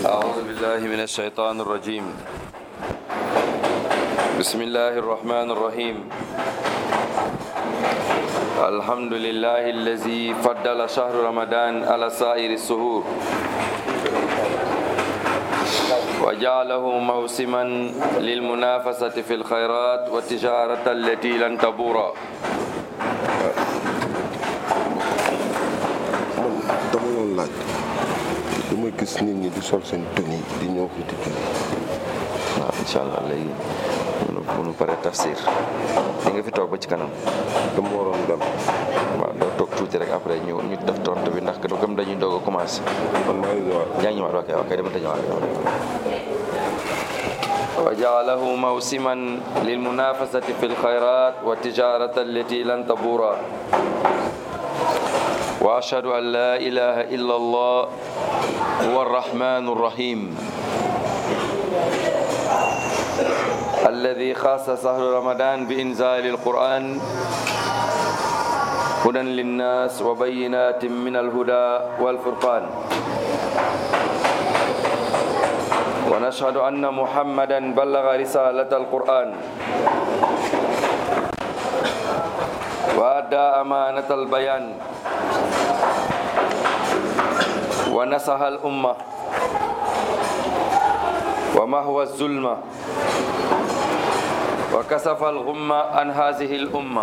أعوذ بالله من الشيطان الرجيم بسم الله الرحمن الرحيم الحمد لله الذي فضل شهر رمضان على سائر السهور وجعله موسما للمنافسة في الخيرات والتجارة التي لن تبور man dama doon laaj dama gis nit ñi di sol seen tenue di ñëw fi di julli waaw incha allah léegi munu munu pare tafsir di nga fi toog ba ci kanam dama waroon dem waaw doo toog tuuti rek après ñu ñu def tontu bi ndax comme dañuy doog a commencé man maa ngi ñëwaat yaa ngi ñëwaat ok ok dama ta ñëwaat wa jaalahu mawsiman lilmunafasati fi lxayrat wa tijarata allati lan tabura wa ashhadu an la ilaha illa allah huwa arrahmanu arrahim الذي خاص شهر رمضان بإنزال القرآن هدى للناس وبينات من الهدى والفرقان ونشهد أن محمدا بلغ رسالة القرآن وأدى أمانة البيان ونصح الأمة ومهوى الظلمة وكسف الغمة عن هذه الأمة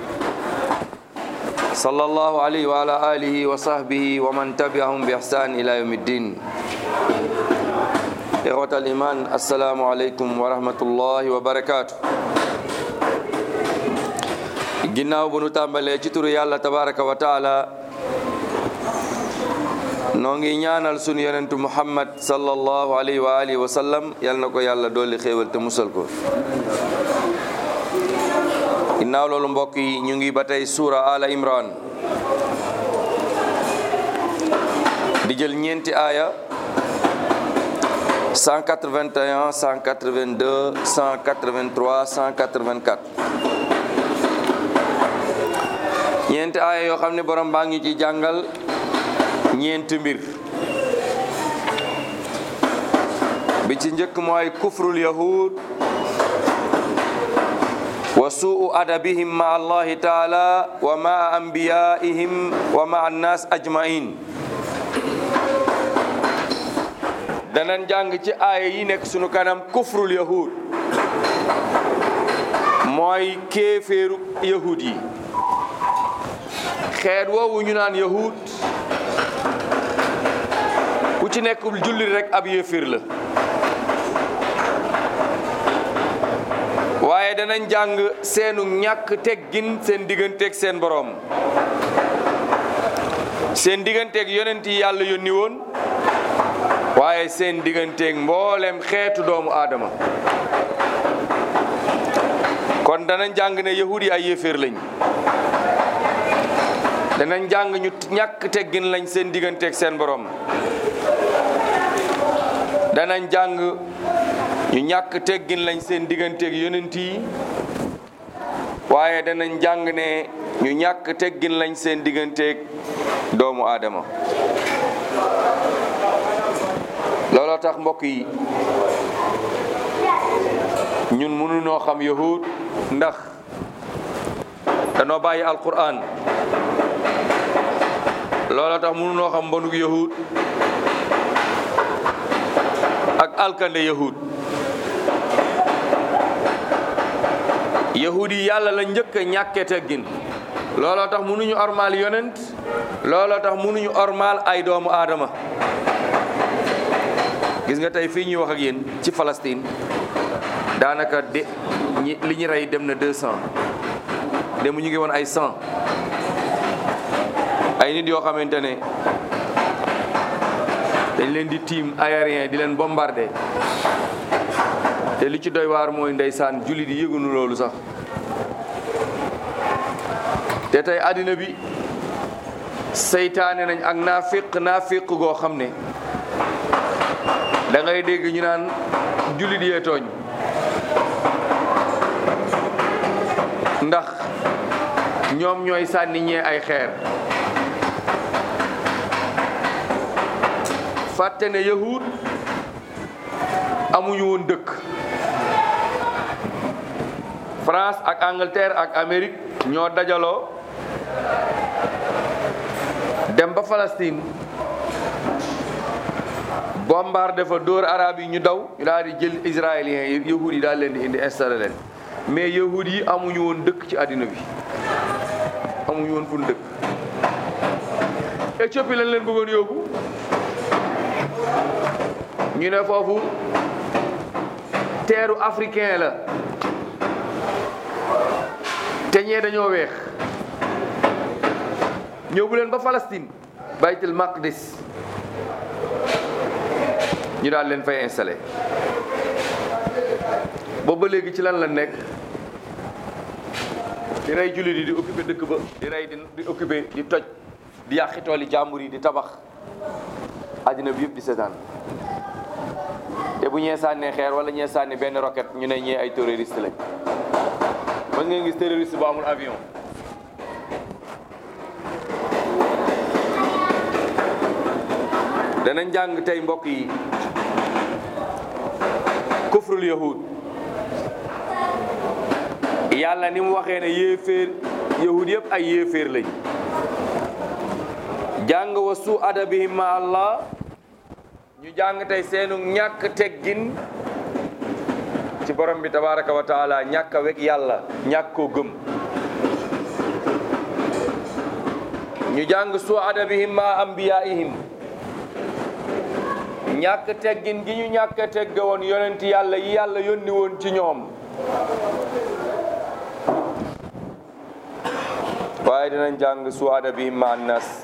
صلى الله عليه وعلى آله وصحبه ومن تبعهم بإحسان إلى يوم الدين إخوة الإيمان السلام عليكم ورحمة الله وبركاته ginnaaw bu nu tàmbalee ci turu yàlla tabaraka wa taala noo ngi ñaanal sunu yonentu muhammad sallallahu alayhi wa alihi wa sallam yal na ko yàlla dolli xéewal te musal ko ginnaaw loolu mbokk yi ñu ngi ba tey suura ala imran di jël ñeenti aaya 181 182 183 184 ñeenti aaya yoo xam ne borom baa ngi ci jàngal ñeenti mbir bi ci njëkk mooy kufrul yahud wa suu adabihim ma allahi taala wa ma anbiyaihim wa ma annas ajmain danañ jàng ci aaya yi nekk sunu kanam kufrul yahud mooy kéeféeru yahud yi xeet woowu ñu naan yahud ku ci nekkul jullit rek ab yéeféer la waaye danañ jàng seenu ñàkk teggin seen digganteeg seen boroom seen digganteeg yonent yi yàlla yónni woon waaye seen digganteeg mboolem xeetu doomu aadama kon danañ jàng ne yahud yi ay yéeféer lañ danañ jàng ñu ñàkk teggin lañ seen digganteeg seen boroom danañ jàng ñu ñàkk teggin lañ seen digganteeg yonent yi waaye danañ jàng ne ñu ñàkk teggin lañ seen digganteeg doomu aadama looloo tax mbokk yi ñun mënunoo xam yahud ndax danoo bàyyi alquran looloo tax mënunoo xam mbonuk yahud ak alkande yahud yahud yi yàlla la njëkk a ñàkke teggin looloo tax mënuñu ormaal yonent looloo tax mënuñu ormaal ay doomu aadama gis nga tey fii ñuy wax ak yéen ci Palestine daanaka de ñi li ñu rey dem na deux cent dem ñu ngi woon ay cent ay nit yoo xamante ne dañ leen di tiim aérien di leen bombardé te li ci doy waar mooy ndeysaan jullit yi yëgunu loolu sax te tey àddina bi seytaane nañ ak naafiq naafiq goo xam ne da ngay dégg ñu naan jullit yee tooñ ndax ñoom ñooy sànni ñee ay xeer fàtte ne yahud amuñu woon dëkk France ak Angleterre ak Amérique ñoo dajaloo dem ba Palestine bombardé fa dóor arab yi ñu daw ñu daal di jël israéliens yi yahud yi daal leen di indi installé leen mais yahud yi amuñu woon dëkk ci àddina bi amuñu woon fu dëkk Éthiopie lañ leen bëggoon yóbbu ñu ne foofu teeru africain la te ñee dañoo weex ñëw bu leen ba Palestine baytul maqdis ñu daal leen fay installé boobu ba léegi ci lan la nekk di rey jullit yi di occupé dëkk ba di rey di di occupé di toj di yàqi tooli jàmbur yi di tabax àddina bi yëpp di seetaan te bu ñee sànnee xeer wala ñee sànni benn roquette ñu ne ñee ay terroriste lañ mën ngeen gis terroriste bu amul avion danañ jàng tey mbokk yi kufrul yahud yàlla ni mu waxee ne yéeféer yahud yëpp ay yéeféer lañ jàng wa su adabihim ma allah ñu jàng tey seenu ñàkk teggin ci borom bi tabaraka wa taala ñàkk a weg yàlla ñàkk koo gëm ñu jàng su adabihim ma ambiyaihim ñàkk teggin gi ñu ñàkk a tegge woon yonent yàlla yi yàlla yónni woon ci ñoom waaye dinañ jàng su adabihim ma annas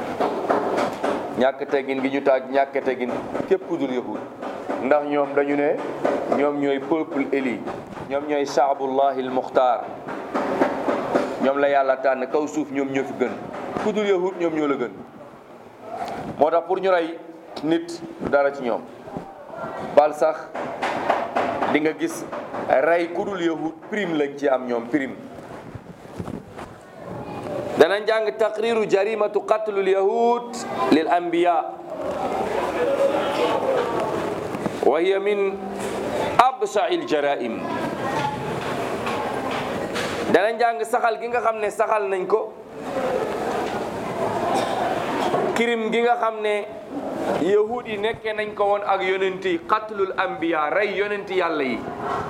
ñàkk teggin gi ñu taaj ñàkk teggin képp ku dul yahud ndax ñoom dañu ne ñoom ñooy peuple éli ñoom ñooy shaabullahi al muxtaar ñoom la yàlla tànn kaw suuf ñoom ñoo fi gën ku dul yahud ñoom ñoo la gën moo tax pour ñu rey nit du dara ci ñoom bal sax di nga gis rey ku dul yahud prime lañ ci am ñoom prime danañ jàng taqriru jarimatu qatlul yahud lil anbiya wa hiya min absa'il jaraim danañ jàng saxal gi nga xam ne saxal nañ ko kirim gi nga xam ne yahud yi nekkee nañ ko woon ak yonent yi qatlul anbiya rey yonent yàlla yi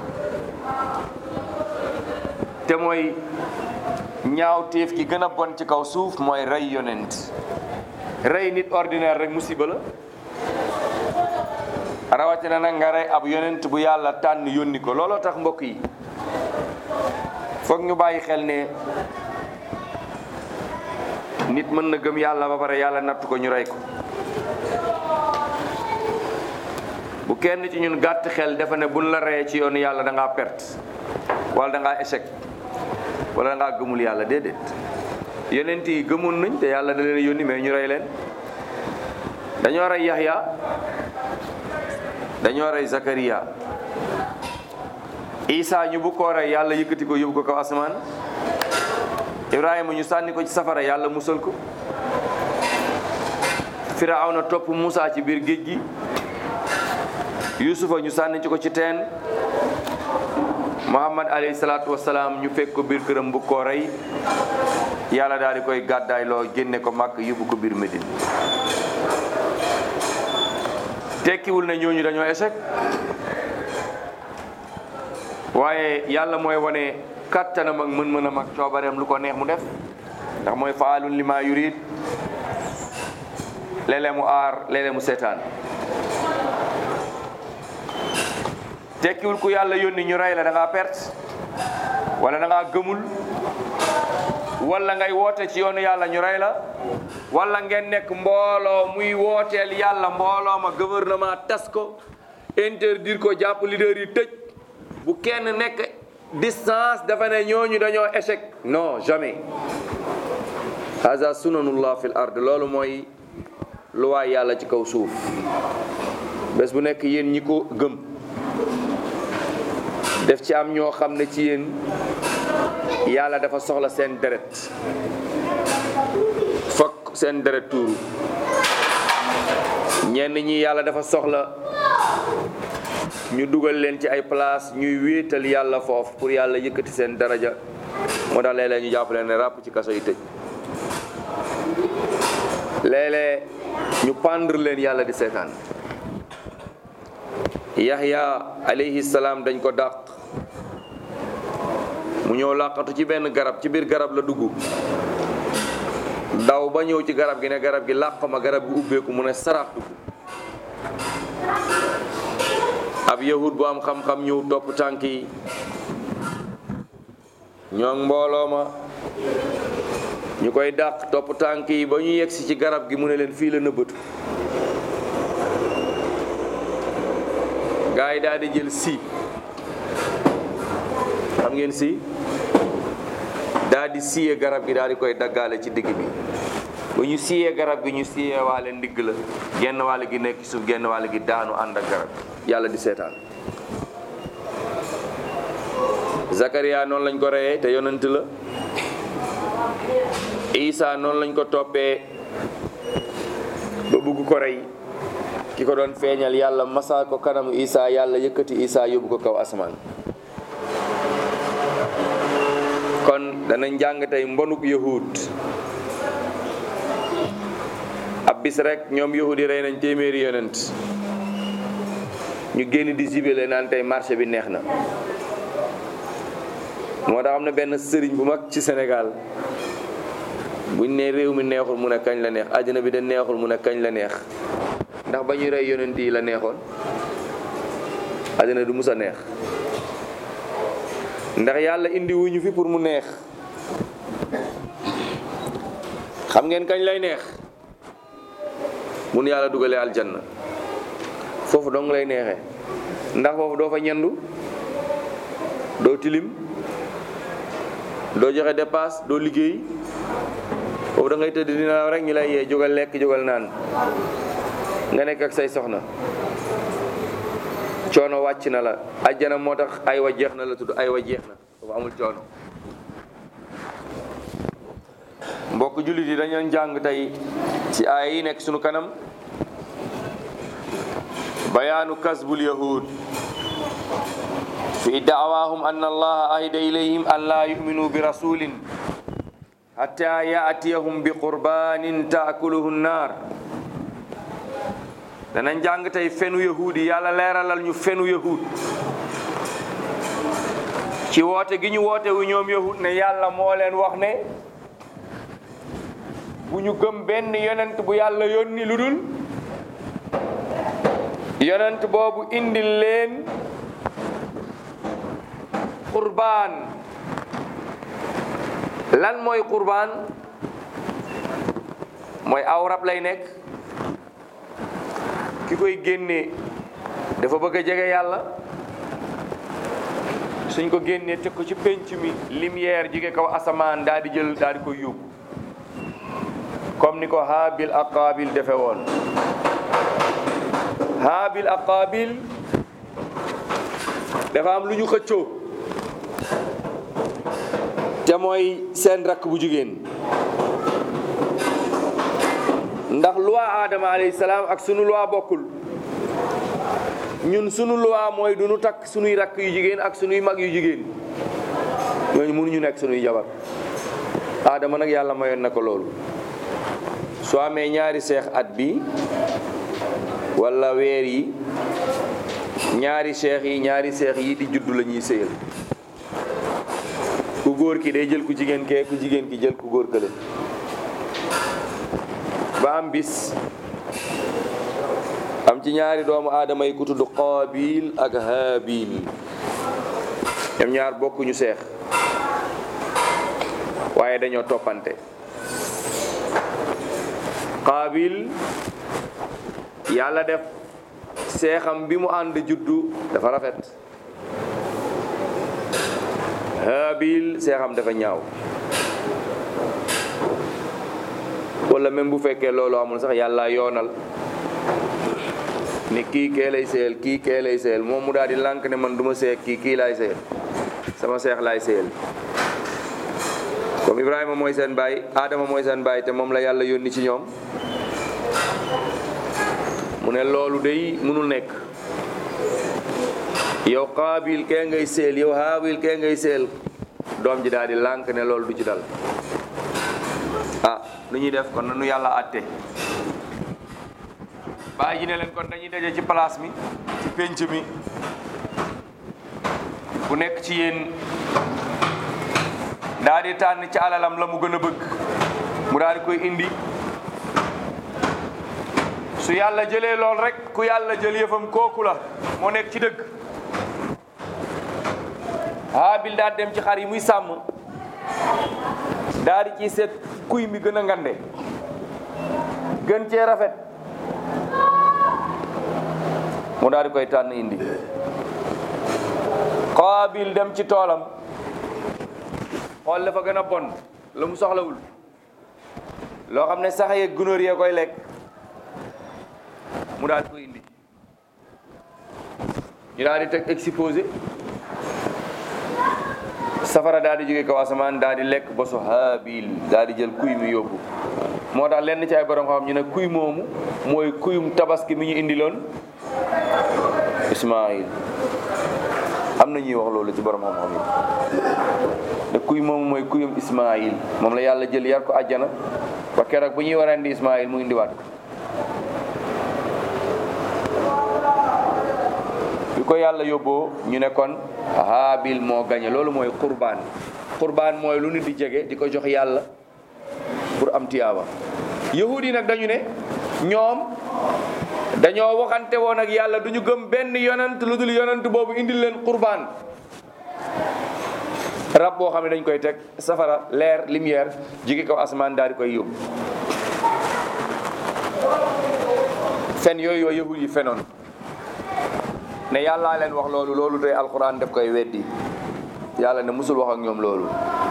te mooy ñaaw téef ki gën a bon ci kaw suuf mooy rey yonent rey nit ordinaire rek musiba la rawatina nag nga rey ab yonent bu yàlla tànn yónni ko looloo tax mbokk yi foog ñu bàyyi xel ne nit mën na gëm yàlla ba pare yàlla natt ko ñu rey ko bu kenn ci ñun gàtt xel dafa ne buñ la reyee ci yoonu yàlla da ngaa perte wala da ngaa échec wala da ngaa gëmul yàlla déedéet yonent yi gëmoon nañ te yàlla da leen a yónni mais ñu rey leen dañoo rey Yaxya dañoo rey Zakariya Isa ñu bu koo rey yàlla yëkkati ko yóbbu ko kaw asamaan Ibrahima ñu sànni ko ci safara yàlla musal ko Firawna topp Musa ci biir géej gi Yusufa ñu sànni ci ko ci teen Muhammad alayhi salaatu wasalaam ñu fekk ko biir këram bu koo rey yàlla daal di koy gàddaay loo génne ko màkk yóbbu ko biir Médine tekkiwul ne ñooñu dañoo échec waaye yàlla mooy wane kattanam ak mën-mënam ak coobareem lu ko neex mu def ndax mooy faalun li ma yurid léeg-léeg mu aar léeg-léeg mu seetaan tekkiwul ku yàlla yónni ñu rey la da ngaa perte wala da ngaa gëmul wala ngay woote ci yoonu yàlla ñu rey la wala ngeen nekk mbooloo muy wooteel yàlla mbooloo ma gouvernement tas ko interdire ko jàpp leader yi tëj bu kenn nekk distance dafa ne ñooñu dañoo échec non jamais haza sunanullah fil ard loolu mooy lu waay yàlla ci kaw suuf bés bu nekk yéen ñi ko gëm def ci am ñoo xam ne ci yéen yàlla dafa soxla seen deret fokk seen deret tuuru ñenn ñi yàlla dafa soxla ñu dugal leen ci ay place ñuy wéetal yàlla foofu pour yàlla yëkkati seen daraja moo tax léeg-léeg ñu jàpp leen ne ràpp ci kaso yi tëj léeg-léeg ñu pendre leen yàlla di seetaan Yahya alayhi salaam dañ ko dàq mu ñëw làqatu ci benn garab ci biir garab la dugg daw ba ñëw ci garab gi ne garab gi làq ma garab gi ubbeeku mu ne sarax dugg ab yahud bu am xam-xam ñëw topp tànk yi ñoo mbooloo ma ñu koy dàq topp tànk yi ba ñu yegsi ci garab gi mu ne leen fii la nëbbatu gaa yi daal di jël si xam ngeen si daal di siyee garab gi daal di koy daggaale ci digg bi bu ñu siyee garab gi ñu siyee waale ndigg la genn wàll gi nekk ci suuf genn wàll gi daanu ànd ak garab yàlla di seetaan Zakaria noonu lañ ko reyee te yonent la Isa noonu lañ ko toppee ba bugg ko rey ki ko doon feeñal yàlla masa ko kanamu Isa yàlla yëkkati Isa yóbbu ko kaw asamaan kon danañ jàng tey mbonuk yahud ab bis rek ñoom yahud yi rey nañ téeméeri yonent ñu génn di jibile naan tey marché bi neex na moo tax am na benn sëriñ bu mag ci Sénégal buñ ne réew mi neexul mu ne kañ la neex àddina bi de neexul mu ne kañ la neex ndax ba ñuy rey yonent yi la neexoon àddina du mus a neex ndax yàlla indi wuñu fi pour mu neex xam ngeen kañ lay neex mun yàlla dugalee aljanna foofu dong lay neexee ndax foofu doo fa ñendu doo tilim doo joxe dépasse doo liggéey foofu da ngay tëdd dina rek ñu lay yee jógal lekk jógal naan nga nekk ak say soxna coono wàcc na la ajjana moo tax ay wa jeex na la tudd ay wa jeex na foofu amul coono mbokk jullit yi dañu jàng tey ci aaya yi nekk sunu kanam bayaanu kasbul yahud fi da'waahum anna allaha ahida ilayhim an laa yu'minu bi rasulin hatta ya'tiyahum bi qurbanin ta'kuluhu nnar danañ jàng tey fenu yahud yi yàlla leeralal ñu fenu yahud ci woote gi ñu woote wu ñoom yahud ne yàlla moo leen wax ne bu ñu gëm benn yonent bu yàlla yónni lu dul yonent boobu indil leen qurbaan lan mooy qurbaan mooy aw rab lay nekk ki koy génnee dafa bëgg a jege yàlla suñ ko génnee teg ko ci penc mi lumière jige kaw asamaan daal di jël daal di koy yóbbu comme ni ko Haabil ak Qaabil defe woon Haabil ak Qaabil dafa am lu ñu xëccoo te mooy seen rakk bu jigéen ndax loi Adama alayhi salaam ak sunu loi bokkul ñun sunu loi mooy du nu takk sunuy rakk yu jigéen ak sunuy mag yu jigéen ñooñu mënuñu nekk sunuy jabar Adama nag yàlla mayoon na ko loolu soo amee ñaari seex at bi wala weer yi ñaari seex yi ñaari seex yi di juddu la ñuy sëyal ku góor ki day jël ku jigéen kee ku jigéen ki jël ku góor kële ba am bis am ci ñaari doomu aadama yi ku tudd Qaabil ak Haabil ñoom ñaar bokkuñu seex waaye dañoo toppante Qaabil yàlla def seexam bi mu ànd juddu dafa rafet Haabil seexam dafa ñaaw wala même bu fekkee loolu amul sax yàlla yoonal ni kii kee lay seyal kii kee lay seyal moom mu daal di lànk ne man du ma seex kii kii laay seyal sama seex laay seyal comme Ibrahima mooy seen baay Adama mooy seen baay te moom la yàlla yónni ci ñoom mu ne loolu day mënul nekk yow qaabil kee ngay seel yow haabil kee ngay seel doom ji daal di lànk ne loolu du ci dal ah nu ñuy def kon nanu yàlla àtte bàyyi ji ne leen kon dañuy daje ci place mi ci pénc mi bu nekk ci yéen daal di tànn ci alalam la mu gën a bëgg mu daal di koy indi su yàlla jëlee lool rek ku yàlla jël yëfam kooku la moo nekk ci dëgg Haabil daal dem ci xar yi muy sàmm daal di ci seet kuy mi gën a ngande gën cee rafet mu daal di koy tànn indi Qaabil dem ci toolam xool dafa gën a bon la mu soxlawul loo xam ne sax yeeg gunóor yee koy lekk mu daal di koy indi ñu daal di teg exposé safara daal di jóge kaw asamaan daal di lekk bosu Haabil daal di jël kuy mi yóbbu moo tax lenn ci ay borom xam ñu ne kuy moomu mooy kuyum tabaski mi ñu indiloon Ismaayil am na ñuy wax loolu ci borom xam-xam yi ne kuy moomu mooy kuyum Ismaayil moom la yàlla jël yar ko àjjana ba keroog bu ñuy war a indi Ismaayil mu indiwaat ko bi ko yàlla yóbboo ñu ne kon Haabil moo gañe loolu mooy qurbaan qurbaan mooy lu nit di jege di ko jox yàlla pour am tiyaaba yahud yi nag dañu ne ñoom dañoo waxante woon ak yàlla du ñu gëm benn yonant lu dul yonant boobu indil leen qurbaan rab boo xam ne dañ koy teg safara leer lumière jigi kaw asamaan daal di koy yóbbu fen yooyu yoo yahud yi fenoon ne yàllaa leen wax loolu loolu tey alquran daf koy weddi yàlla ne musul wax ak ñoom loolu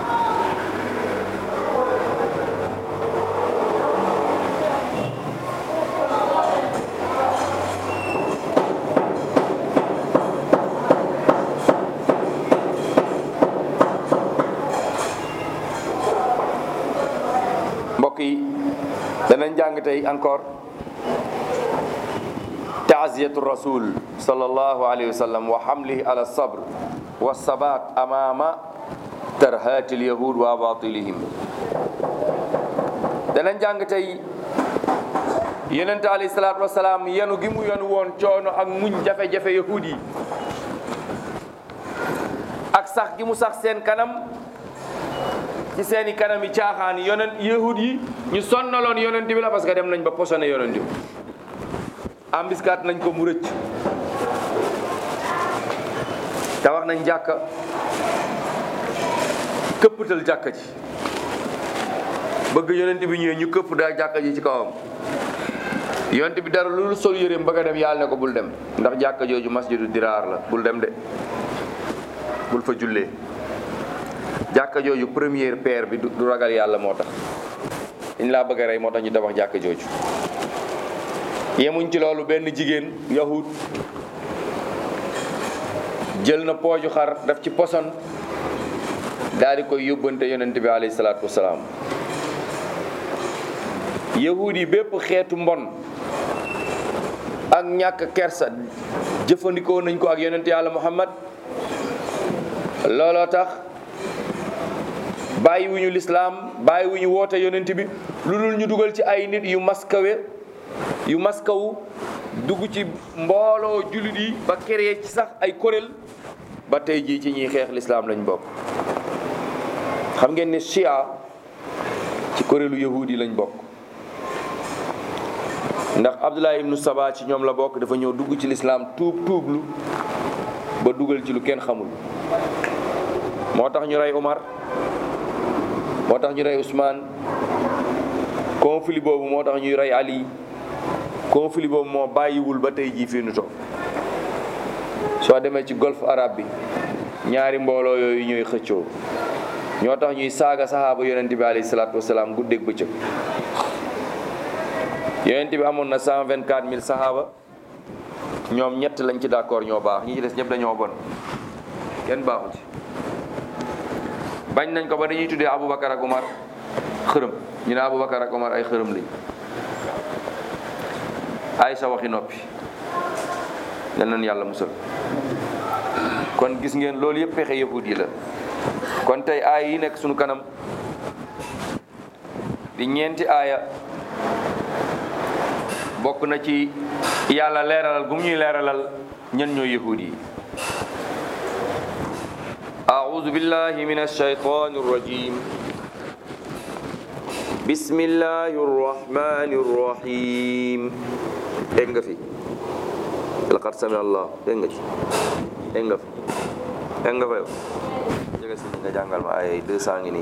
mbokk yi danañ jàng tey encore taaziyatu rasul sallallahu alayhi wa sallam wa hamlihi ala sabr wa sabat amama tarhati alyahud wa batilihim danañ jàng tey yonente alayhi salatu wasalaam yenu gi mu yenu woon coono ak muñ jafe-jafe yahud yi ak sax gi mu sax seen kanam ci seeni kanam yi caaxaan yonent yahud yi ñu sonnaloon yonent bi la parce que dem nañ ba posone yonent bi embuscade nañ ko mu rëcc te wax nañ jàkka këppatal jàkka ji bëgg yonent bi ñëwee ñu këpp daal jàkka ji ci kawam yonent bi dara loolu sol yëreem bëgg a dem yàlla ne ko bul dem ndax jàkka jooju masjidu diraar la bul dem de bul fa jullee jàkka jooju première paire bi du ragal yàlla moo tax dañ laa bëgg a rey moo tax ñu tabax jàkka jooju yemuñ ci loolu benn jigéen yahud jël na pooju xar daf ci poson daal di koy yóbbante yonent bi alayhi salaatu wasalaam yahud yi bépp xeetu mbon ak ñàkk kersa jëfandikoo nañ ko ak yonent yàlla muhammad looloo tax bàyyiwuñu lislaam bàyyiwuñu woote yonent bi lu dul ñu dugal ci ay nit yu maskawe yu maskawu dugg ci mbooloo jullit yi ba créé ci sax ay kuréel ba tey jii ci ñuy xeex lislaam lañ bokk xam ngeen ne chia ci kuréelu yahudi lañ bokk ndax abdullah ibnu saba ci ñoom la bokk dafa ñëw dugg ci lislaam tuub tuublu ba dugal ci lu kenn xamul moo tax ñu rey Umar moo tax ñu rey Ousmane conflit boobu moo tax ñuy rey Ali conflit boobu moo bàyyiwul ba tey jii fii nu toog soo demee ci golfe arabe bi ñaari mbooloo yooyu ñooy xëccoo ñoo tax ñuy saaga saxaaba yonent bi alayhi salaatu wasalaam guddeeg bëccëg yonent bi amoon na 124000 saxaaba ñoom ñett lañ ci d'accord ñoo baax ñi ci des ñëpp dañoo bon kenn baaxu ci bañ nañ ko ba dañuy tuddee Aboubacar ak Umar xërëm ñu ne Aboubacar ak Umar ay xërëm lañ ay sa waxi noppi yal nañu yàlla musal kon gis ngeen loolu yëpp pexe yahud yi la kon tey aaya yi nekk sunu kanam di ñeenti aaya bokk na ci yàlla leeralal gu mu ñuy leeralal ñan ñoo yahud yi أعوذ بالله من الشيطان الرجيم بسم الله الرحمن الرحيم dégg nga fi laqad sami Allah dégg nga ci dégg nga fi dégg nga fa yow jege si nga jàngal ma ay deux cent ngi nii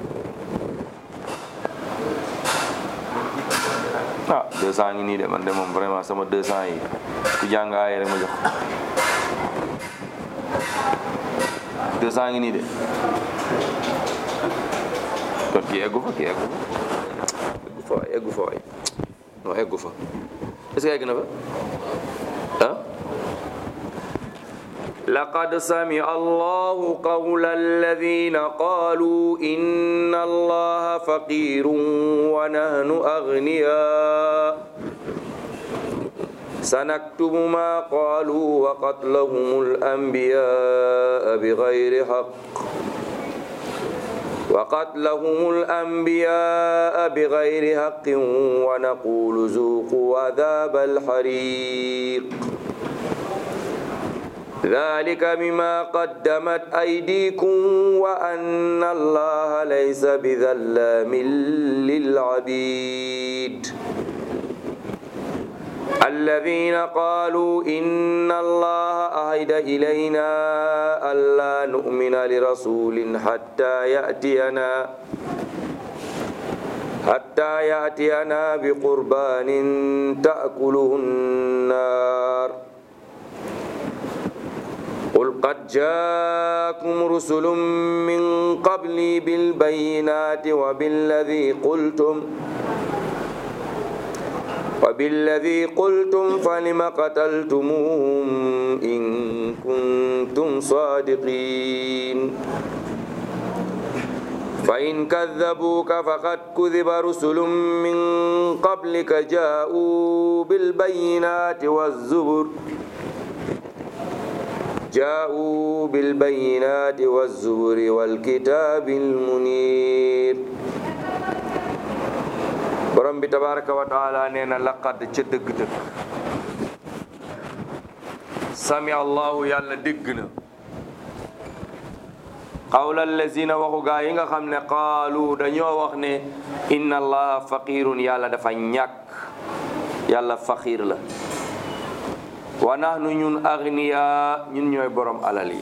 ah deux cent ngi nii de man de moom vraiment sama deux cent yi ku jàng ay rek ma jox deux cent ngi nii de kon kii eggu fa kii eggu fa eggu fa waay eggu fa waay non eggu fa est-ce que egg na fa ah لقد سمع الله قول الذين قالوا إن الله فقير ونحن أغنياء سنكتب ما قالوا وقتلهم الأنبياء بغير حق وقتلهم الأنبياء بغير حق ونقول ذوقوا عذاب الحريق ذلك بما قدمت أيديكم وأن الله ليس بذلام للعبيد الذين قالوا إن الله أهد إلينا ألا نؤمن لرسول حتى يأتينا حتى يأتينا بقربان تأكله النار قل قد جاءكم رسل من قبلي بالبينات وبالذي قلتم وبالذي قلتم فلم قتلتموهم إن كنتم صادقين فإن كذبوك فقد كذب رسل من قبلك جاءوا بالبينات والزبر جاءوا بالبينات والزبر والكتاب المنير borom bi tabaraka wa taala nee na laqad ca dëgg-dëgg sami allahu yàlla dégg na qawla allazina waxu gaa yi nga xam ne qaalu dañoo wax ne inna allaha faqirun yàlla dafa ñàkk yàlla faqir la wa nahnu ñun agniya ñun ñooy borom alal yi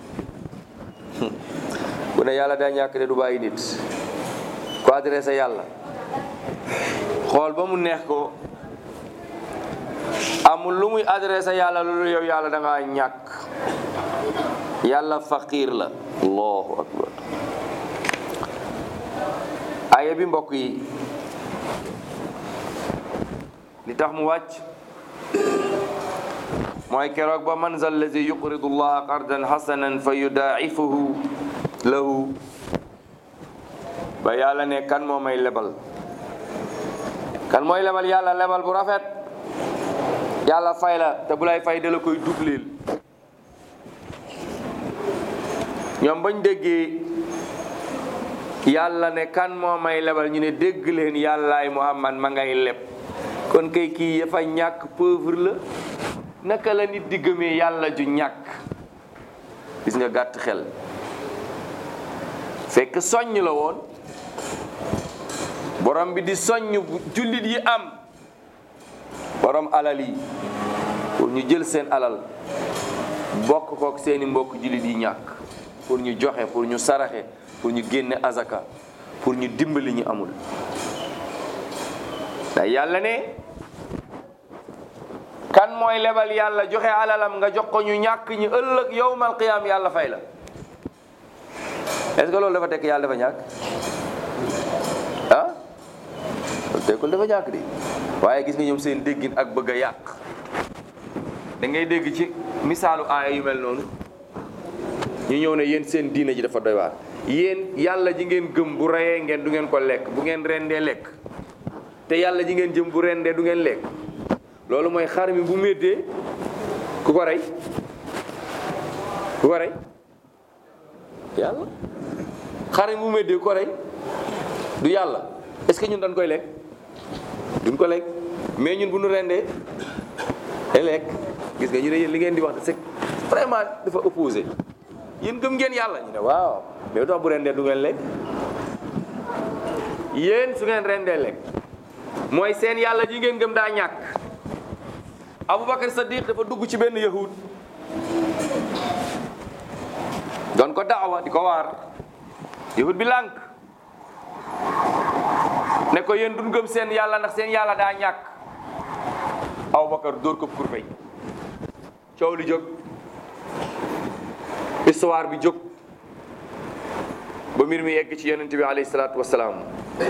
bu ne yàlla daa ñàkk de du bàyyi nit ko adressé yàlla xool ba mu neex ko amul lu muy adressé yàlla loolu yow yàlla da ngaa ñàkk yàlla faqir la allahu akbar aya bi mbokk yi li tax mu wàcc mooy keroog ba man zal lazi yuqridu llaha qardan hasanan fa yudaa'ifuhu lahu ba yàlla ne kan moo may lebal kan mooy lebal yàlla lebal bu rafet yàlla fay la te bu lay fay da la koy dubleel ñoom bañ déggee yàlla ne kan moo may lebal ñu ne dégg leen yàllaay Muhammad ma ngay leb kon kay kii yafa ñàkk pauvre la naka la nit di gëmee yàlla ju ñàkk gis nga gàtt xel fekk soññ la woon borom bi di soññ jullit yi am borom alal yi pour ñu jël seen alal bokk kook seeni mbokk jullit yi ñàkk pour ñu joxe pour ñu saraxe pour ñu génne azaka pour ñu dimbali ñu amul da yàlla ne kan mooy lebal yàlla joxe alalam nga jox ko ñu ñàkk ñu ëllëg yowmal qiyaam yàlla fay la est-ce que loolu dafa tekk yàlla dafa ñàkk ah loolu tekkul dafa ñàkk di waaye gis nga ñoom seen déggin ak bëgg a yàq da ngay dégg ci misaalu aaya yu mel noonu ñu ñëw ne yéen seen diina ji dafa doy waar yéen yàlla ji ngeen gëm bu reyee ngeen du ngeen ko lekk bu ngeen rendee lekk te yàlla ji ngeen jëm bu rendee du ngeen lekk loolu mooy xar mi bu méttee ku ko rey ku ko rey yàlla xar bu méddee ku ko rey du yàlla est-ce que ñun dañ koy lekk duñ ko lekk mais ñun bu ñu rendee day lekk gis nga ñu ne yéen li ngeen di wax de c'est vraiment dafa opposé yéen gëm ngeen yàlla ñu ne waaw mais lu tax bu rendee du ngeen lekk yéen su ngeen rendee lekk mooy seen yàlla ji ngeen gëm daa ñàkk Aboubacar Sadiq dafa dugg ci benn yahud doon ko daawa di ko waar yahud bi lànk ne ko yéen duñ gëm seen yàlla ndax seen yàlla daa ñàkk Aboubacar dóor ko kurpeñ coow li jóg histoire bi jóg ba mbir mi yegg ci yonent bi alayhi salaatu wasalaam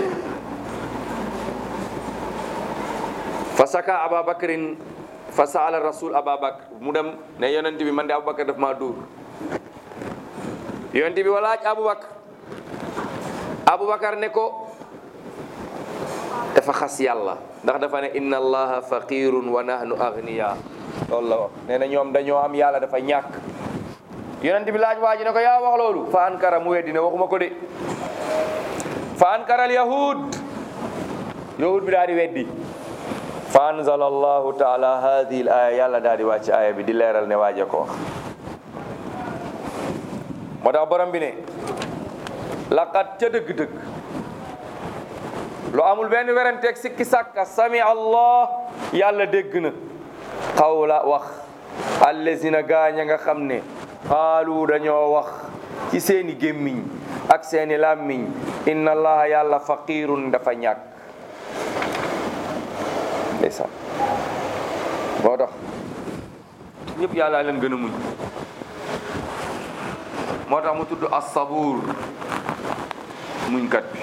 fa saka ababacrin fa saala rasul ababacre mu dem ne yonent bi man de aboubacar daf maa dóor yonent bi walaaj aboubacar aboubacar ne ko dafa xas yàlla ndax dafa ne inna allaha faqirun wa nahnu agniya loolu la wax nee na ñoom dañoo am yàlla dafa ñàkk yonent bi laaj waa ji ne ko yaa wax loolu fa ankara mu weddi ne waxuma ko de fa ankara al yahud yahud bi daal di weddi fa anzala allahu taala hadihi l aya yàlla daal di wàcc aya bi di leeral ne waaje ko wax moo tax borom bi ne laqad ca dëgg-dëgg lu amul benn weranteeg sikki sàkka sami allah yàlla dégg na xawla wax allazina gaañ a nga xam ne xaalu dañoo wax ci seeni gémmiñ ak seeni làmmiñ inna allaha yàlla faqirun dafa ñàkk ndeysaan moo tax ñëpp yàlla leen gën a muñ moo tax mu tudd as-sabuur muñkat bi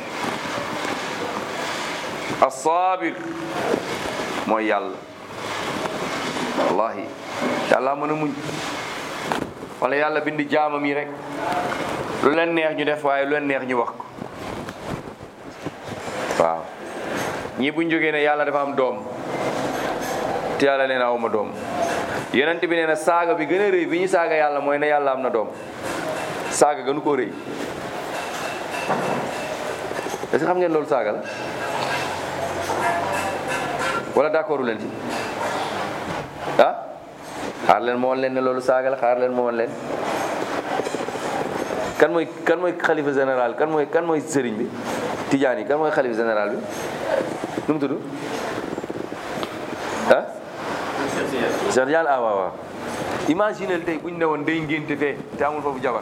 as-saabir mooy yàlla wallahi yàlla mën a muñ wala yàlla bindi jaamam yi rek lu leen neex ñu def waaye lu leen neex ñu wax ko waaw ñii buñ jógee ne yàlla dafa am doom te yàlla nee na awma doom yonent bi nee na saaga bi gën a rëy bi ñu saaga yàlla mooy ne yàlla am na doom saaga gënu koo rëy est-ce que xam ngeen loolu saaga la wala d'accordu leen ci ah xaar leen moo woon leen ne loolu saaga la xaar leen moo woon leen kan mooy kan mooy xalifa général kan mooy kan mooy sëriñ bi tijaan yi kan mooy xalifa général bi nu mu tudd ah Cheikh Tidiane ah waaw waaw imaginel tey bu ñu ne woon day ngénte fee te amul foofu jabar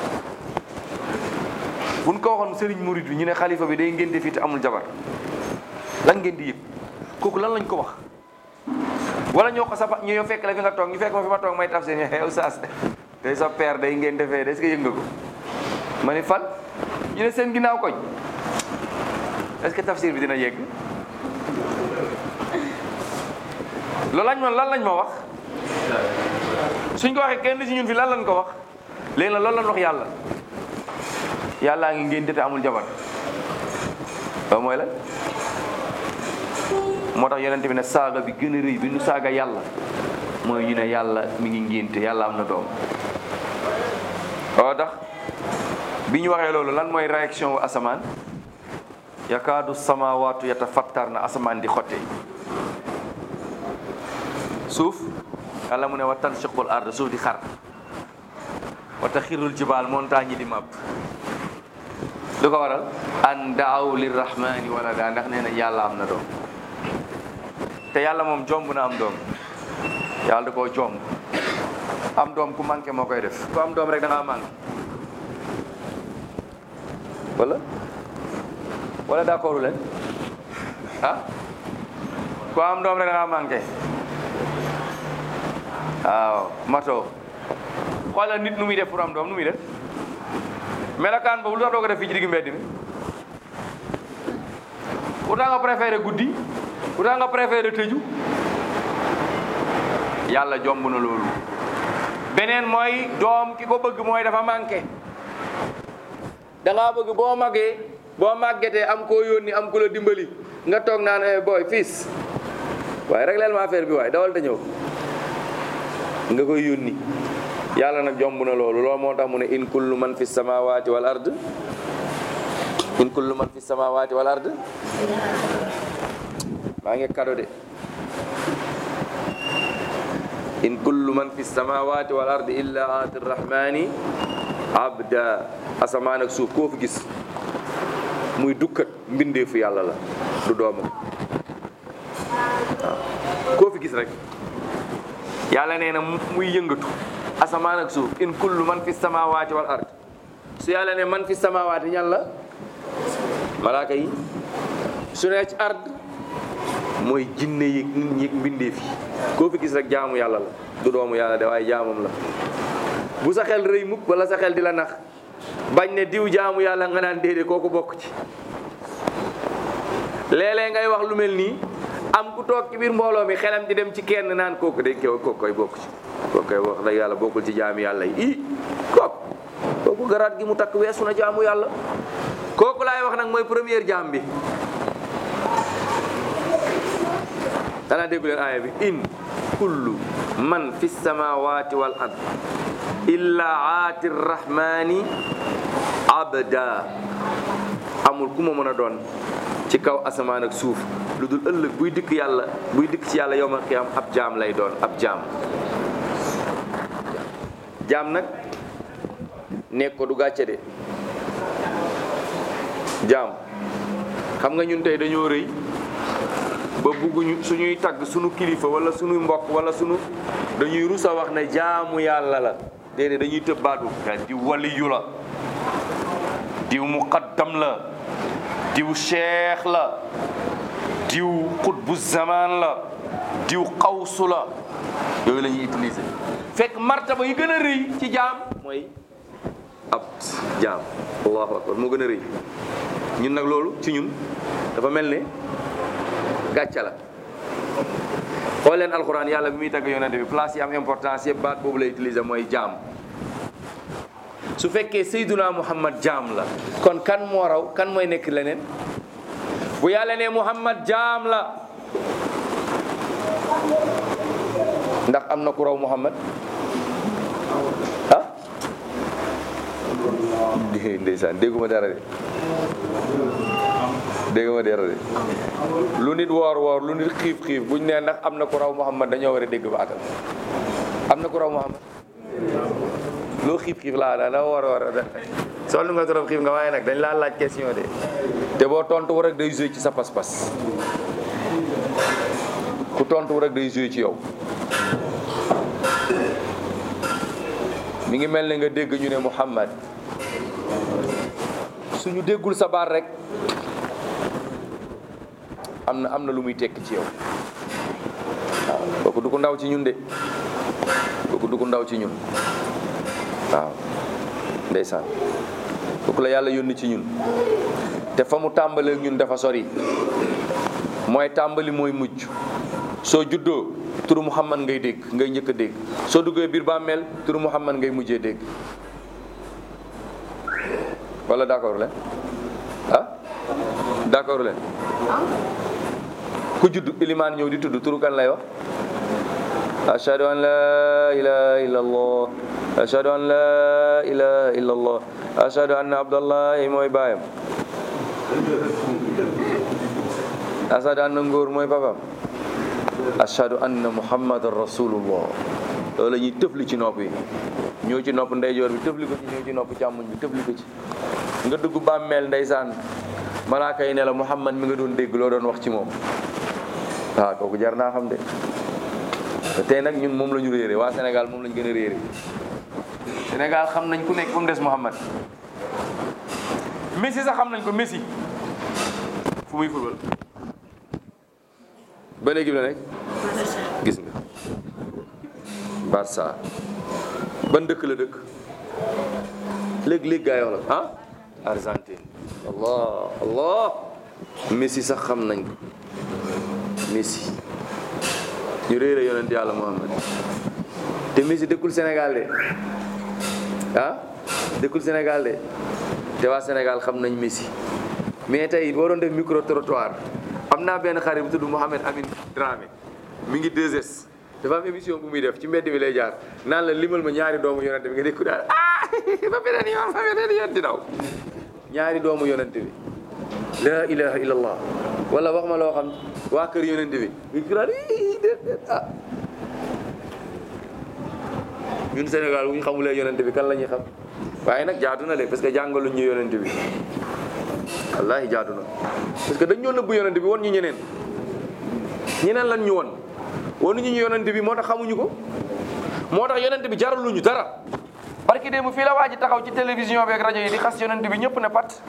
bu ñu ko waxoon sëriñ murid bi ñu ne xalifa bi day ngénte fii te amul jabar lan ngeen di yëg kooku lan lañ ko wax wala ñoo ko sa ñu ñoo fekk la fi nga toog ñu fekk ma fi ma toog may taf seen yow saas tey sa père day ngeen defee est-ce que yëg nga ko ma ni fan ñu ne seen ginnaaw koñ est-ce que tafsir bi dina yegg loolu lañ ma lan lañ ma wax suñ ko waxee kenn ci ñun fi lan lañ ko wax léegi nag loolu lañ wax yàlla yàllaa ngi ngeen te amul jabar loolu mooy lan moo tax yonent bi ne saaga bi gën a rëy bi nu saaga yàlla mooy ñu ne yàlla mi ngi ngénte yàlla am na doom oo tax bi ñu waxee loolu lan mooy réaction wu asamaan yakaadu samawaatu yatafattar na asamaan di xotte suuf yàlla mu ne wa tanshiqul ard suuf di xar wa taxirul jibaal montagne yi di màbb lu ko waral an daaw lirrahmani walada ndax nee na yàlla am na doom te yàlla moom jomb na am doom yàlla da koo jomb am doom ku manqué moo koy def ku am doom rek da ngaa manqué wala wala d'accordu leen ah ku am doom rek da ngaa manqué waaw mato xoolal nit nu muy def pour am doom nu muy def melokaan boobu lu tax doo ko def fii ci digg mbedd mi pourtant nga préféré guddi pourtant nga préféré tëju yàlla jomb na loolu beneen mooy doom ki ko bëgg mooy dafa manqué da ngaa bëgg boo màggee boo màggetee am koo yónni am ku la dimbali nga toog naan eh boy fils waaye régleel ma affaire bi waaye dawal te ñëw nga koy yónni yàlla nag jomb na loolu loolu moo tax mu ne in kullu man fi samawati wal ard in kullu man fi samawati wal ard maa ngi kado de in kullu man fi samawati wal ard illa ati rahmani abda asamaan ak suuf koo fi gis muy dukkat mbindeefu yàlla la du doomam waaw koo fi gis rek yàlla nee na muy yëngatu asamaan ak suuf in kullu man fi samawati wal ard su yàlla ne man fi samawati ñan la malaaka yi su ne ci ard mooy jinne yi nit ñi mbindeef yi koo fi gis rek jaamu yàlla la du doomu yàlla de waaye jaamam la bu sa xel rëy mukk wala sa xel di la nax bañ ne diw jaamu yàlla nga naan déedéet kooku bokk ci léeg-léeg ngay wax lu mel nii am ku toog ci biir mbooloo mi xelam di dem ci kenn naan kooku de kew kooku koy bokk ci kooku koy wax dëgg yàlla bokkul ci jaamu yàlla yi i kooku kooku garaat gi mu takk weesu na jaamu yàlla kooku laay wax nag mooy première jaam bi danaa déggu leen aaya bi in kullu man fi samawati wal ard illa aati rrahmani abda amul ku ma mën a doon ci kaw asamaan ak suuf lu dul ëllëg buy dikk yàlla buy dikk ci yàlla yowmal qiyaam ab jaam lay doon ab jaam jaam nag nekk ko du gàcce de jaam xam nga ñun tey dañoo rëy ba bugguñu suñuy tagg suñu kilifa wala suñuy mbokk wala suñu dañuy rus a wax ne jaamu yàlla la déedéet dañuy tëb baatu diw waliyu la diw muqaddam la diw cheikh la diw xutbu zaman la diw xawsu la yooyu la ñuy utiliser fekk martaba yi gën a rëy ci jaam mooy ab jaam allahu akbar moo gën a rëy ñun nag loolu ci ñun dafa mel ne gàcca la xool leen alxuraan yàlla bi muy tagg yonente bi place yi am importance yëpp baat boobu lay utiliser mooy jaam su fekkee Seyduna Muhammad jaam la kon kan moo raw kan mooy nekk leneen bu yàlla ne Muhammad jaam la ndax am na ku raw Muhammad ah ndeysaan dégguma dara de dégguma dara de lu nit woor woor lu nit xiif xiif buñ ne ndax am na ku raw Muhammad dañoo war a dégg baatam am na ku raw Muhammad loo xiif xiif laa da war a war a sonn nga trop xiif nga waaye nag dañ laa laaj question de te boo tontu wu rek day joué ci sa pas-pas ku tontu wu rek day joué ci yow mi ngi mel ne nga dégg ñu ne Muhammad suñu déggul sa baat rek am na am na lu muy tekki ci yow waaw kooku du ko ndaw ci ñun de kooku du ko ndaw ci ñun waaw ndeysaan kooku la yàlla yónni ci ñun te fa mu tàmbalee ñun dafa sori mooy tàmbali mooy mujj soo juddoo turu Muhammad ngay dégg ngay njëkk a dégg soo duggee biir bàmmeel turu Muhammad ngay mujjee dégg wala d'accord leen ah d'accord leen ku judd ilimaan ñëw di tudd turu kan lay wax ashhadu an la ilaha illa allah ashhadu an la ilaha illa allah ashhadu anna abdallahi mooy baayam ashhadu anna ngóor mooy papam ashhadu anna muhammadan rasulullah loolu la ñuy tëfli ci nopp yi ñëw ci nopp ndeyjoor bi tëfli ko ci ñëw ci nopp càmmuñ bi tëfli ko ci nga dugg bàmmeel ndeysaan malaaka yi ne la muhammad mi nga doon dégg loo doon wax ci moom waaw kooku jar naa xam de te tey nag ñun moom la ñu réere waa Sénégal moom la ñu gën a réere Sénégal xam nañ ku nekk ba mu des Muhammad Messi sax xam nañ ko Messi fu muy football ban équipe la nekk gis nga Barça ban dëkk la dëkk léegi-léegi gaa yi wax la ah Argentine allah allah Messi sax xam nañ ko Messi ñu réere yonent yàlla Muhammad te Messi dëkkul Sénégal de ah dëkkul Sénégal de te waa Sénégal xam nañ Messi mais tey boo doon def micro trottoir am naa benn xarit bu tudd Mohamed Amin Dramé mi ngi 2S dafa am émission bu muy def ci mbedd bi lay jaar naan la limal ma ñaari doomu yonente bi nga dégg ko daal ah ba beneen yoon ba beneen yoon di daw ñaari doomu yonente bi la ilaha illallah wala wax ma loo xam waa kër yonente bi nga ko daal ii déet déet ah ñun Sénégal bu ñu xamulee yonente bi kan la ñuy xam waaye nag jaadu na de parce que jàngaluñ ñu yonente bi wallahi jaadu na parce que dañ ñoo nëbbu yonente bi won ñu ñeneen ñeneen lan ñu won wonuñu ñu yonente bi moo tax xamuñu ko moo tax yonente bi jaraluñu dara parce que démb fii la waa ji taxaw ci télévision bi ak rajo yi di xas yonente bi ñëpp ne pat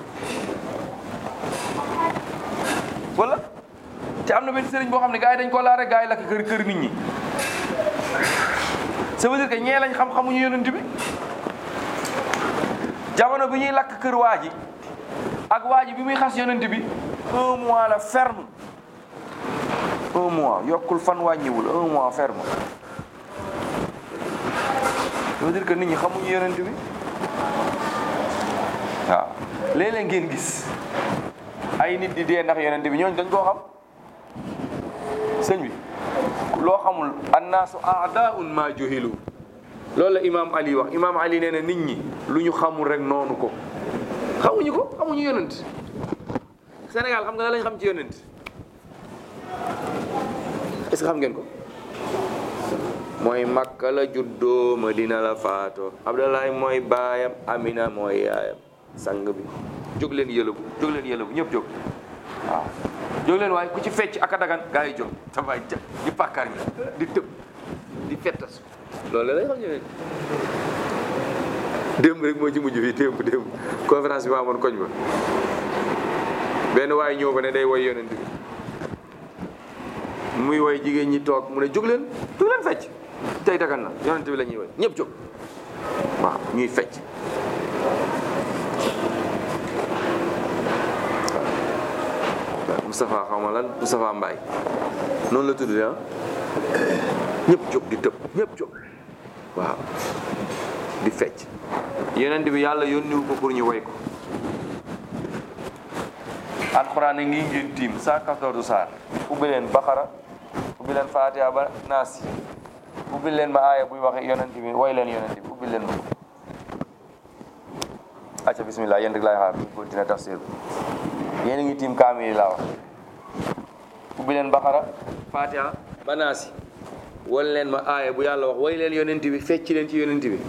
wala te am na benn sëriñ boo xam ne gars yi dañ ko laare gars yi lakk kër kër nit ñi ça veut dire que ñee lañ xam xamuñu yonent bi jamono bi ñuy lakk kër waa ji ak waa ji bi muy xas yonent bi un mois la ferme un mois yokkul fan wàññiwul un mois ferme ça veut dire que nit ñi xamuñu yonent bi waaw léeg-léeg ngeen gis ay nit di dee ndax yonent bi ñooñu dañ koo xam sëñ bi loo xamul annaasu aadaun ma juhilu loolu la imaam ali wax imaam ali nee na nit ñi lu ñu xamul rek noonu ko xamuñu ko xamuñu yonent Sénégal xam nga la lañ xam ci yonent est-ce que xam ngeen ko mooy Makka la juddoo Madina la faatoo Abdoulaye mooy baayam Amina mooy yaayam sang bi jóg leen yëlëbu jóg leen yëlëbu ñëpp jóg waaw jóg leen waaye ku ci fecc ak a dagan gaa yi jóg dafay ja di pàkkar ñi di tëb di fettas loolu lay xam ne démb rek moo ci mujj fii démb démb conférence bi ma amoon koñ ba benn waaye ñëw ko ne day woy yonent bi muy woy jigéen ñi toog mu ne jóg leen jóg leen fecc tey dagan na yonent bi la ñuy woy ñëpp jóg waaw ñuy fecc Moustapha xaw ma lan Moustapha Mbaye noonu la tudd ah ñëpp jóg di tëb ñëpp jóg waaw di fecc yonent bi yàlla yónniwu ko pour ñu woy ko alxuraan a ngi ngeen tiim 114 saar ubbi leen Baqara ubbi leen Fatiha ba Naas ubbi leen ma aaya buy waxe yonent bi woy leen yonent bi ubbi leen ma acca bismillah yéen rek laay xaar ñu continuer tafsir bi yéen a ngi tiim kaamil yi laa wax ubbi leen Baqara Fatiha ba Naas wol leen ma aaya bu yàlla wax woy leen yonent bi fecc leen ci yonent bi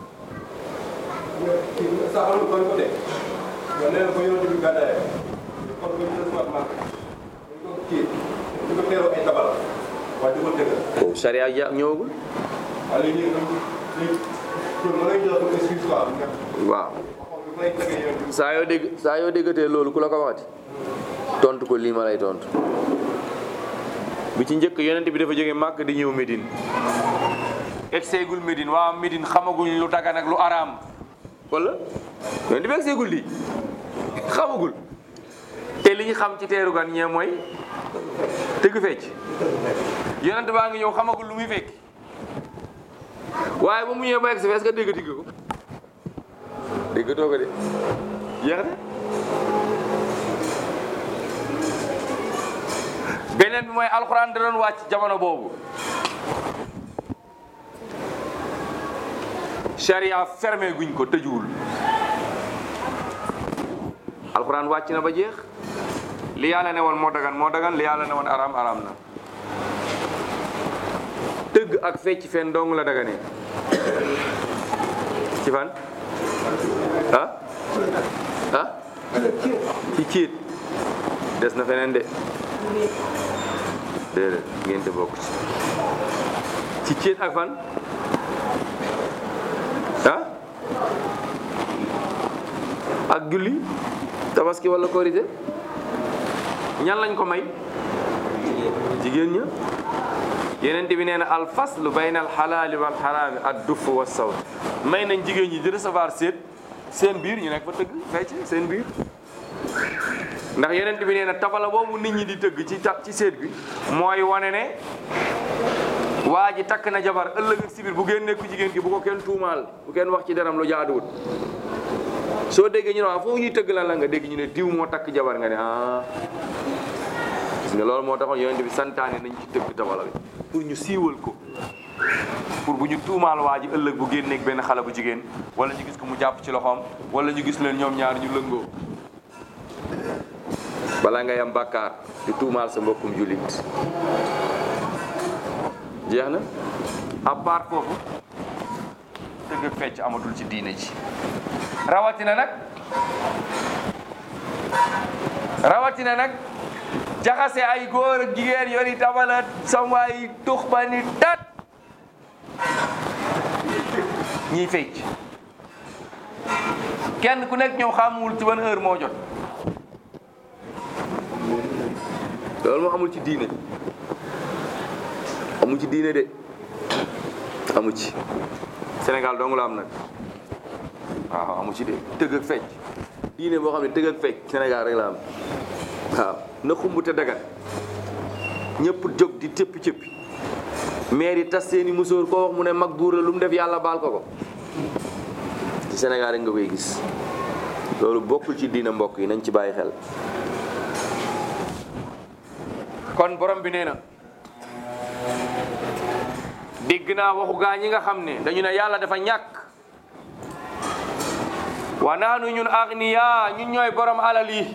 saxalu kon ko de nga nee na ko yonent bi gàddaay kon ko ñu sama mag ko kii di ko teeroo ay tabala waaye di ko dëggal boobu charia ja ñëwagul waaye ñu ñu ñu mën nañu jox ko excuse quoi nga waaw waxoon bi may tëggee yonent bi saa yoo dégg saa yoo déggatee loolu ku la ko waxati tontu ko lii ma lay tontu bi ci njëkk yonent bi dafa jógee màkk di ñëw Médine egseegul Médine waa Médine xamaguñ lu dagan ak lu araam wala yonent bi egseegul lii xamagul te li ñu xam ci teeru gan ñee mooy tëgg fecc yonent baa ngi ñëw xamagul lu muy fekk waaye ba mu ñëwee ba egsi est-ce que déggati nga ko déggatoo ko de jeex na beneen bi mooy alxuraan da doon wàcc jamono boobu charia fermé guñ ko tëjuwul alxuraan wàcc na ba jeex li yàlla ne woon moo dagan moo dagan li yàlla ne woon araam araam na tëgg ak fecc fen dong la daganee ci fan ah ah ci ciit des na feneen de déedéet ngeen te bokk ci ci ciit ak fan ah ak julli tabaski wala korité ñan lañ ko may jigéen ña yeneen bi nee na al faslu bayna al xalaali wal xaraami ad duff wa sawt may nañ jigéen ñi di recevoir seet seen biir ñu nekk fa tëgg fecc seen biir ndax yeneen bi nee na tabala boobu nit ñi di tëgg ci ta ci seet bi mooy wane ne waa ji takk na jabar ëllëg ak si biir bu ngeen nekku jigéen ki bu ko kenn tuumaal bu kenn wax ci deram lu jaaduwut soo déggee ñu ne waa foofu ñuy tëgg lan la nga dégg ñu ne diw moo takk jabar nga ne ah gis nga loolu moo taxoon yonent bi santaane nañ ci tëgg tabala bi pour ñu siiwal ko pour bu ñu tuumaal waa ji ëllëg bu génneeg benn xale bu jigéen wala ñu gis ko mu jàpp ci loxoom wala ñu gis leen ñoom ñaar ñu lëngoo balaa ngay am bàkkaar di tuumaal sa mbokkum jullit jeex na à part foofu tëgg ak fecc amatul ci diine ji rawatina nag rawatina nag jaxase ay góor ak jigéen yori tabala samwaay tux ba ni tat ñiy fecc kenn ku nekk ñoom xamuwul ci ban heure moo jot loolu moo amul ci diine amul ci diine de amu ci Sénégal dong la am nag waaw amu ci de tëgg ak fecc diine boo xam ne tëgg ak fecc Sénégal rek la am waaw na xumb te dagat ñëpp jóg di cëppi cëppi maire yi tas seeni musóor koo wax mu ne mag buur la lu mu def yàlla baal ko ko ci Sénégal rek nga koy gis loolu bokkul ci diine mbokk yi nañ ci bàyyi xel kon borom bi nee na dégg naa waxu gaa ñi nga xam ne dañu ne yàlla dafa ñàkk wa naanu ñun agniya ñun ñooy borom alal yi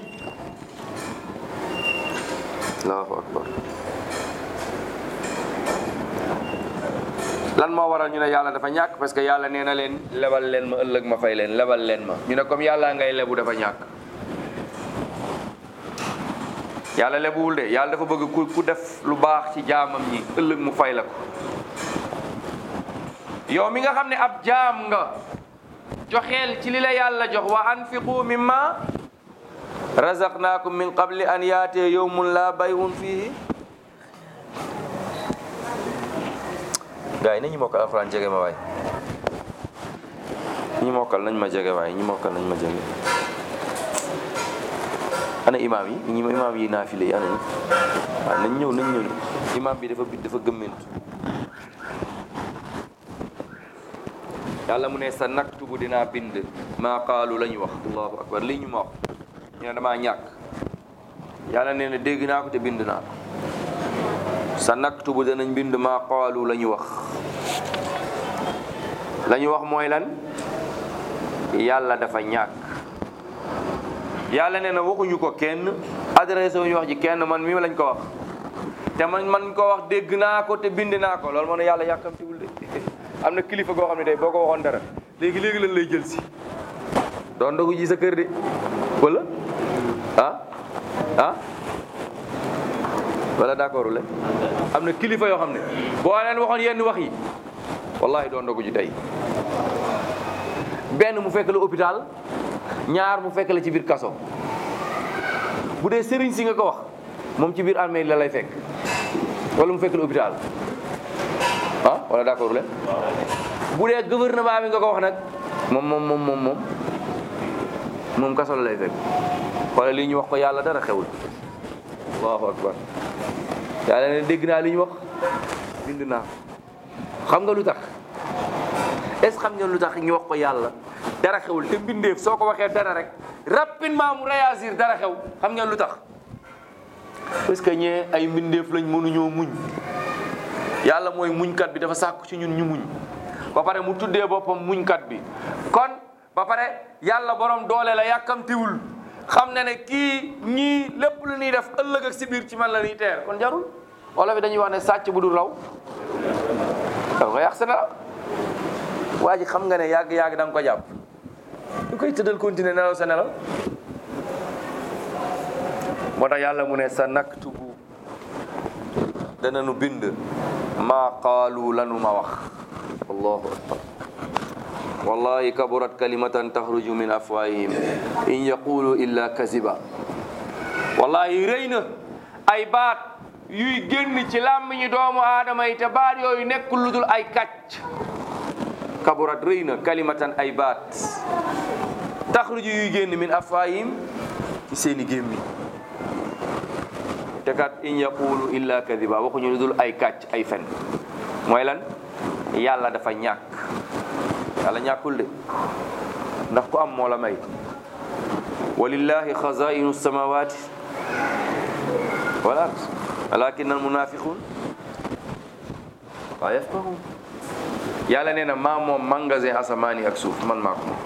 allahu akbar lan moo waral ñu ne yàlla dafa ñàkk parce que yàlla nee na leen lebal leen ma ëllëg ma fay leen lebal leen ma ñu ne comme yàlla ngay lebu dafa ñàkk yàlla lebuwul de yàlla dafa bëgg ku ku def lu baax ci jaamam ñi ëllëg mu fay la ko yow mi nga xam ne ab jaam nga joxeel ci li la yàlla jox wa anfiqu mimma razaqnaakum min qabli an yaatee yawmun la bay'un fihi gars yi nañu mokkal alxuraan jege ma waay ñi mokkal nañ ma jege waay ñi mokkal nañ ma jege ana imaam yi ñi imaam yi naafile yi ana ñi waaw nañ ñëw nañ ñëw imaam bi dafa dafa gëmmentu yàlla mu ne sa naktubu dinaa bind maa qaalu la ñu wax allahu akbar lii ñu ma wax ñu ne damaa ñàkk yàlla nee na dégg naa ko te bind naa ko sa naktubu danañ bind maa qaalu la ñu wax la ñu wax mooy lan yàlla dafa ñàkk yàlla nee na waxuñu ko kenn adressé wuñu wax ji kenn man mi lañ ko wax te man man ko wax dégg naa ko te bind naa ko loolu moo ne yàlla yàkkamtiwul de am na kilifa goo xam ne tey boo ko waxoon dara léegi léegi lan lay jël si doon dogu ji sa kër de wala ah ah wala d'accord le am na kilifa yoo xam ne boo leen waxoon yenn wax yi wallahi doon dogu ji tey benn mu fekk la hôpital ñaar mu fekk la ci biir kaso bu dee sëriñ si nga ko wax moom ci biir armée la lay fekk wala mu fekk la hôpital ah wala d'accord le bu dee gouvernement bi nga ko wax nag moom moom moom moom moom moom kaso la lay fekk wala lii ñu wax ko yàlla dara xewul allahu akbar yàlla ne dégg naa li ñu wax bind naa xam nga lu tax est ce xam nga lu tax ñu wax ko yàlla dara xewul te mbindeef soo ko waxee dara rek rapidement mu réagir dara xew xam ngeen lu tax parce que ñee ay mbindeef lañ mënuñoo muñ yàlla mooy muñkat bi dafa sàkku ci ñun ñu muñ ba pare mu tuddee boppam muñkat bi kon ba pare yàlla borom doole la yàkkamtiwul xam na ne kii ñii lépp lu ñuy def ëllëg ak si biir ci man la ñuy teer kon jarul wala fi dañuy wax ne sàcc bu dul raw dafa ko yàq sa nelaw waa ji xam nga ne yàgg-yàgg da nga ko jàpp du koy tëddal continuer nelaw sa nelaw moo tax yàlla mu ne sa naktubu dana nu bind maa qaalu lanu ma wax allahu akbar wallahi kaburat kalimatan taxruju min afwahihim in yaqulu illa kaziba wallahi rëy na ay baat yuy génn ci làmmiñu doomu aadama yi te baat yooyu nekkul lu dul ay kàcc kaburat rëy na kalimatan ay baat taxruju yuy génn min afwahihim ci seeni gémmi te kat in yaqulu illa kadiba waxuñu lu dul ay kàcc ay fen mooy lan yàlla dafa ñàkk yàlla ñàkkul de ndax ku am moo la may walillahi xazainu samawati wal ard walakin al munafiqun laa yafqahuun yàlla nee na maa moom magasin asamaan yi ak suuf man maa ko moom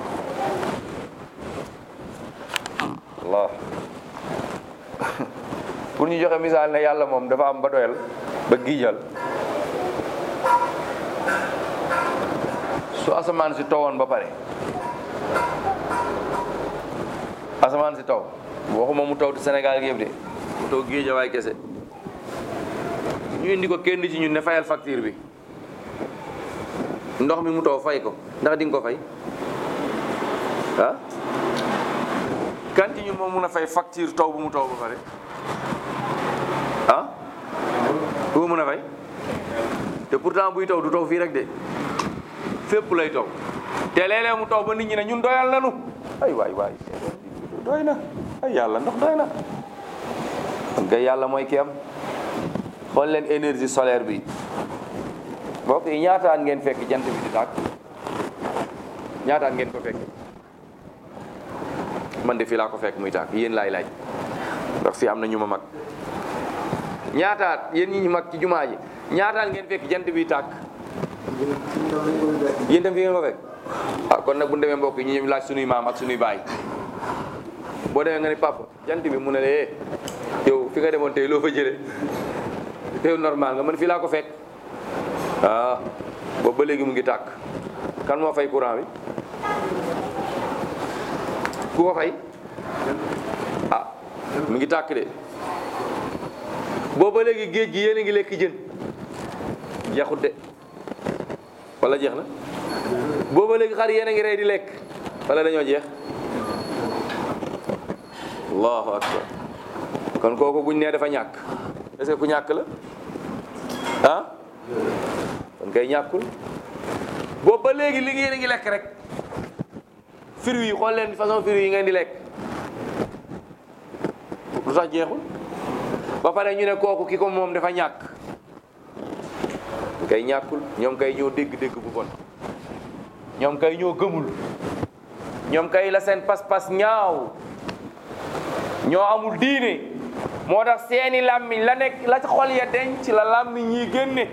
Allah pour ñu joxe misaal ne yàlla moom dafa am ba doyal ba giijal su asamaan si tawoon ba pare asamaan si taw waxuma mu taw ti Sénégal gi yëpp de mu taw géejawaay kese ñu indi ko kenn ci ñun ne fayal facture bi ndox mi mu taw fay ko ndax di nga ko fay ah kan ci ñun moom mun a fay facture taw bu mu taw ba pare ah bu mu mun a fay te pourtant buy taw du taw fii rek de fépp lay taw te léeg-léeg mu taw ba nit ñi ne ñun doyal nanu ay waay waay doy na ay yàlla ndox doy na kon kay yàlla mooy ki am xool leen énergie solaire bi mbokk yi ñaataan ngeen fekk jant bi di tàkk ñaataan ngeen ko fekk man de fii laa ko fekk muy tàkk yéen laay laaj ndax fii am na ñu ma mag ñaataat yéen ñi ñu mag ci jumaa ji ñaataan ngeen fekk jant bi tàkk yéen tam fi ngeen ko fekk ah kon nag bu ñu demee mbokk yi ñu ñëw laaj sunuy maam ak sunuy baay boo demee nga ni papa jant bi mu ne la eh yow fi nga demoon tey loo fa jëlee yow normal nga man fii laa ko fekk ah boobu ba léegi mu ngi tàkk kan moo fay courant bi ku ko fay ah mu ngi tàkk de boobu ba léegi géej gi yéen a ngi lekk jën jeexut de wala jeex na boobu ba léegi xar yéen a ngi rey di lekk wala dañoo jeex allahu akbar kon kooku buñ nee dafa ñàkk est-ce que ku ñàkk la ah kon kay ñàkkul boobu ba léegi li ngeen a ngi lekk rek fruits yi xool leen façon fruits yi ngeen di lekk lu tax jeexul ba pare ñu ne kooku ki ko moom dafa ñàkk kay ñàkkul ñoom kay ñoo dégg-dégg bu bon ñoom kay ñoo gëmul ñoom kay la seen pas-pas ñaaw ñoo amul diine moo tax seeni làmmiñ la nekk la ci xol ya denc la làmmiñ yi génne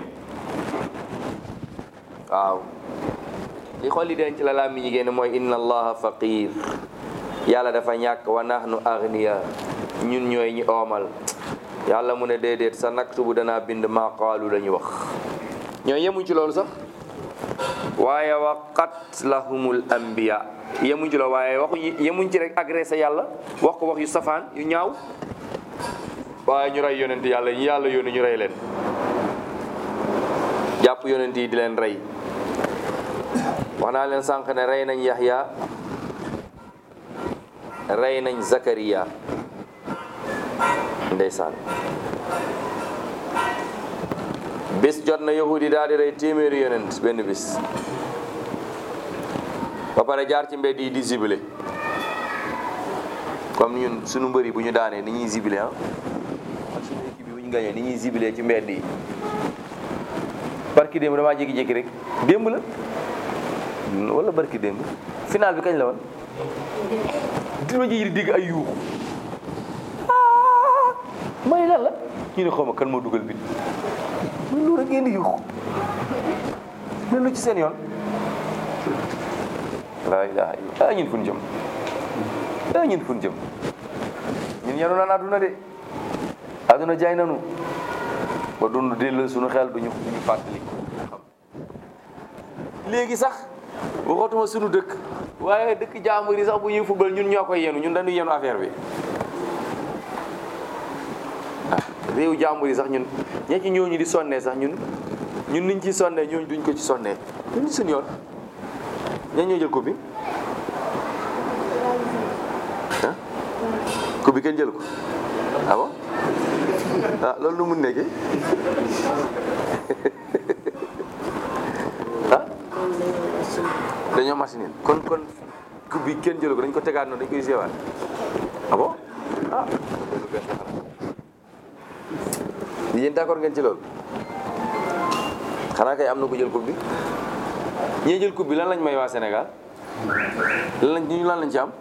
waaw li xol yi denc la làmmiñ yi génne mooy inna allaha faqir yàlla dafa ñàkk wa nahnu agniya ñun ñooy ñi oomal yàlla mu ne déedéet sa naktubu danaa bind maa qaalu la ñu wax ñoo yemuñ ci loolu sax waaye wa qatlahumul anbiya yemuñ ci loolu waaye waxu yemuñ ci rek agressé yàlla wax ko wax yu safaan yu ñaaw waaye ñu rey yonent yàlla ñu yàlla yónni ñu rey leen jàpp yonent yi di leen rey wax naa leen sànq ne rey nañ Yaxya rey nañ Zakariya ndeysaan bis jot na yahudi daal di rey téeméeri yonent benn bis ba pare jaar ci mbedd yi di zibilé comme ñun suñu mbëri bu ñu daanee ni ñuy zibilé ah ak suñu équipe bi bu ñu gañee ni ñuy zibilé ci mbedd yi barki démb damaa jékki-jékki rek démb la wala barki démb final bi kañ la woon dima ji di dégg ay yuuxu may lan la ñu ne xaw ma kan moo dugal bi muy lu rek ngeen di yuuxu leen lu ci seen yoon laa ilaha illa ah ñun fu ñu jëm ah ñun fu ñu jëm ñun yanu naan àdduna de àdduna jaay nanu ba dund dellu suñu xel duñu duñu fàttali léegi sax waxatuma suñu dëkk waaye dëkk jàmbur yi sax bu ñuy fubal ñun ñoo koy yenu ñun dañuy yenu affaire bi réew jàmbur yi sax ñun ña ci ñooñu di sonnee sax ñun ñun niñ ci sonnee ñooñu duñ ko ci sonnee ñun suñu yoon ña ñoo jël coupe bi ah coupe bi kenn jël ko ah bon ah loolu nu mun nekkee ah dañoo machine kon kon coupe bi kenn jël ko dañ ko tegaat noonu dañ koy séewaat ah bon ah loolu bees la xanaa yéen d'accord ngeen ci loolu xanaa kay am na ku jël coupe bi ñee jël coupe bi lan lañ may waa Sénégal lan lañ ñu lan lañ ci am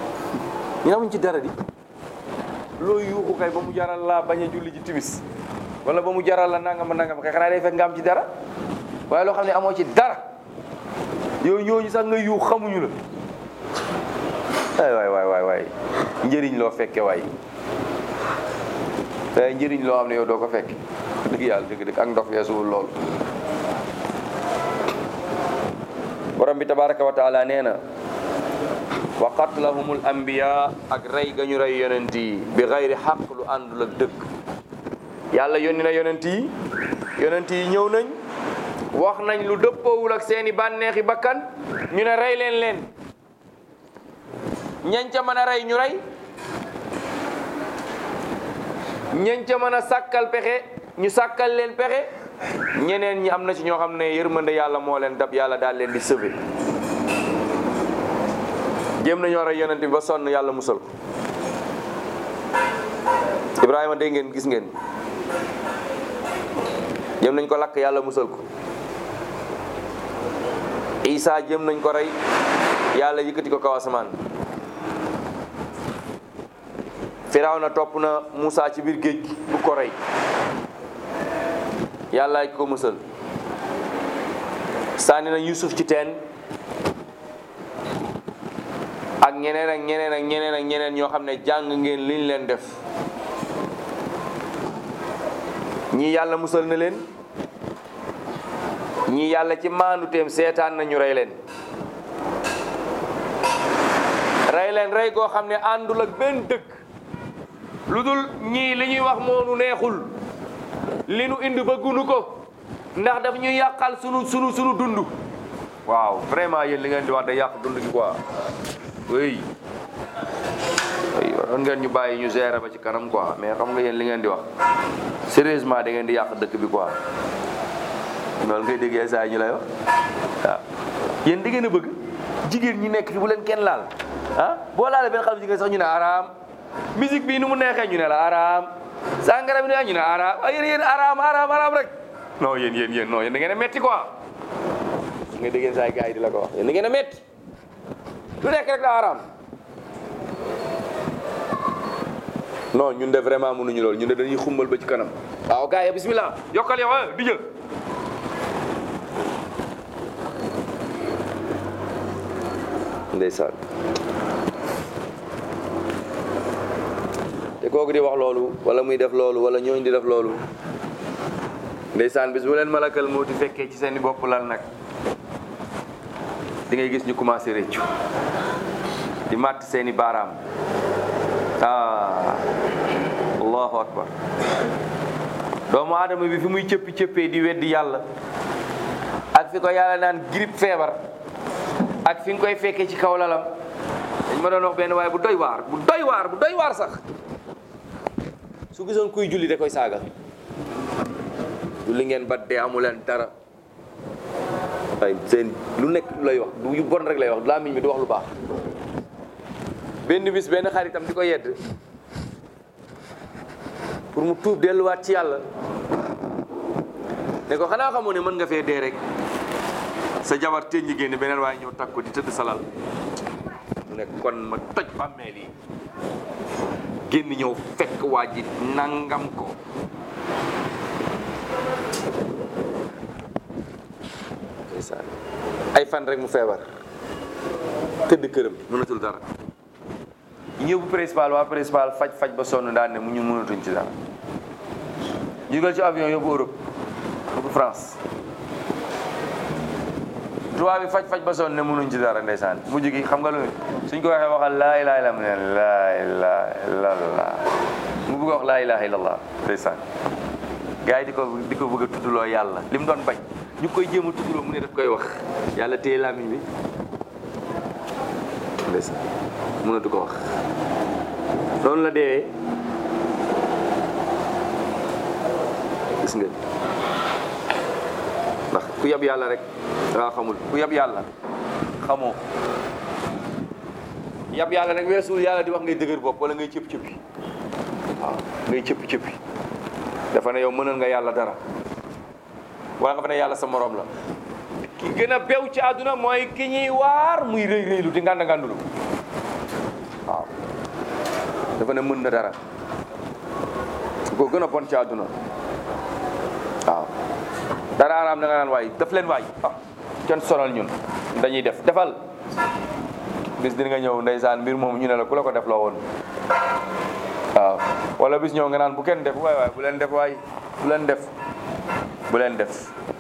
ñu amuñ ci dara di loo yuuxu kay ba mu jaral laa bañ a julli ji timis wala ba mu jaral la nangam nangam kay xanaa day fekk nga am ci dara waaye loo xam ne amoo ci dara yow ñooñu sax nga yu xamuñu la ay waay waay waay waay njëriñ loo fekke waay te njëriñ loo xam ne yow doo ko fekke dëgg yàlla dëgg dëgg ak ndox weesuwul lool borom bi tabaraka wa taala nee na wa qatlahumul anbiya ak rey ga ñu rey yonent yi bi xayri xaq lu àndul ak dëgg yàlla yónni na yonent yi yonent yi ñëw nañ wax nañ lu dëppoowul ak seeni bànneexi bakkan ñu ne rey leen leen ñañ ca mën a rey ñu rey ñañ ca mën a sàkkal pexe ñu sàkkal leen pexe ñeneen ñi am na ci ñoo xam ne yërmande yàlla moo leen dab yàlla daal leen di sauver jéem nañoo rey yonent bi ba sonn yàlla musal ko Ibrahima dégg ngeen gis ngeen jéem nañ ko lakk yàlla musal ko Isa jéem nañ ko rey yàlla yëkkati ko kaw asamaan Firawna topp na Moussa ci biir géej gi bu ko rey yàlla ko musal sànni na Yusuf ci teen ak ñeneen ak ñeneen ak ñeneen ak ñeneen ñoo xam ne jàng ngeen liñ leen def ñii yàlla musal na leen ñii yàlla ci maanduteem seetaan na ñu rey leen rey leen rey goo xam ne àndul ak benn dëkk lu dul ñii li ñuy wax moonu neexul li nu indi bëggunu ko ndax daf ñuy yàqal sunu sunu sunu dund waaw vraiment yéen li ngeen di wax da yàq dund gi quoi oui oui waroon ngeen ñu bàyyi ñu gérer ba ci kanam quoi mais xam nga yéen li ngeen di wax sérieusement da ngeen di yàq dëkk bi quoi loolu ngay déggee saa yi ñu lay wax waaw yéen da ngeen a bëgg jigéen ñi nekk fi bu leen kenn laal ah boo laalee benn xale jigéen sax ñu ne araam musique bi nu mu neexee ñu ne la araam sangara bi ne ñu ne araam ay yéen yéen araam araam araam rek non yéen yéen yéen non yéen da ngeen a metti quoi nga déggee saa yi gars yi di la ko wax yéen da ngeen a metti lu nekk rek la araam non ñun de vraiment mënuñu loolu ñun de dañuy xumbal ba ci kanam waaw gars yi bismillah yokkal yow di jël ndeysaan te kooku di wax loolu wala muy def loolu wala ñooñu di def loolu ndeysaan bis bu leen malakal mawti fekkee ci seeni bopp lal nag di ngay gis ñu commencé réccu di màtt seeni baaraam ah allahu akbar doomu aadama bi fi muy cëppi cëppee di weddi yàlla ak fi ko yàlla naan grippe feebar ak fi nga koy fekkee ci kaw lalam dañ ma doon wax benn waaye bu doy waar bu doy waar bu doy waar sax su gisoon kuy julli da koy saaga julli ngeen ba dee amu leen dara ay seen lu nekk lu lay wax du yu bon rek lay wax làmmiñ bi du wax lu baax benn bis benn xaritam di ko yedd pour mu tuub delluwaat ci yàlla ne ko xanaa xamoo ne mën nga fee dee rek sa jabar tënj génn beneen waaye ñëw takk ko di tëdd salal mu ne kon ma toj bàmmeel yi génn ñëw fekk waa ji nangam ko ndeysaan ay fan rek mu feebar tëdd këram mënatul dara ñëw bu principal waa principal faj faj ba sonn daan ne mu ñu mënatuñ ci dara jugal ci avion yóbbu Europe yóbbu France tubaab bi faj faj ba sonn ne mënuñ ci dara ndeysaan mujj gi xam nga lu suñ ko waxee waxal laa ilaha illa mu ne laa ilaha illallah mu bëgg a wax laa ilaha illallah ndeysaan gars yi di ko di ko bëgg a tuddloo yàlla li mu doon bañ ñu koy jéem a tuddloo mu ne daf koy wax yàlla téye làmmiñ bi ndeysaan mënatu ko wax noonu la deewee gis nga ndax ku yab yàlla rek dangaa xamul ku yab yàlla xamoo yab yàlla nag weesuul yàlla di wax ngay dëgër bopp wala ngay cëpp cëppi waaw ngay cëpp cëppi dafa ne yow mënal nga yàlla dara wala nga fa ne yàlla sa morom la ki gën a bew ci àdduna mooy ki ñuy waar muy rëy rëylu di nganda ngandulu waaw dafa ne mën na dara ko gën a bon ci àdduna dara araam da nga naan waay def leen waay ah kenn sonal ñun dañuy def defal bis dina nga ñëw ndeysaan mbir moom ñu ne la ku la ko def loo woon waaw wala bis ñëw nga naan bu kenn def waay waay bu leen def waay bu leen def bu leen def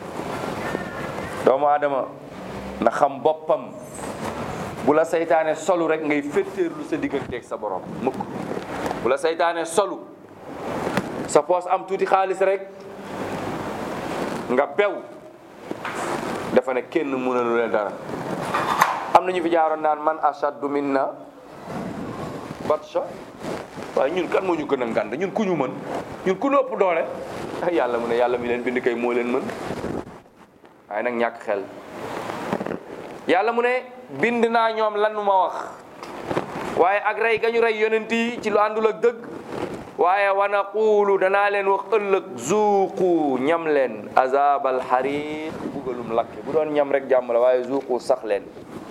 doomu aadama na xam boppam bu la saytaane solu rek ngay féttéerlu sa digganteeg sa borom mukk bu la saytaane solu sa poos am tuuti xaalis rek nga bew dafa ne kenn mënalu leen dara am na ñu fi jaaroon naan man ashaddu minna batsha waaye ñun kan moo ñu gën a ngand ñun ku ñu mën ñun ku ñu ëpp doole ah yàlla mu ne yàlla mi leen bind kay moo leen mën waaye nag ñàkk xel yàlla mu ne bind naa ñoom lan ma wax waaye ak rey ga ñu rey yonent yi ci lu àndul ak dëgg waaye wa naqulu danaa leen wax ëllëg zuuqu ñam leen azabal xariq bugalum lakke bu doon ñam rek jàmm la waaye zuuqu sax leen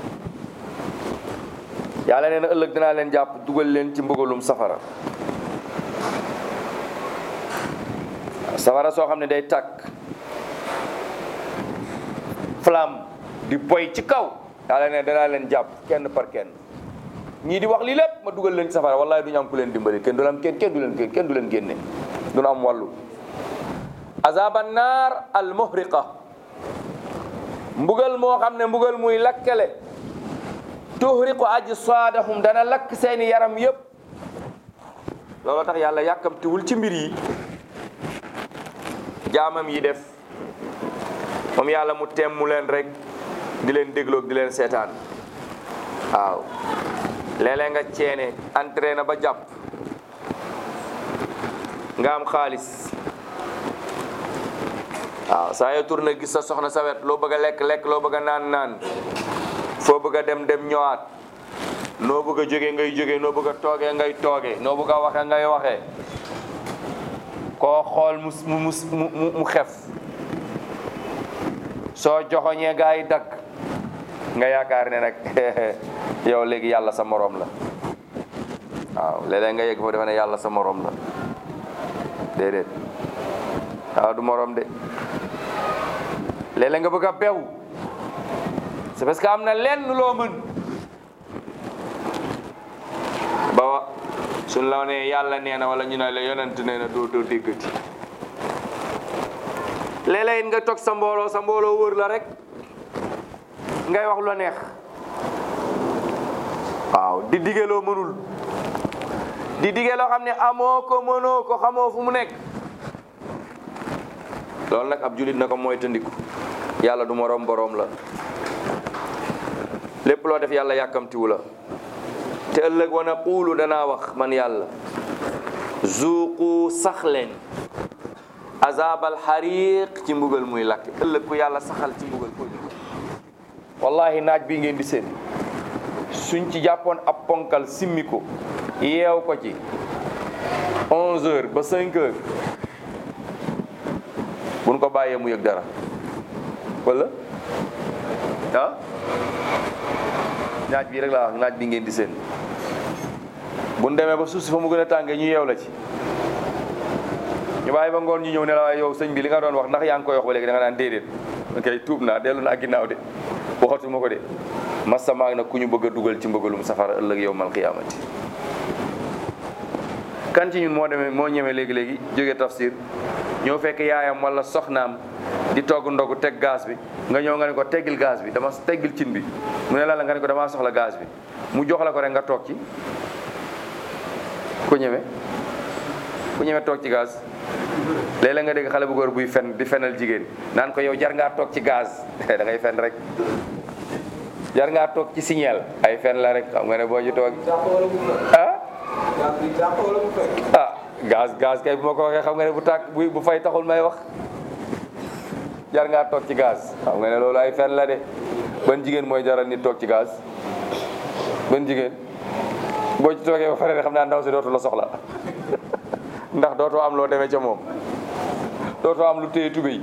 yàlla nee na ëllëg dinaa leen jàpp dugal leen ci mbugalum safara safara soo xam ne day tàkk flamme di boy ci kaw yàlla ne danaa leen jàpp kenn par kenn ñii di wax lii lépp ma dugal leen ci safara wallahi du ñu am ku leen dimbali kenn du am kenn kenn du leen kenn du leen génne du ñu am wàllu azaba naar al muhriqa mbugal moo xam ne mbugal muy lakkale tuhriqu ajsaadahum dana lakk seeni yaram yëpp looloo tax yàlla yàkkamtiwul ci mbir yi jaamam yi def moom yàlla mu temmu leen rek di leen dégloog di leen seetaan waaw léeg-léeg nga ceene entraîné ba jàpp nga am xaalis waaw saa yoo tourné gis sa soxna sa wet loo bëgg a lekk lekk loo bëgg a naan naan foo bëgg a dem dem ñëwaat noo bëgg a jógee ngay jógee noo bëgg a toogee ngay toogee noo bëgg a waxee ngay waxee koo xool mu mu mu mu xef soo joxoñee gaa yi dagg nga yaakaar ne nag yow léegi yàlla sa moroom la waaw léeg-léeg nga yegg foofu defe ne yàlla sa moroom la déedéet waaw du moroom de léeg-léeg nga bëgg a bew c'est parce que am na lenn loo mën ba wa suñ la nee yàlla nee na wala ñu ne la yonent nee na doo doo déggati léeg-léeg nga toog sa mbooloo sa mbooloo wër la rek ngay wax lu neex waaw di dige loo mënul di dige loo xam ne amoo ko mënoo ko xamoo fu mu nekk loolu nag ab julit na ko mooy tëndiku yàlla du moroom boroom la lépp loo def yàlla yàkkamtiwu la te ëllëg wana quulu danaa wax man yàlla zuuqu sax leen azabal xariq ci mbugal muy lakk ëllëg ku yàlla saxal ci mbugal ko wallahi naaj bii ngeen di seen suñ ci jàppoon ab ponkal simmi ko yeew ko ci 11 heures ba 5 heures buñ ko bàyyee mu yëg dara wala ah naaj bii rek laa wax naaj bi ngeen di seen buñ demee ba suuf si fa mu gën a tàngee ñu yeew la ci ñu bàyyi ba ngoon ñu ñëw ne la waaye yow sëñ bi li nga doon wax ndax yaa ngi koy wax ba léegi da nga naan déedéet ok tuub naa dellu naa ginnaaw de waxatuma ko de masamaag nag ku ñu bëgg a dugal ci mbëggalum safara ëllëg yow mal xiyaamati kan ci ñun moo demee moo ñemee léegi-léegi jóge tafsir ñëw fekk yaayam wala soxnaam di togg ndogu teg gaz bi nga ñëw nga ne ko teggil gaz bi dama teggil cin bi mu ne la la nga ne ko damaa soxla gaz bi mu jox la ko rek nga toog ci ku ñeme ku ñeme toog ci gaz léeg-léeg nga dégg xale bu góor buy fen di fenal jigéen naan ko yow jar ngaa toog ci gaz da ngay fen rek jar ngaa toog ci signal ay fen la rek xam nga ne boo ci toog ah ah gaz gaz kay bu ma ko waxee xam nga ne bu tàkk bu bu fay taxul may wax jar ngaa toog ci gaz xam nga ne loolu ay fen la de ban jigéen mooy jaral nit toog ci gaz ban jigéen boo ci toogee ba pare de xam naa ndaw si dootu la soxla ndax dootoo am loo demee ca moom dootoo am lu téye tubéy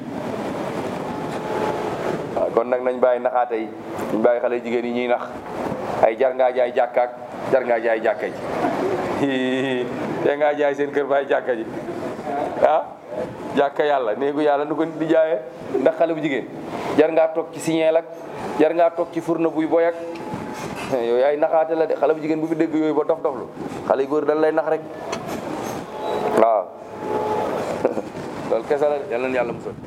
waaw kon nag nañ bàyyi naxaate yi nañ bàyyi xale jigéen yi ñuy nax ay jar ngaa jaay jàkkaak jar ngaa jaay jàkka ji te ngaa jaay seen kër baay jàkka ji ah jàkka yàlla néegu yàlla nu ko nit di jaayee ndax xale bu jigéen jar ngaa toog ci signeel ak jar ngaa toog ci furna buy boy ak yooyu ay naxaate la de xale bu jigéen bu fi dégg yooyu ba dof doflu xale yu góor dañ lay nax rek waaw loolu kese la de yàlla na yàlla musal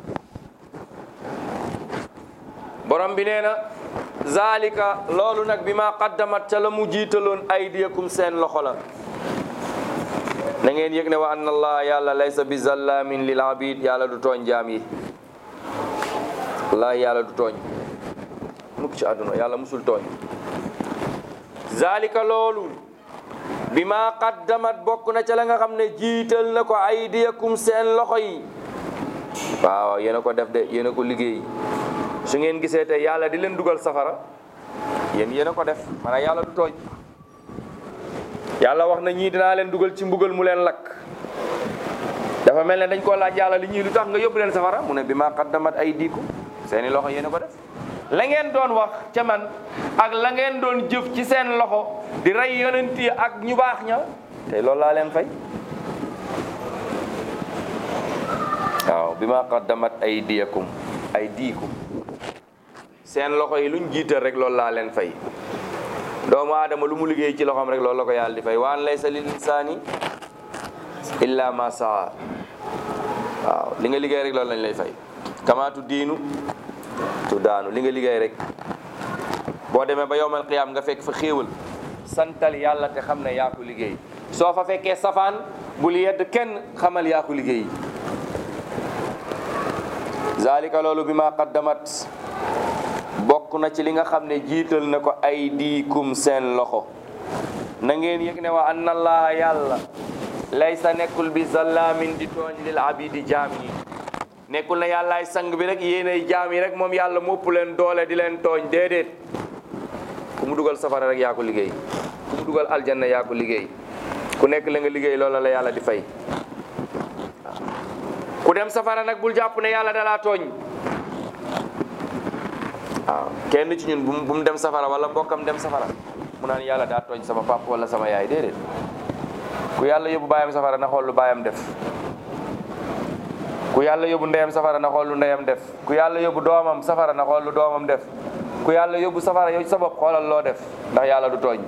borom bi nee na zalika loolu nag bi ma qaddamat ca la mu jiitaloon aydiyakum seen loxo la na ngeen yëg ne wa anna allah yàlla laysa bi zallamin lil abid yàlla du tooñ jaam yi wallahi yàlla du tooñ mukk ci àdduna yàlla musul tooñ zalika loolu bi ma qaddamat bokk na ca la nga xam ne jiital na ko aydiyakum seen loxo yi waaw yéen a ko def de yéen a ko liggéey su ngeen gisee te yàlla di leen dugal safara yéen yéen a ko def maanaam yàlla du tooñ yàlla wax na ñii dinaa leen dugal ci mbugal mu leen lakk dafa mel ne dañ koo laaj yàlla li ñii lu tax nga yóbbu leen safara mu ne bi ma qaddamat ay diiku seeni loxo yéen a ko def la ngeen doon wax ca man ak la ngeen doon jëf ci seen loxo di rey yonent yi ak ñu baax ña te loolu laa leen fay waaw bi ma qaddamat ay diyakum ay diikum seen loxo yi luñ jiital rek loolu laa leen fay doomu aadama lu mu liggéey ci loxoom rek loolu la ko yàlla di fay waan laysa lil insaani illa ma saa waaw li nga liggéey rek loolu lañ lay fay kamaatu diinu tu daanu li nga liggéey rek boo demee ba yowmal qiyaam nga fekk fa xéewal santal yàlla te xam ne yaa ko liggéey soo fa fekkee safaan bul yedd kenn xamal yaa ko liggéey zalika loolu bi ma qaddamat bokk na ci li nga xam ne jiital na ko ay diikum seen loxo na ngeen yëg ne wa anna allaha yàlla laysa nekkul bi zallaamin di tooñ lil abidi jaam yi nekkul na yàllaay sang bi rek yéenay jaam yi rek moom yàlla mopp leen doole di leen tooñ déedéet ku mu dugal safara rek yaa ko liggéey ku mu dugal aljanna yaa ko liggéey ku nekk la nga liggéey loola la yàlla di fay ku dem safara nag bul jàpp ne yàlla dalaa tooñ waaw kenn ci ñun bu mu bu mu dem safara wala mbokkam dem safara mu naan yàlla daa tooñ sama papa wala sama yaay déedéet ku yàlla yóbbu baayam safara na xool lu baayam def ku yàlla yóbbu ndeyam safara na xool lu ndeyam def ku yàlla yóbbu doomam safara na xool lu doomam def ku yàlla yóbbu safara yow ci sa bopp xoolal loo def ndax yàlla du tooñ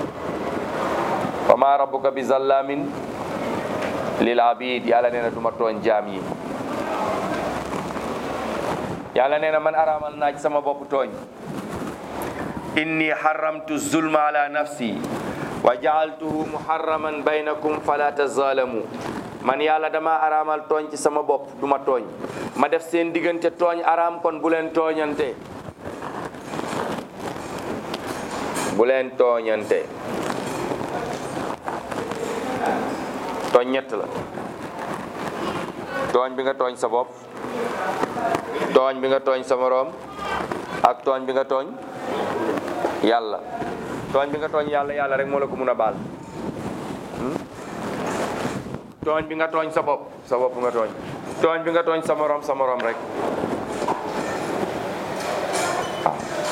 wa ma rabbuka bi zallamin lil abid yàlla nee na du ma tooñ jaam yi yàlla nee na man araamal naa ci sama bopp tooñ inni haramtu zulma ala nafsi wa jaaltuhu muharraman baynakum fala tazalamu man yàlla dama araamal tooñ ci sama bopp du ma tooñ ma def seen diggante tooñ araam kon bu leen tooñante bu leen tooñante tooñ ñett la tooñ bi nga tooñ sa bopp tooñ bi nga tooñ sa moroom ak tooñ bi nga tooñ yàlla tooñ bi nga tooñ yàlla yàlla rek moo la ko mun a baal tooñ bi nga tooñ sa bopp sa bopp nga tooñ tooñ bi nga tooñ sa moroom sa moroom rek waaw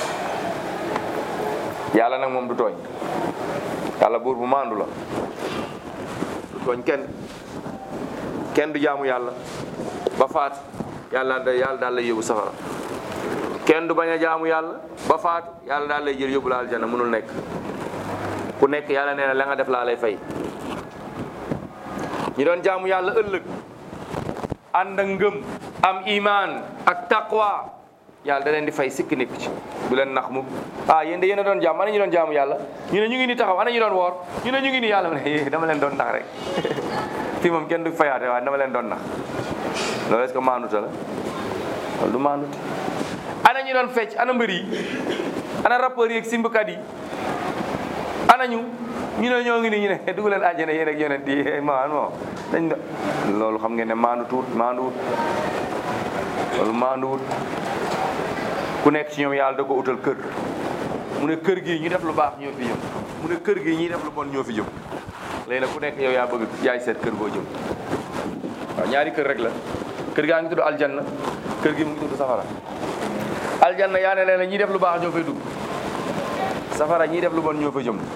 yàlla nag moom du tooñ yàlla buur bu maandu la du tooñ kenn kenn du jaamu yàlla ba faat yàlla da yàlla daal lay yóbbu safara kenn du bañ a jaamu yàlla ba faatu yàlla daal lay jël yóbbu la aljana mënul nekk ku nekk yàlla nee na la nga def laa lay fay ñi doon jaamu yàlla ëllëg ànd ak ngëm am iman ak taqwa yàlla da leen di fay sikk nekk ci bu leen nax mu ah yéen de yéen a doon jaam ana ñu doon jaamu yàlla ñu ne ñu ngi ni taxaw ana ñu doon woor ñu ne ñu ngi ni yàlla mu ne dama leen doon nax rek fii moom kenn du fayaate waaye dama leen doon nax loolu est-ce que maanuta la loolu du maanut ana ñu doon fecc ana mbër yi ana rappeurs yi ak simbukat yi ana ñu ñu ne ñoo ngi ni ñu ne dugg leen àjjana yéen ak yonent yi maan moo dañ do loolu xam ngeen ne maandutuut maanduwut loolu maanduwut ku nekk ci ñoom yàlla da ko utal kër mu ne kër gi ñu def lu baax ñoo fi jëm mu ne kër gi ñi def lu bon ñoo fi jëm léegi nag ku nekk yow yaa bëgg yaay seet kër goo jëm waaw ñaari kër rek la kër gaa ngi tudd aljanna kër gi mu ngi tudd safara aljanna yaa ne leen ñi def lu baax ñoo fay dugg safara ñi def lu bon ñoo fa jëm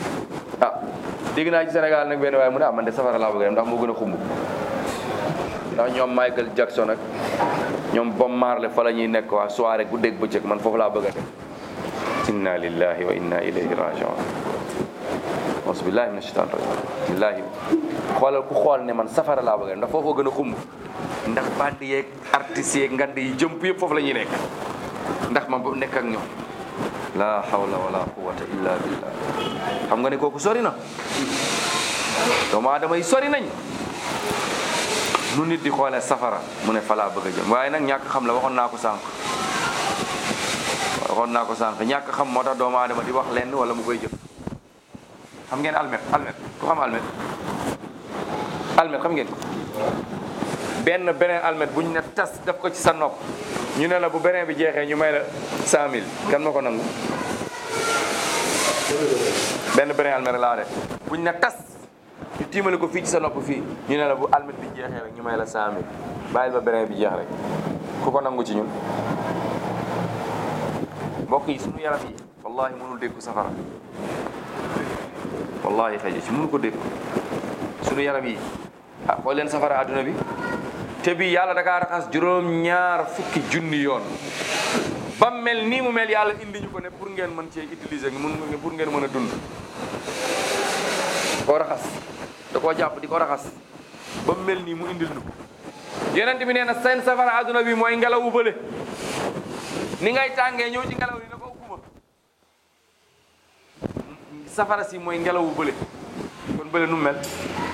ah dégg naa ci Sénégal nag benn waaye mu ne ah man de safara laa bëgg a dem ndax moo gën a xumb ndax ñoom Michael Jackson ak ñoom Bob Marley fa la ñuy nekk waa soirée guddeeg bëccëg man foofu laa bëgg a dem inna lillahi wa inna ilayhi rajiun auzubillahi mina shaitan rajim billahi xoolal ku xool ne man safara laa bëgg a dem ndax foofoo gën a xumb ndax bandi yeeg artistes yeeg ngand yi jëmp yëpp foofu la ñuy nekk ndax ma ba nekk ak ñoom la hawla wala quwwata illa billah xam nga ne kooku sori na doomu aadama yi sori nañ nu nit di xoolee safara mu ne fa laa bëgg a jëm waaye nag ñàkk xam la waxoon naa ko sànq waxoon naa ko sànq ñàkk xam moo tax doomu aadama di wax lenn wala mu koy jëf xam ngeen almet almet ku xam almet almet xam ngeen ko benn beneen almet bu ñu ne tas def ko ci sa nopp ñu ne la bu beneen bi jeexee ñu may la cent mille kan ma ko nangu benn beneen almet rek laa def bu ñu ne tas ñu tiimale ko fii ci sa nopp fii ñu ne la bu almet bi jeexee rek ñu may la cent mille bàyyil ba beneen bi jeex rek ku ko nangu ci ñun mbokk yi sunu yaram yi wallahi mënul dékku safara wallahi xëy ci mënu ko dékku sunu yaram yi ah xool leen safara adduna bi te bi yàlla da kaa raxas juróom ñaar fukki junni yoon ba mel nii mu mel yàlla indi ñu ko ne pour ngeen mën cee utiliser mun pour ngeen mën a dund koo raxas da koo jàpp di ko raxas ba mel nii mu indil ñu ko yonent bi nee na seen safara adduna bi mooy ngelaw bu bële ni ngay tàngee ñëw ci ngelaw li na ko ukkuma safara si mooy ngelaw bu bële kon bële nu mel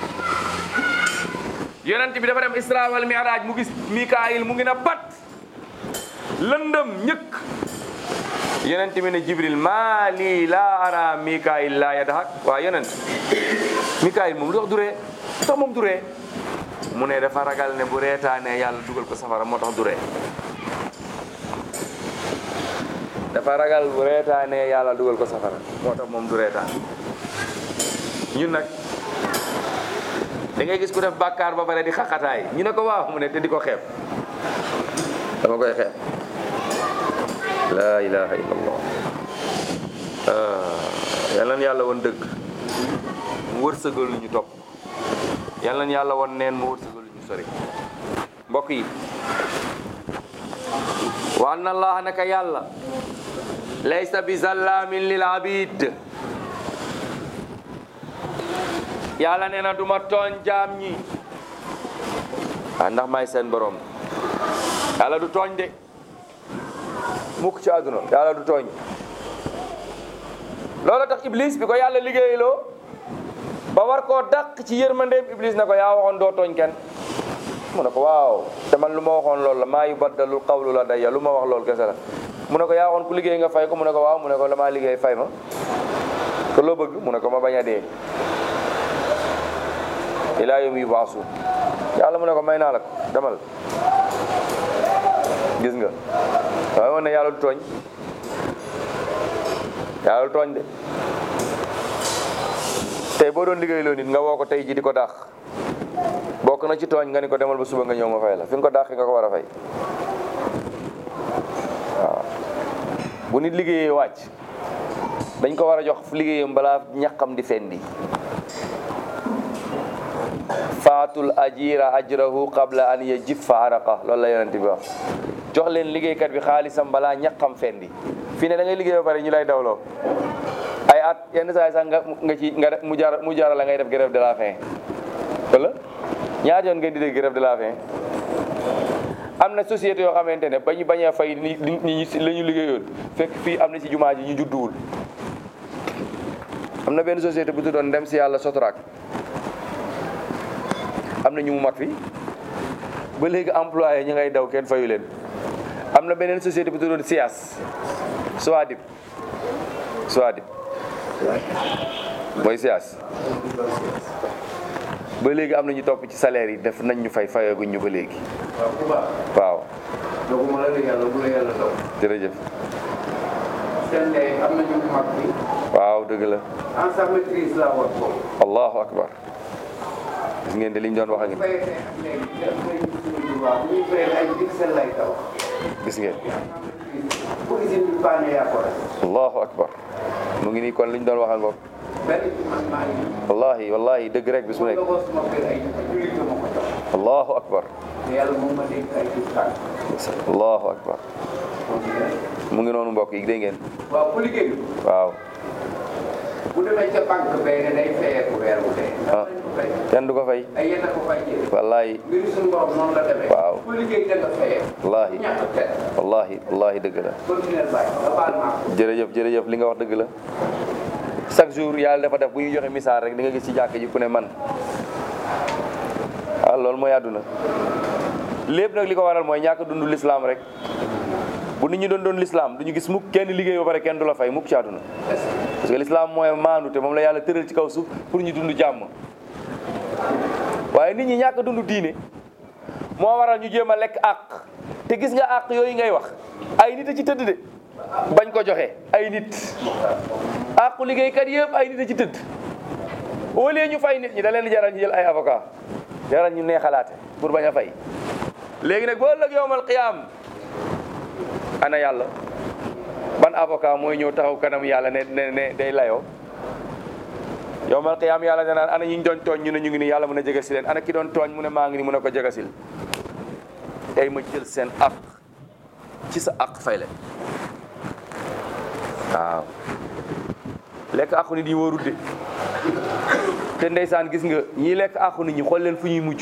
yonent bi dafa dem isra wal mi'raj mu gis mikaayil mu ngi na pat lëndëm ñëkk yonent bi ne jibril maa lii laa ara mikaayil laa yadhak waa yonent mikaayil moom lu tax duree lu tax moom duree mu ne dafa ragal ne bu reetaanee yàlla dugal ko safara moo tax duree dafa ragal bu reetaanee yàlla dugal ko safara moo tax moom du reetaan ñun nag da ngay gis ku def bàkkaar ba pare di xaqataay ñu ne ko waaw mu ne te di ko xeeb dama koy xeeb laa ilaha illallah yal na yàlla woon dëgg mu wërsëgal ñu topp yal na yàlla woon neen mu wërsëgal ñu sori mbokk yi wa anna allaha naka yàlla laysa bi zallamin lil abid yàlla nee na du ma tooñ jaam ñi ah ndax may seen borom yàlla du tooñ de mukk ci àdduna yàlla du tooñ loolu tax iblis bi ko yàlla liggéeyloo ba war koo dàq ci yërmandeem iblis na ko yaa waxoon doo tooñ kenn mu ne ko waaw te man lu ma waxoon loolu la maa yu baddalul qawlu la dayya lu ma wax loolu kese la mu ne ko yaa waxoon ku liggéey nga fay ko mu ne ko waaw mu ne ko damaa liggéey fay ma te loo bëgg mu ne ko ma bañ a dee ilaa yawmi yub'asun yàlla mu ne ko may naa la ko demal gis nga waaye woon ne yàlla du tooñ yàlla du tooñ de tey boo doon liggéey loo nit nga woo ko tey ji di ko dàq bokk na ci tooñ nga ni ko demal ba suba nga ñëw ma fay la fi nga ko dàqi nga ko war a fay waaw bu nit liggéeyee wàcc dañ ko war a jox liggéeyam balaa ñaqam di fendi faatul ajira ajrahu qabla an yajiffa araqa loolu la yonent bi wax jox leen liggéeykat bi xaalisam balaa ñaqam fendi fii ne da ngay liggéey ba pare ñu lay dawloo ay at yenn saa yi sax nga nga ci nga mu jar mu jar la ngay def grève de la faim wala ñaata yoon ngeen di dégg grève de la faim am na société yoo xamante ne ba ñu bañ a fay ni ni la ñu liggéeyoon fekk fii am na ci jumaa ji ñu judduwul am na benn société bu tuddoon dem si yàlla Sotrac am na ñu mu mag fi ba léegi employé ñu ngay daw kenn fayu leen am na beneen société bu tuddoon SIAS Soadib Soadib mooy SIAS ba léegi am na ñu topp ci salaire yi def nañ ñu fay fayaguñ ñu ba léegi waaw ku baax waaw donc ma la la yàlla bu la yàlla taw jërëjëf seen ndey am na ñu mag bi waaw dëgg la ensemble maîtrise la woon foofu allahu akbar gis ngeen de liñ doon wax ak bu fayee ak léegi def nañ suñu droit bu ñuy fayee ay pixel lay taw gis ngeen bu usine bi paane yaa ko def allahu akbar mu ngi nii kon liñ doon wax ak ngoog benn ci man maa ngi wallahi wallahi dëgg rek bis bu nekk nga ko suma kër ay jullit ma ko taw allahu akbar te yàlla moom ma dénk ay tur tànk allahu akbar mu ngi noonu mbokk yi dégg ngeen waaw ku liggéey waaw bu demee ca banque bay ne day fayeeku weer wu dee ndax ah nañ ko fay kenn du ko fay ay yenn ko fay jël wallahi mbir suñu borom noonu la demee Waaw. ku liggéey da nga fayeeku wallahi ñàkk tedd wallahi wallahi dëgg la continuer bàyyi nga baal maa ko jërëjëf jërëjëf li nga wax dëgg la chaque jour yàlla dafa def bu ñu joxe misaal rek di nga gis ci jàkk ji ku ne man ah loolu mooy àdduna lépp nag li ko waral mooy ñàkk dund lislaam rek bu nit ñi doon doon lislaam du ñu gis mukk kenn liggéey ba pare kenn du la fay mukk ci àdduna parce que lislaam mooy maandu te moom la yàlla tëral ci kaw suuf pour ñu dund jàmm waaye nit ñi ñàkk dund diine moo waral ñu jéem a lekk àq te gis nga àq yooyu ngay wax ay nit a ci tëdd de bañ ko joxe ay nit àqu liggéeykat yëpp ay nit a ci tëdd au lieu ñu fay nit ñi da leen di jaral ñu jël ay avocat jaral ñu neexalaate pour bañ a fay léegi nag boo ëllëg yowmal qiyaam ana yàlla ban avocat mooy ñëw taxaw kanam yàlla ne ne ne day layoo yowmal qiyaam yàlla danaan ana ñi ñu doon tooñ ñu ne ñu ngi nii yàlla mën a jege si leen ana ki doon tooñ mu ne maa ngi nii mu ne ko jegasil tey ma jël seen àq ci sa àq fay leen waaw lekk àqu nit yi wóorul de te ndeysaan gis nga ñii lekk àqu nit ñi xool leen fu ñuy mujj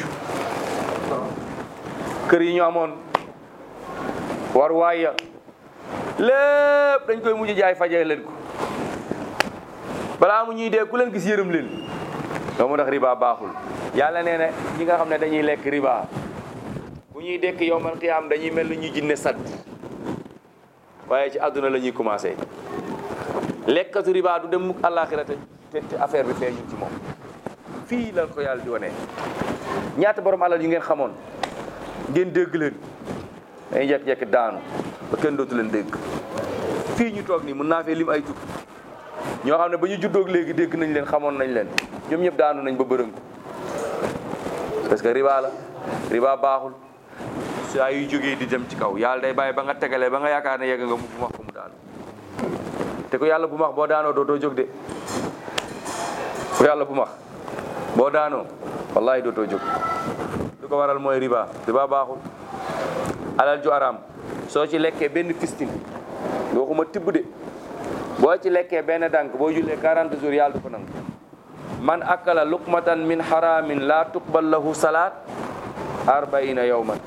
kër yi ñu amoon war waaya lépp dañ koy mujj jaay fajee leen ko balaa mu ñuy dee ku leen gis yërëm leen doo mu tax riba baaxul yàlla nee na ñi nga xam ne dañuy lekk riba bu ñuy dekk yowmal qiyaam dañuy mel ni ñuy jinne sat waaye ci àdduna la ñuy commencé lekkatu riba du dem mukk àllaaxira te te te affaire bi feeñu ci moom fii la ko yàlla di wane ñaata borom alal yu ngeen xamoon ngeen dégg leen dañuy jekk-jekk daanu ba kenn dootu leen dégg fii ñu toog nii mën naa fee lim ay tur ñoo xam ne ba ñu juddoog léegi dégg nañ leen xamoon nañ leen ñoom ñëpp daanu nañ ba bërëngu parce que riba la riba baaxul saa yu jógee di dem ci kaw yàlla day bàyyi ba nga tegalee ba nga yaakaar ne yegg nga mu bu max ko mu daanu te ku yàlla bu max boo daanoo dootoo jóg de ku yàlla bu max boo daanoo wallahi dootoo jóg lu ko waral mooy riba riba baaxul alal ju araam soo ci lekkee benn fistin waxuma tibb de boo ci lekkee benn dànk boo jullee 40 jours yàlla du ko nangu man akala luqmatan min haramin la tuqbal lahu salaat arbaina yawman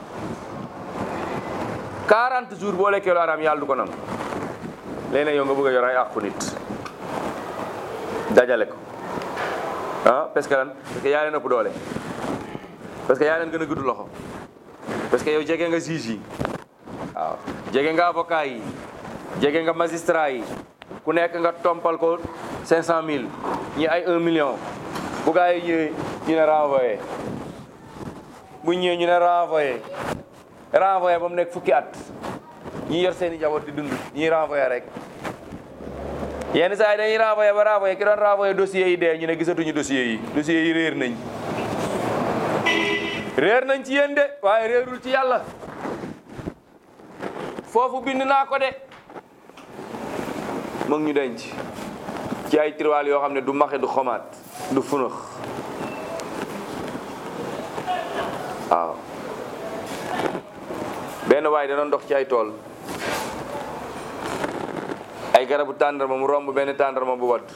40 jours boo lekkee lu araam yàlla du ko nangu léeg-léeg yow nga bëgg a yor ay àqu nit dajale ko ah parce que lan parce que yaa leen ëpp doole parce que yaa leen gën a gudd loxo parce que yow jege nga juge yi waaw jege nga avocat yi jege nga magistrat yi ku nekk nga tompal ko 500000 ñi ay 1 million bu gaa yi ñëwee ñu ne renvoyé bu ñëwee ñu ne renvoyé renvoyé ba mu nekk fukki at ñi yor seen i njaboot di dund ñuy renvoyé rek yenn saa yi dañuy renvoyé ba renvoyé ki doon renvoyé dossiers yi dee ñu ne gisatuñu dossiers yi dossiers yi réer nañ réer nañ ci yéen de waaye réerul ci yàlla foofu bind naa ko de mu ngi ñu denc ci ay tiroir yoo xam ne du maxe du xomaat du funax waaw benn waay da doon dox ci ay tool ay garabu tàndarma mu romb benn tàndarma bu wadd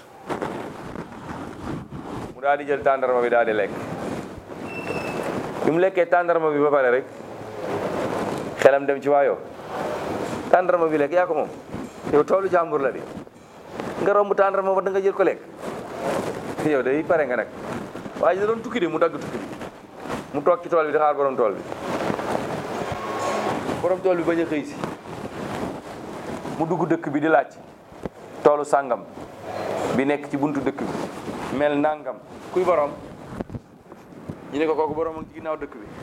mu daal di jël tàndarma bi daal di lekk bi mu lekkee tàndarma bi ba pare rek xelam dem ci waayoo tàndarma bi lekk yaa ko moom yow toolu jàmbur la di nga romb tàndarma ba da nga jël ko lekk yow day pare nga nag waaye da doon tukki de mu dagg tukki bi mu toog ci tool bi di xaar borom tool bi borom tool bi bañ a xëy si mu dugg dëkk bi di laaj toolu sàngam bi nekk ci buntu dëkk bi mel nangam kuy borom ñu ne ko kooku borom ak ci ginnaaw dëkk bi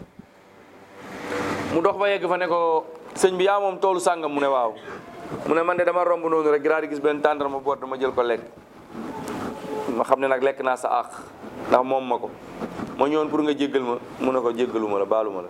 mu dox ba yegg fa ne ko sëñ bi yaa moom toolu sàngam mu ne waaw mu ne man de dama romb noonu rek daal di gis benn tàndarma boot dama jël ko lekk ma xam ne nag lekk naa sa àq ndax moom ma ko ma ñëwoon pour nga jéggal ma mu ne ko jéggalu ma la baalu ma la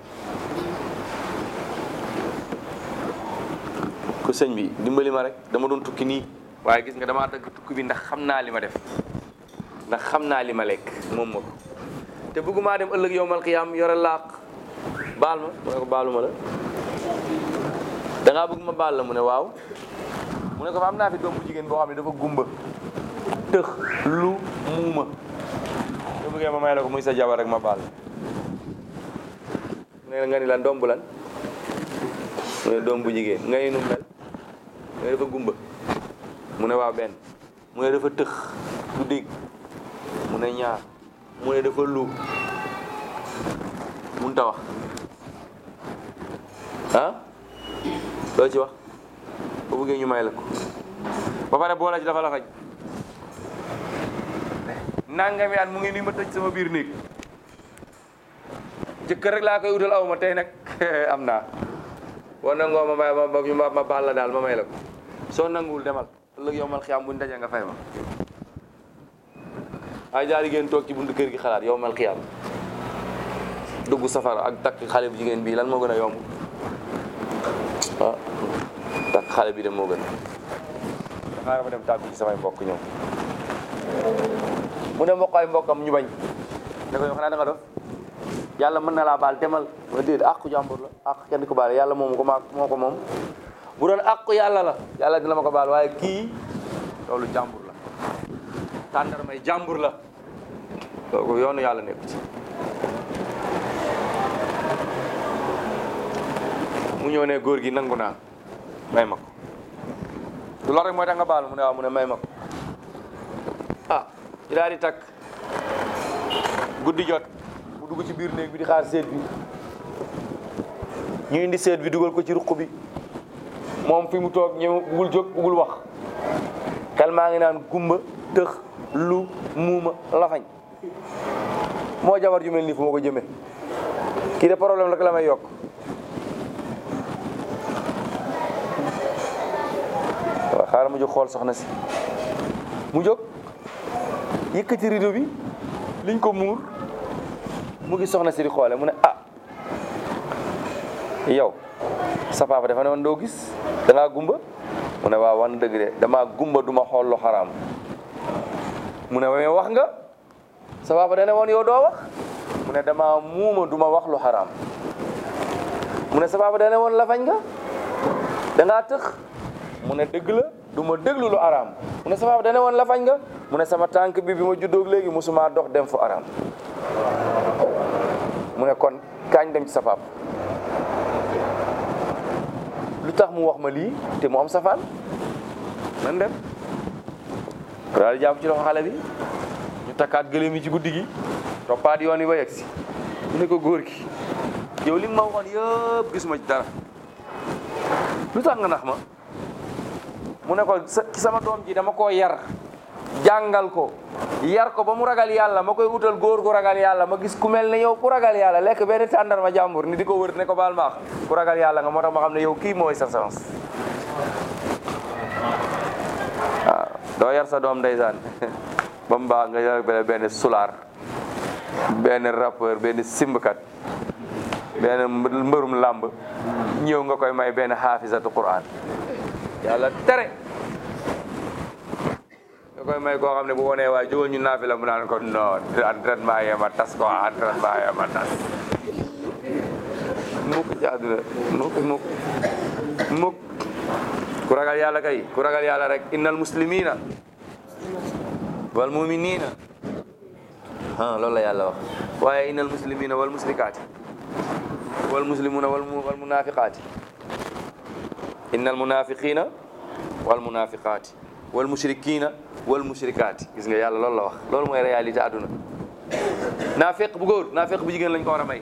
ko sëñ bi dimbali ma rek dama doon tukki nii waaye gis nga damaa dagg tukki bi ndax xam naa li ma def ndax xam naa li ma lekk moom ma ko te bëggumaa dem ëllëg yowmal qiyaam yore laaq baal ma mu ne ko baaluma la da ngaa bëgg ma baal la mu ne waaw mu ne ko fa am naa fi doom bu jigéen boo xam ne dafa gumba tëx lu muuma soo bëggee ma may la ko muy sa jabar rek ma baal mu ne nga ni lan doom bu lan mu ne doom bu jigéen nga ni nu mel mu ne dafa gumba mu ne waaw benn mu ne dafa tëx du dégg mu ne ñaar mu ne dafa lu mun ta wax ah loo ci wax bu bëggee ñu may la ko ba pare boo la ci dafa la faj nangami at mu ngi nii ma tëj sama biir néeg jëkkër rek laa koy utal aw ma tey nag am naa boo nangoo ma may ma ma ma baal la daal ma may la ko soo nanguwul demal ëllëg yow mal xiyaam buñ dajee nga fay ma ay jaari ngeen toog ci buntu kër gi xalaat yow mal xiyaam dugg safara ak takk xale bu jigéen bii lan moo gën a yomb ah takk xale bi de moo gën xaaral ma dem tàggu ci samay mbokk ñëw mu ne mbokk ay mbokkam ñu bañ ne ko yow xanaa da nga dof yàlla mën na laa baal demal ma déet àqu jàmbur la àq kenn ko baal yàlla moomu ko maa moo ko moom bu doon àqu yàlla la yàlla dina ma ko baal waaye kii loolu jàmbur la tàndar may jàmbur la loolu yoonu yàlla nekk ci mu ñëw ne góor gi nangu naa may ma ko du loolu rek mooy tax nga baal mu ne waaw mu ne may ma ko ah ci daal di takk guddi jot mu dugg ci biir néeg bi di xaar seet bi ñu indi seet bi dugal ko ci ruq bi moom fi mu toog ñëw bugul jóg bugul wax xel maa ngi naan gumba tëx lu muuma lafañ moo jabar ju mel nii fu ma ko jëmee kii de problème rek la may yokk waaw xaaral mu jóg xool soxna si mu jóg yëkkati rido bi liñ ko muur mu ngi soxna si di xoole mu ne ah yow sa papa dafa ne woon doo gis da ngaa gumba mu ne waaw wan dëgg de damaa gumba duma xool lu xaraam mu ne waaye wax nga sa papa da ne woon yow doo wax mu ne damaa muuma duma wax lu xaraam mu ne sa papa da ne woon lafañ nga da ngaa tëx mu ne dëgg la du ma déglu lu araam mu ne sa papa da ne woon lafañ nga mu ne sama tànk bi bi ma juddoog léegi musuma dox dem fu araam mu ne kon kaañ dem ci sa papa lu tax mu wax ma lii te mu am safaan nan dem daal di jàpp ci loxo xale bi ñu takkaat gëléem yi ci guddi gi toppaat yoon yi ba yegg si mu ne ko góor gi yow li nga ma waxoon yëpp gisuma ci dara lu tax nga nax ma mu ne ko sa ci sama doom ji dama koo yar jàngal ko yar ko ba mu ragal yàlla ma koy utal góor gu ragal yàlla ma gis ku mel ne yow ku ragal yàlla lekk benn tàndarma jàmbur ni di ko wër ne ko baal maax ku ragal yàlla nga moo tax ma xam ne yow kii mooy sa sens waaw doo yar sa doom ndeysaan ba mu baax nga yar benn benn sulaar benn rappeur benn simbkat benn mbërum làmb ñëw nga koy may benn xaafisatu quran yàlla tere nga koy may koo xam ne bu wonee waaye jógal ñu naafi la mu naan ko non entraînement yee ma tas ko entraînement yee ma tas mukk ci àdduna mukk mukk mukk ku ragal yàlla kay ku ragal yàlla rek innal muslimina wal muminina ah loolu la yàlla wax waaye innal muslimina wal musrikaati wal muslimuna wal wal munafiqaati innal munafiqina wal munafiqaati wal mushrikina wal mushrikaati gis nga yàlla loolu la wax loolu mooy réalité àdduna naafeq bu góor naafeq bu jigéen lañ ko war a may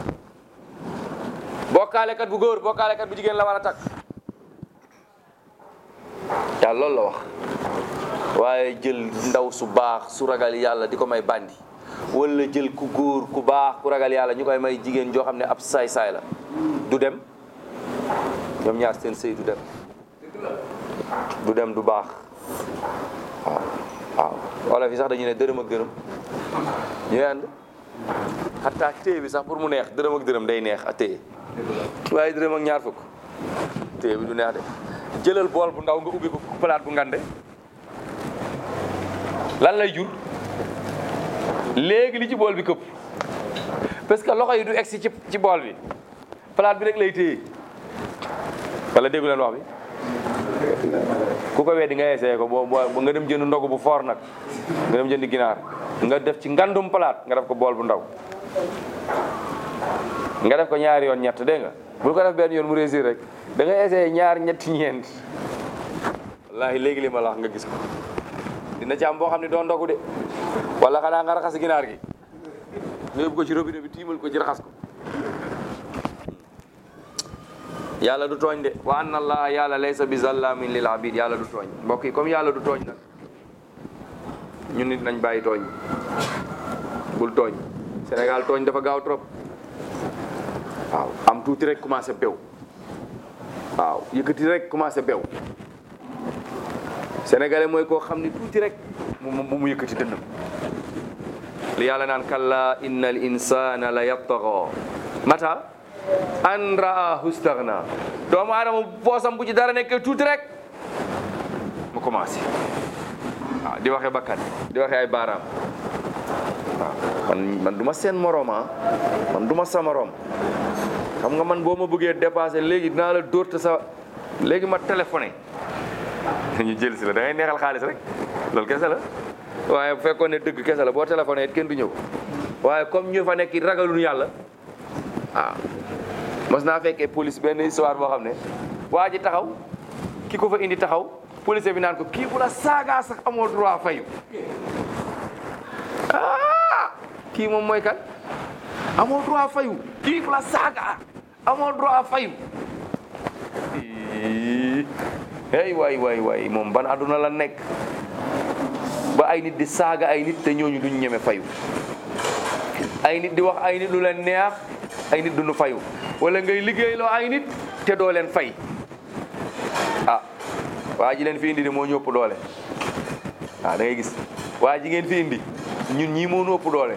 bokkaalekat bu góor bokkaalekat bu jigéen la war a takk yàlla loolu la wax waaye jël ndaw su baax su ragal yàlla di ko may bandi wala jël ku góor ku baax ku ragal yàlla ñu koy may jigéen joo xam ne ab saay-saay la du dem ñoom ñaar seen sëy du dem du dem du baax waaw waaw wala fi sax dañu ne dërëm ak dërëm ñooy ànd xataa téye bi sax pour mu neex dërëm ak dërëm day neex a téye waaye dërëm ak ñaar fukk téye bi du neex de jëlal bool bu ndaw nga ubbi ko palaat bu ngande lan lay jur léegi li ci bool bi këpp parce que loxo yi du egsi ci ci bool bi palaat bi rek lay téye wala déggu leen wax bi ku ko weddi nga essayé ko boo boo nga dem jënd ndogu bu foor nag nga dem jënd ginaar nga def ci ngandum palaat nga def ko bool bu ndaw nga def ko ñaari yoon ñett dégg nga bul ko def benn yoon mu réussir rek da nga essayé ñaar ñetti ñeent wallaahi léegi li ma la wax nga gis ko dina ci am boo xam ne doo ndogu de wala xanaa nga raxas ginaar gi nga yóbbu ko ci robinet bi tiimal ko ci raxas ko yàlla du tooñ de wa anna allah yàlla laysa bi zallamin lil abid yàlla du tooñ mbokk yi comme yàlla du tooñ nag ñun nit nañ bàyyi tooñ bul tooñ Sénégal tooñ dafa gaaw trop waaw am tuuti rek commencé bew waaw yëkkati rek commencé bew sénégalais mooy koo xam ni tuuti rek mu mu mu yëkkati dënnam li yàlla naan kalla inna al insana la yattaga mata an raahu staghna doomu aadama poosam bu ci dara nekkee tuuti rek mu commencé waaw di waxee bakkan di waxee ay baaraam waaw man man du ma seen morooma man du ma sa morom xam nga man boo ma bëggee dépassé léegi dinaa la dóor te sa léegi ma téléphoné ñu jël si la da ngay neexal xaalis rek loolu kese la waaye bu fekkoon ne dëgg kese la boo téléphoné it kenn du ñëw waaye comme ñu fa nekk ragaluñu yàlla waaw mos naa fekkee police benn histoire boo xam ne waa ji taxaw ki ko fa indi taxaw police bi naan ko kii bu la saagaa sax amoo droit fayu ah kii moom mooy kan amoo droit fayu kii bu la saagaa amoo droit fayu hey waay waay waay moom ban àdduna la nekk ba ay nit di saaga ay nit te ñooñu duñ ñeme fayu ay nit di wax ay nit lu leen neex ay nit duñu fayu wala ngay liggéeyloo ay nit te doo leen fay ah waa ji leen fi indi de moo ñu ëpp doole waaw da ngay gis waa ji ngeen fi indi ñun ñii moo ñu ëpp doole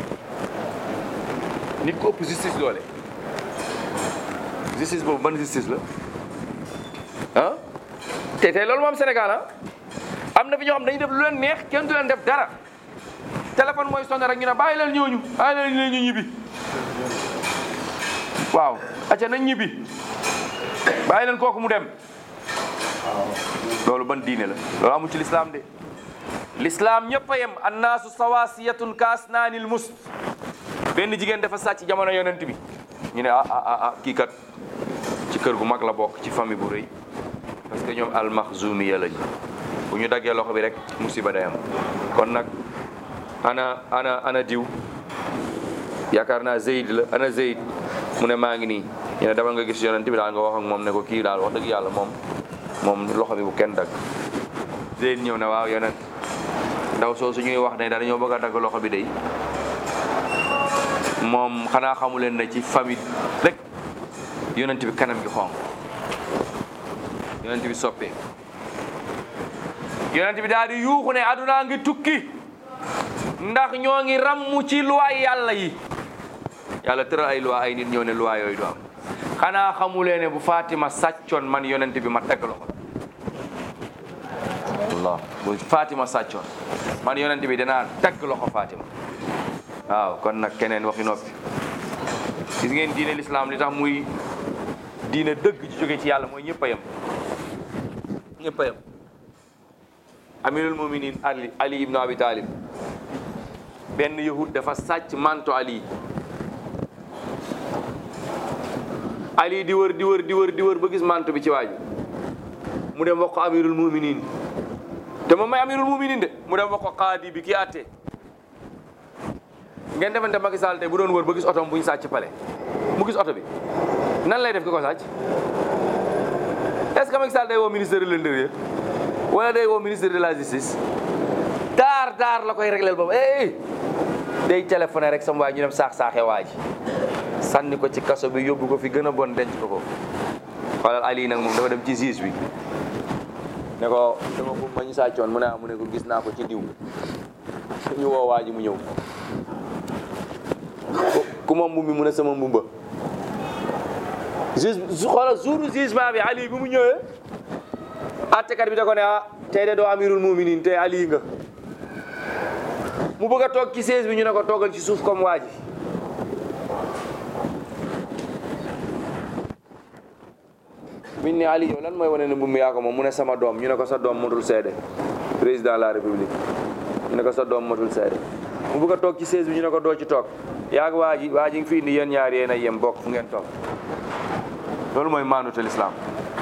nit ko ëpp justice doole justice boobu ban justice la ah te tey loolu moom Sénégal ah am na fi ñoo xam dañuy def lu leen neex kenn du leen def dara téléphone mooy sonné rek ñu ne bàyyi leen ñooñu bàyyi leen ñu ñibbi waaw acca nañ ñibbi bàyyi leen kooku mu dem loolu ban diine la loolu amul ci lislaam de lislaam ñëpp a yem annaasu sawasiyatun kaasnaanil mus benn jigéen dafa sàcc jamono yonent bi ñu ne ah ah ah kii kat ci kër gu mag la bokk ci famille bu rëy parce que ñoom almaxzumiya lañ bu ñu daggee loxo bi rek musiba day am kon nag ana ana ana diw yaakaar naa Zeyd la ana Zeyd mu ne maa ngi nii ñu ne demal nga gis yonent bi daal nga wax ak moom ne ko kii daal wax dëgg yàlla moom moom loxo bi bu kenn dagg Zeyd ñëw ne waaw yonent ndaw soo su ñuy wax ne dañoo bëgg a dagg loxo bi day moom xanaa xamu leen ne ci famille rek yonent bi kanam gi xonq yonent bi soppee yonent bi daal di yuuxu ne aduna ngi tukki ndax ñoo ngi ràmm ci luwaay yàlla yi yàlla tëral ay luwaa ay nit ñëw ne luwaa yooyu du am xanaa xamulee ne bu Fatima sàccoon man yonent bi ma dagg loxo Allah bu Fatima sàccoon man yonent bi danaa dagg loxo Fatima waaw kon nag keneen waxi noppi gis ngeen diine l'islam li tax muy diine dëgg ci jóge ci yàlla mooy ñëpp a yem ñëpp a yem amirul muminin ali ali ibnu abi talib benn yahud dafa sàcc manto ali ali di wër di wër di wër di wër ba gis manto bi ci waaju mu dem wax ko amirul muminin te moom may amirul muminin de mu dem wax ko qaadi bi ki àtte ngeen defante Macky Sall tey bu doon wër ba gis oto bu ñu sàcc pale mu gis oto bi nan lay def ki ko sàcc est-ce que Macky Sall day woo ministre de l'intérieur wala day woo ministre de la justice daar daar la koy régleel boobu eh day téléphoné rek sama waay ñu dem saax saaxe waa ji sànni ko ci kaso bi yóbbu ko fi gën a bon denc ko ko xoolal Ali nag moom dafa dem ci juge bi ne ko dama ko ma ñu sàccoon mu ne ah mu ne ko gis naa ko ci diw ñu woo waa ji mu ñëw ku ma mbub mi mu ne sama mbumba juge xoolal jour jugement bi Ali bi mu ñëwee attekat bi da ko ne ah tey de doo amirul muminin tey Ali nga mu bëgg a toog ci siège bi ñu ne ko toogal ci suuf comme waa ji biñ ne Ali yow lan mooy wane ne mbubb mi yaa ko moom mu ne sama doom ñu ne ko sa doom matul seede président de la république ñu ne ko sa doom matul seede mu bëgg a toog ci chaise bi ñu ne ko doo ci toog yaa waa ji waa ji nga fi indi yéen ñaar yéen a yem bokk fu ngeen toog loolu mooy maanute lislaam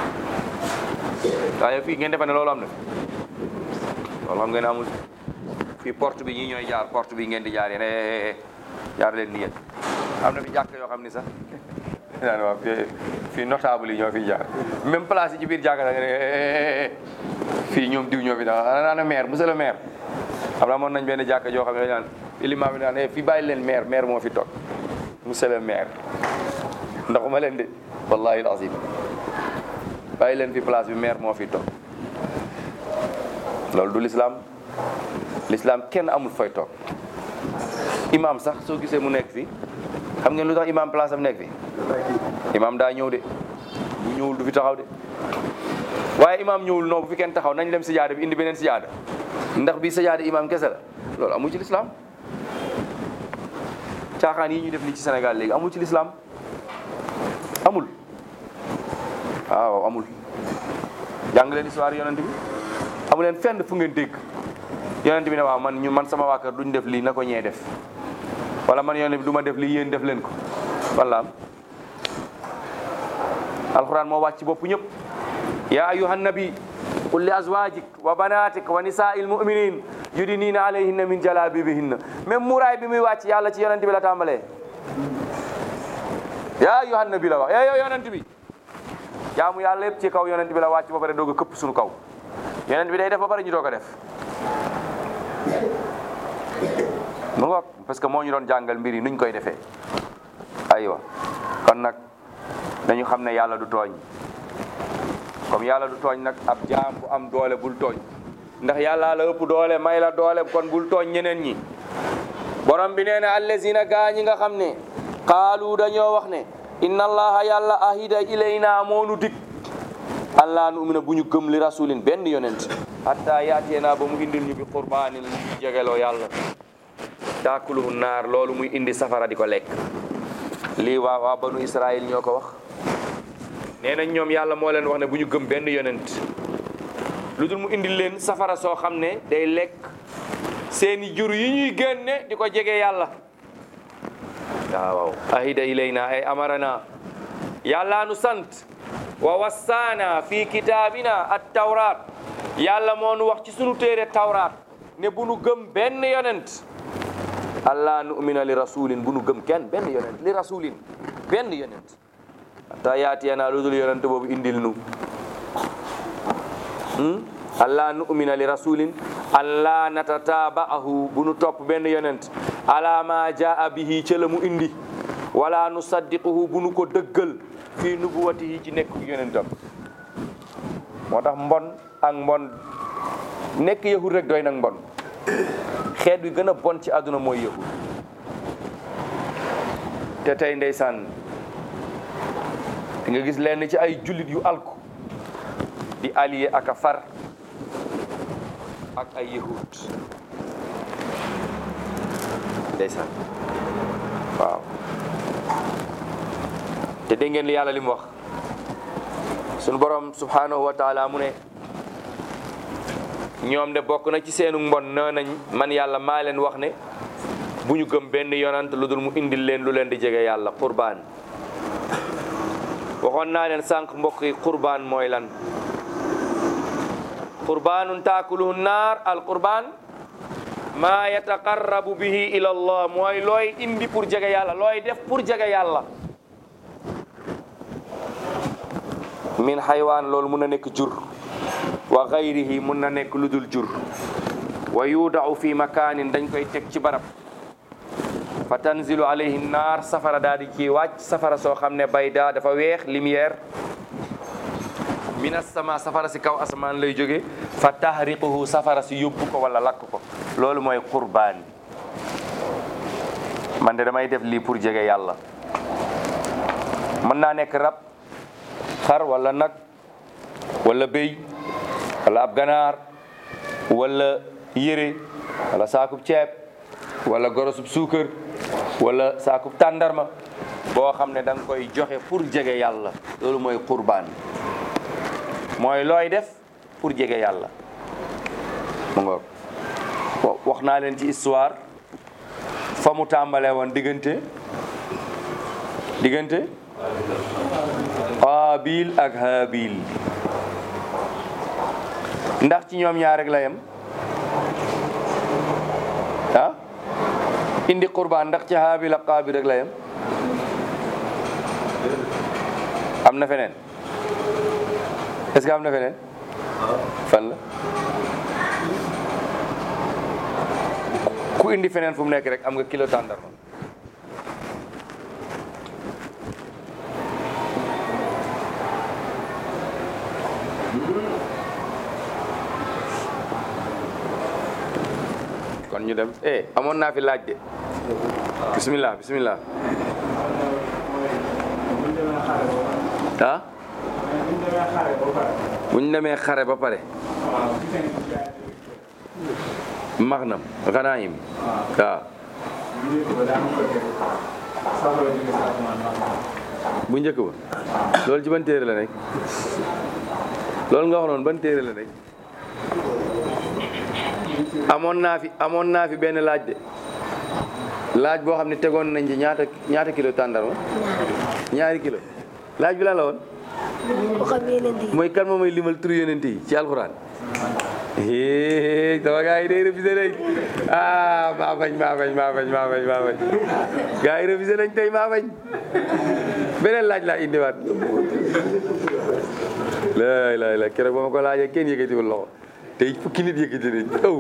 waaye fii ngeen defe ne loolu am na loolu xam ngeen ne amul fii porte bi ñii ñooy jaar porte bi ngeen di jaar yéen eh jaar leen ni yéen am na fi jàkk yoo xam ni sax naan waaw fii fii notable yi ñoo fi jaar même place yi ci biir jàkk sax nga ne fii ñoom diw ñoo fi daal ana maire monsieur le maire xam naa moon nañ benn jàkk joo xam ne dañ naan ilimaa bi naan fii bàyyi leen maire maire moo fi toog monsieur le maire ndaxuma leen de wallahi alazim bàyyi leen fi place bi maire moo fi toog loolu du l'islam l'islam kenn amul fooy toog imam sax soo gisee mu nekk fi xam ngeen lu tax imam place am nekk fi imam daa ñëw de bu ñëwul du fi taxaw de waaye imam ñëwul non bu fi kenn taxaw nañ dem sijaada bi indi beneen sijaada ndax bii sijaada imam kese la loolu amul ci l'islam caaxaan yi ñu def ni ci Sénégal léegi amul ci l'islam amul waaw amul jàng leen histoire yonent bi amu leen fenn fu ngeen dégg yonent bi ne waaw man ñu man sama waa kër duñ def lii na ko ñee def wala man yonent bi du ma def lii yéen def leen ko wala am alquran moo wàcc bopp ñëpp ya ayuhan nabi qul li azwajik wa banatik wa nisaa'il mu'minin yudinina alayhinna min jalabibihinna même muraay bi muy wàcc yàlla ci yonent bi la tàmbalee ya ayuhan nabi la wax eh yow yonent bi jaamu yàlla yëpp ci kaw yonent bi la wàcc ba pare doog a këpp suñu kaw yonent bi day def ba pare ñu doog a def mu ngoog parce que moo ñu doon jàngal mbir yi nuñ koy defee aywa kon nag dañu xam ne yàlla du tooñ comme yàlla du tooñ nag ab jaam bu am doole bul tooñ ndax yàlla la ëpp doole may la doole kon bul tooñ ñeneen ñi borom bi nee na allazina gaa ñi nga xam ne qaalu dañoo wax ne inna allaha yàlla ahida ilayna moonu dik allah nu umina bu ñu gëm li rasulin benn yonent hatta yaateenaa ba mu indil ñu bi qurbaanin lu ñu jegeloo yàlla taakuluhu naar loolu muy indi safara di ko lekk lii waa waa banu israil ñoo ko wax nee nañ ñoom yàlla moo leen wax ne bu ñu gëm benn yonent lu dul mu indil leen safara soo xam ne day lekk seeni jur yi ñuy génne di ko jege yàlla waaw ahida ilayna ay amarana yàlla nu sant wa wassaana fi kitaabina at tawraat yàlla moo nu wax ci sunu téere tawraat ne bu nu gëm benn yonent allah nu'mina li rasulin bu nu gëm kenn benn yonent li rasulin benn yonent hatta yaatiyana lu dul yonent boobu indil nu allah nu'mina li rasulin allah natataba'ahu bu nu topp benn yonent ala ma jaa bihi ca la mu indi wala nu saddiquhu bu nu ko dëggal fii nubuwatihi ci nekk yonentam moo tax mbon ak mbon nekk yahud rek doy nag mbon xeet wi gën a bon ci àdduna mooy yahud te tey ndeysaan di nga gis lenn ci ay jullit yu alku di allié ak a far ak ay yahud ndeysaan waaw te dégg ngeen li yàlla li mu wax sunu borom subhanahu wa taala mu ne ñoom de bokk na ci seenu mbon nee nañ man yàlla maa leen wax ne bu ñu gëm benn yonant lu dul mu indil leen lu leen di jege yàlla qurbaan waxoon naa leen sànq mbokk yi qurbaan mooy lan qurbaanun taakuluhu naar al qurbaan maa yataqarrabu bihi ila allah mooy looy indi pour jege yàlla looy def pour jege yàlla min xaywaan loolu mun na nekk jur wa gayrihi mun na nekk lu dul jur wa yuudau fi makaanin dañ koy teg ci barab fa tanzilu alayhi naar safara daal di ci wàcc safara soo xam ne bayda dafa weex lumière min assama safara si kaw asamaan lay jóge fa tahriquhu safara si yóbbu ko wala lakk ko loolu mooy qurbaan man de damay def lii pour jege yàlla mën naa nekk rab xar wala nag wala béy wala ab ganaar wala yére wala saakub ceeb wala gorosub suukar wala saakub tàndarma boo xam ne da nga koy joxe pour jege yàlla loolu mooy qurbaan mooy looy def pour jege yàlla mu ngoog wa- wax naa leen ci histoire fa mu tàmbalee woon diggante diggante Qaabil ak Haabil ndax ci ñoom ñaar rek la yem ah indi qurbaan ndax ci Haabil ak Qaabil rek la yem am na feneen est-ce que am na feneen fan la ku indi feneen fu mu nekk rek am nga kilo tàndarma kon ñu dem eh amoon naa fi laaj de bismillah bismillah ah bu ñu demee xare ba pare maxnam ganaayim waaw bu njëkk ba loolu ci ban téere la nekk loolu nga wax noonu ban téere la nekk amoon naa fi amoon naa fi benn laaj de laaj boo xam ne tegoon nañ ci ñaata ñaata kilo tàndarma ñaari kilo laaj bi lan la woon xam yeneen yi mooy kan moo may limal tur yonent yi ci alxuraan hee sama gars yi day révisé nañ ah maa bañ maa bañ maa bañ maa bañ maa bañ gars yi révisé nañ tey maa bañ beneen laaj laa indiwaat laay laay la keroog ba ma ko laajee kenn yëkkatiwul loxo tey fukki nit yëkkati nañ aw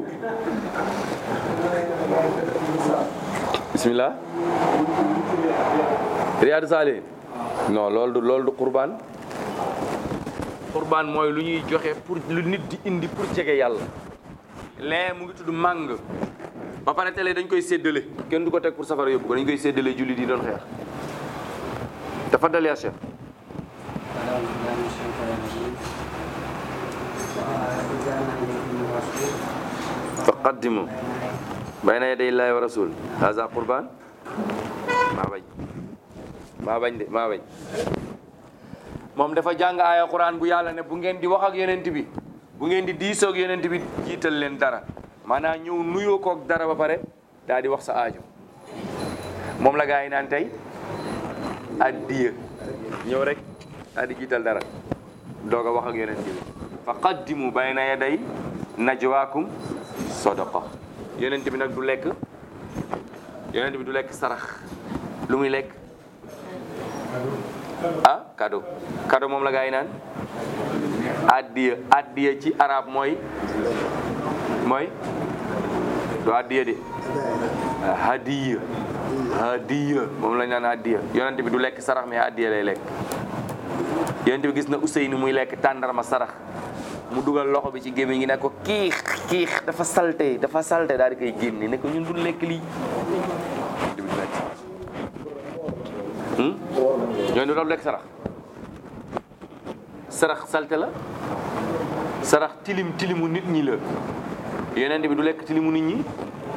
bismillah Riyadu Saalihin non loolu du loolu du qurbaan qurbaan mooy lu ñuy joxe pour lu nit di indi pour jege yàlla lee mu ngi tudd màng ba pare tele dañ koy séddale kenn du ko teg pour safara yóbbu ko dañ koy séddale jullit yi doon xeex dafa dal yaa Cheikh fa qaddimu bayna yaday llaahi wa rasul haza qurbaan maa bañ maa bañ de maa bañ moom dafa jàng aaya quran bu yàlla ne bu ngeen di wax ak yonent bi bu ngeen di diisoog yonent bi jiital leen dara maanaam ñëw nuyoo koog dara ba pare daal di wax sa aajo moom la gaa yi naan tey addiya ñëw rek daal di jiital dara doog a wax ak yonent bi fa qaddimu bayna yaday najwaakum sadaqa yonent bi nag du lekk yonent bi du lekk sarax lu muy lekk ah cadeau cadeau moom la gaa yi naan addiya addiya ci arab mooy mooy du addiya de hadiya hadiya moom lañ naan addiya yonent bi du lekk sarax mais addiya lay lekk yonent bi gis na Ousseynou muy lekk tàndarma sarax mu dugal loxo bi ci gémmiñ gi ne ko kiix kiix dafa salte dafa salte daal di koy génne ne ko ñun du lekk lii yonent bi du lekk sarax ñooñu doon lekk sarax sarax salte la sarax tilim tilimu nit ñi la yonent bi du lekk tilimu nit ñi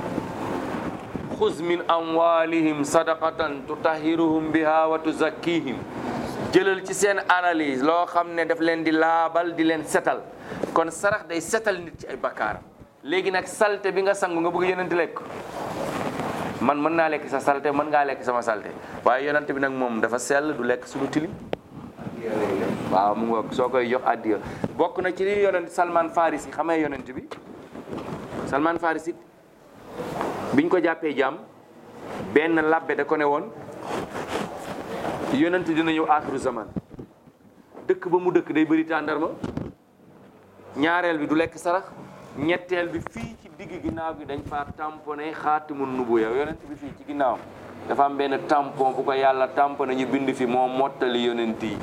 xuz min amwalihim sadaqatan tutahiruhum biha wa tuzakkihim jëlal ci seen alal yi loo xam ne daf leen di laabal di leen setal kon sarax day setal nit ci ay bakkaar léegi nag salte bi nga sangu nga bëgg yonent lekk man mën naa lekk sa salte mën ngaa lekk sama salte waaye yonent bi nag moom dafa sell du lekk suñu tilim waaw mu ngoog soo koy jox addiya bokk na ci li yonent Salman Farisi xamee yonent bi Salman Farisi biñ ko jàppee jaam benn labbe da ko ne woon yonent dina ñëw aaxiru zaman dëkk ba mu dëkk day bëri tàndarma ñaareel bi du lekk sarax ñetteel bi fii ci digg ginnaaw gi dañ fa tamponné xaatimu nubuya yonent bi fii ci ginnaaw dafa am benn tampon bu ko yàlla tamponné ñu bind fi moo mottali yonent yi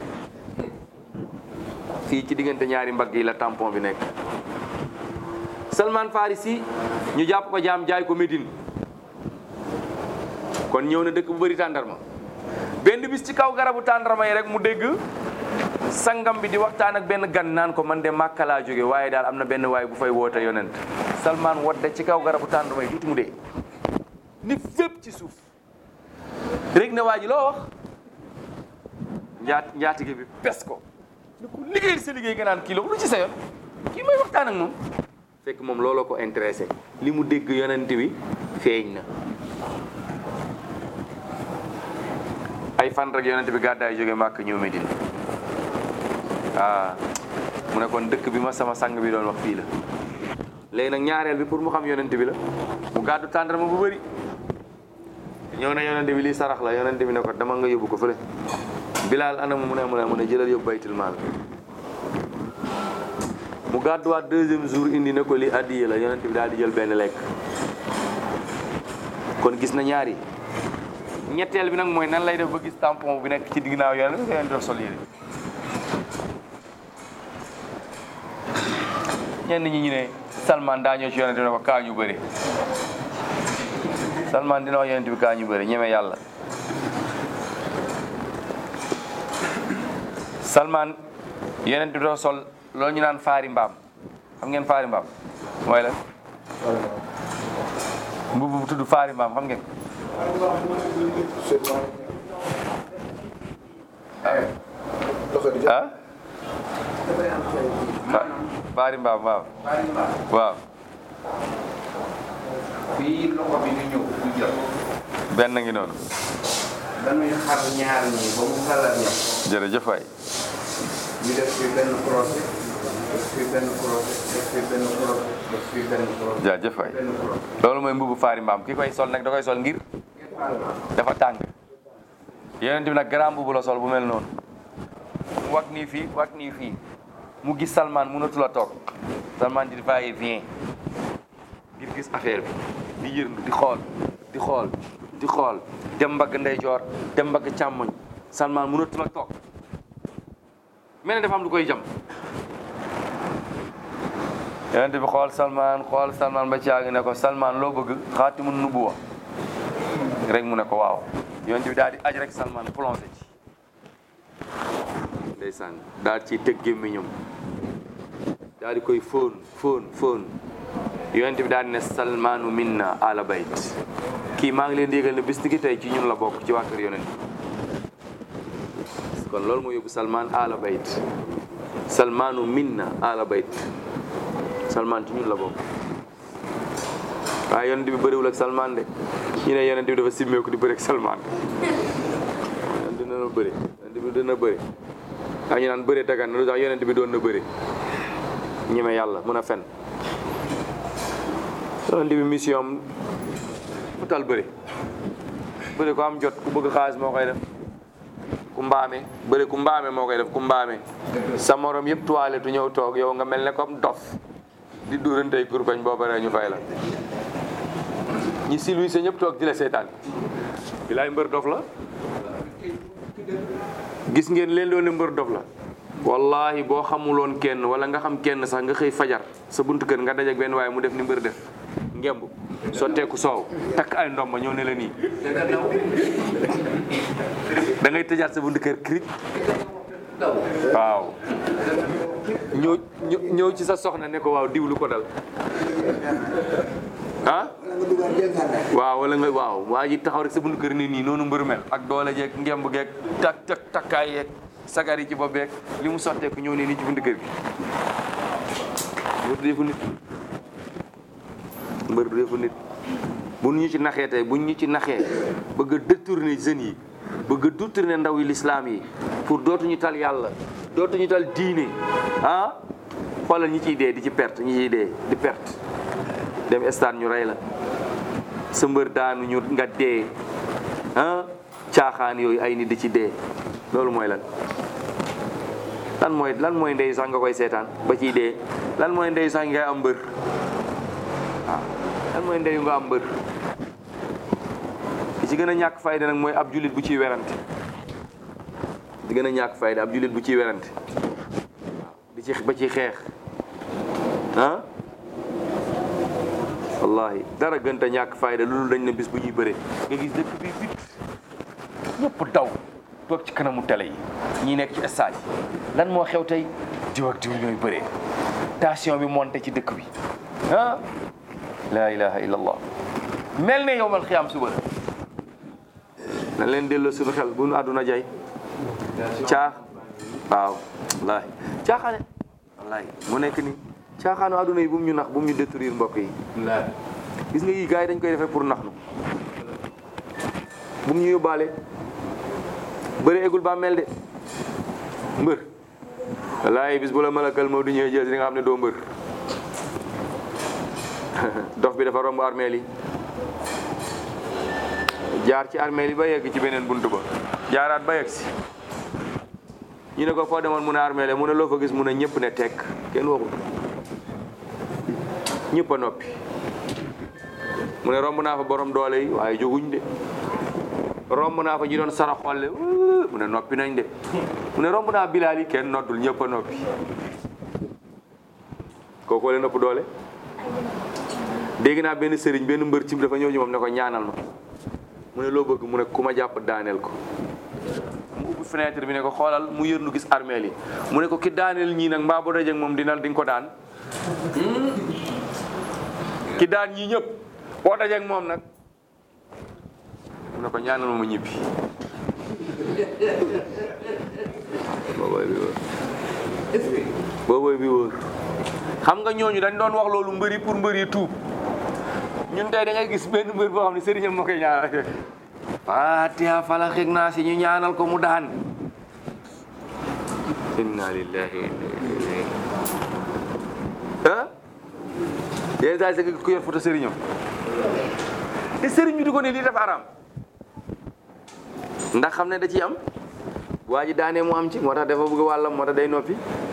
fii ci diggante ñaari mbagg yi la tampon bi nekk Salman Farisi ñu jàpp ko jaam jaay ko Médine kon ñëw na dëkk bu bëri tàndarma benn bis ci kaw garabu tàndarma yi rek mu dégg sangam bi di waxtaan ak benn gan naan ko man de Màkka laa jóge waaye daal am na benn waay bu fay woote yonent Salman wadde ci kaw garabu tàndarma yi tuuti mu dee ni fépp ci suuf rek na waa ji loo wax njaat njaatige bi pes ko ni ko liggéeyal sa liggéey nga naan kii lu ci sa yoon kii may waxtaan ak moom fekk moom looloo ko intéressé li mu dégg yonent bi feeñ na ay fan rek yonent bi gàddaay jóge màkk ñëw Medina ah mu ne kon dëkk bi ma sama sang bi doon wax fii la léegi nag ñaareel bi pour mu xam yonent bi la mu gàddu tàndarma bu bëri ñëw na yonent bi lii sarax la yonent bi ne ko dama nga yóbbu ko fële Bilaal anam mu ne mu ne mu ne jëlal yóbbu baytul maal mu gàdduwaat deuxième jour indi na ko li addiye la yonent bi daal di jël benn lekk kon gis na ñaari ñetteel bi nag mooy nan lay def ba gis tampon bi nekk ci ginnaaw yonent bi yonent def sol yére ñenn ñi ñu ne Salman daa ñëw ci yonent bi ne ko kaa ñu bëri Salman dina wax yonent bi kaa ñu bëri ñeme yàlla Salman yonent bi doo sol loolu ñu naan faari mbaam xam ngeen faari mbaam mooy la mbubb bu tudd faari mbaam xam ngeen ah fa- faari mbaam waaw waaw fii loxo bi ñu ñëw du jot benn ngi noonu dañuy xar ñaar ñi ba mu xalal ñam jërëjëf waay ñu def fi benn crochet def fi benn crochet def fi benn crochet def fi benn crochet jaajëf waay benn crochet loolu mooy mbubu faari mbaam ki koy sol nag da koy sol ngir dafa tàng yonent bi nag grand mbubu la sol bu mel noonu mu wag nii fii wag nii fii mu gis Salman mënatul a toog Salman di va et vient ngir gis affaire bi di yërndu di xool di xool di xool dem mbagg ndeyjoor dem mbagg càmmoñ Salman mënatul a toog mel ne dafa am lu koy jam yonent bi xool Salman xool Salman ba ci yàgg ne ko Salman loo bëgg xaatimu nubuwa rek mu ne ko waaw yonent bi daal di aj rek Salman plongé ci ndeysaan daal ci tëg gémmiñam daal di koy fóon fóon fóon yonent bi daal di ne Salmanu minna ala bayt kii maa ngi leen di yëgal ne bis ni ki tey ci ñun la bokk ci waa kër yonent kon loolu moo yóbbu Salman ala bayt Salmanu minna ala bayt Salman ci ñun la bokk waaye yonent bi bëriwul ak Salman de ñu ne yonent bi dafa simmeeku di bëri ak Salman yonent dina na bëri yonent bi dina bëri ak ñu naan bëri dagan na lu tax yonent bi doon na bëri ñeme yàlla mun a fen yonent bi mission am mu tal bëri bëri ko am jot ku bëgg xaalis moo koy def ku mbaame bëri ku mbaame moo koy def ku mbaame sa morom yëpp toilette tu ñëw toog yow nga mel ne comme dof di duurantey kurkoñ boo baree ñu fay la ñi silwi sa ñëpp toog di la seetaan bilaay mbër dof la gis ngeen leen doon ne mbër dof la wallahi boo xamuloon kenn wala nga xam kenn sax nga xëy fajar sa buntu kër nga dajak benn waaye mu def ni mbër def ngemb sotteeku soow takk ay ndomba ñëw ne la nii da ngay tëjaat sa buntu kër crit waaw ñëw ñëw ñëw ci sa soxna ne ko waaw diw lu ko dal ah waaw wala nga waaw waa ji taxaw rek sa buntu kër ni nii noonu mbër mel ak doole jeeg ngemb geeg tak tak takkaay yeeg sagar yi ci bopp beeg li mu sotteeku ñëw ne nii ci buntu kër gi mbër du defu nit mbër du defu nit bu ñu ci naxee tey bu ñu ci naxee bëgg a détourner jeunes yi bëgg a détourner ndaw yi l'islam yi pour dootuñu tal yàlla dootuñu tal diine ah xoolal ñi ciy dee di ci perte ñi ciy dee di perte dem stade ñu rey la sa mbër daanu ñu nga dee ah caaxaan yooyu ay nit di ci dee loolu mooy lan lan mooy lan mooy ndey sax nga koy seetaan ba ciy dee lan mooy ndey sax ngay am mbër waaw lan mooy ndeyu nga am mbër li ci gën a ñàkk fayda nag mooy ab julit bu ciy werante di gën a ñàkk fayda ab julit bu ciy werante waaw di ci ba ciy xeex ah wallahi dara gën a ñàkk fayda loolu dañ ne bis bu ñuy bëre nga gis dëkk bi bit ñëpp daw toog ci kanamu télé yi ñi nekk ci stade yi lan moo xew tey diw ak diw ñooy bëree tension bi monté ci dëkk bi ah la ilaha illallah mel ne yow mal xiyaam suba la na leen delloo suñu xel bu nu àdduna jay caax waaw wallaahi caaxaane wallaahi mu nekk ni caaxaanu àdduna yi bu mu ñu nax bu mu ñu détruire mbokk yi gis nga yii gars yi dañ koy defee pour nax nu bu mu ñu yóbbaale bëri egul ba mel de mbër wallaahi bis bu la malakal moo du ñëwee jël si nga xam ne doo mbër dof bi dafa romb armeel yi jaar ci armeel yi ba yegg ci beneen buntu ba jaaraat ba yegg si ñu ne ko foo demoon mu ne armeel mu ne loo fa gis mu ne ñëpp ne tekk kenn waxul ñëpp a noppi mu ne romb naa fa borom doole yi waaye jóguñ de romb naa fa ñi doon sara xolle mu ne noppi nañ de mu ne romb naa bilaal yi kenn noddul ñëpp a noppi kookoo leen ëpp doole dégg naa benn sëriñ benn mbër cim dafa ñëw ci moom ne ko ñaanal ma mu ne loo bëgg mu ne ku ma jàpp daaneel ko mu ubbi fenêtre bi ne ko xoolal mu yërnu gis armeel yi mu ne ko ki daaneel ñii nag mbaa bu dajeg moom dina di nga ko daan ki daan ñii ñëpp boo dajeg moom nag mu ne ko ñaanal ma ma ñibbi boobooy bi wóor boobooy bi wóor xam nga ñooñu dañ doon wax loolu mbëri pour mbëri tuub ñun tey da ngay gis benn mbër boo xam ne sëriñam moo koy ñaanal fatiha fala xeeg naa si ñu ñaanal ko mu daan inna lillahi wa inna ilayhi ah yenn saa yi sa ku yor photo sëriñam te sëriñ bi di ko ne lii dafa araam ndax xam ne da ciy am waa ji daanee mu am ci moo tax dafa bëgg wàllam moo tax day noppi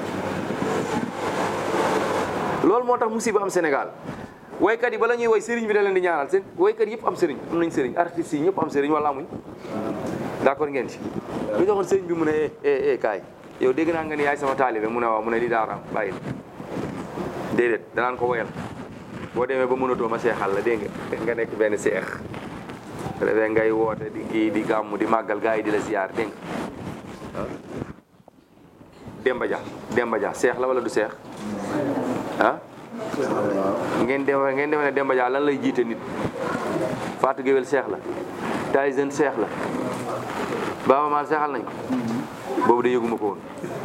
loolu moo tax musiba am Sénégal waykat yi bala ñuy woy sëriñ bi da leen di ñaanal seen waykat yëpp am sëriñ am nañ sëriñ artistes yi ñëpp am sëriñ wala amuñ d'accord ngeen ci lu taxoon sëriñ bi mu ne eh eh eh kaay yow dégg naa nga ni yaay sama taalibe mu ne waaw mu ne lii daa araam bàyyil déedéet danaan ko woyal boo demee ba mënatoo ma seexal la dégg nga nga nekk benn seex bu defee ngay woote di kii di gàmmu di màggal gars yi di la ziar dégg nga ah Demba Dia Demba Dia seex la wala du seex ah ngeen dem ngeen dem ne Demba Dia lan lay jiite nit Fatou Guewel seex la Tyson seex la Baaba Maal seexal nañ ko boobu de yëguma ko woon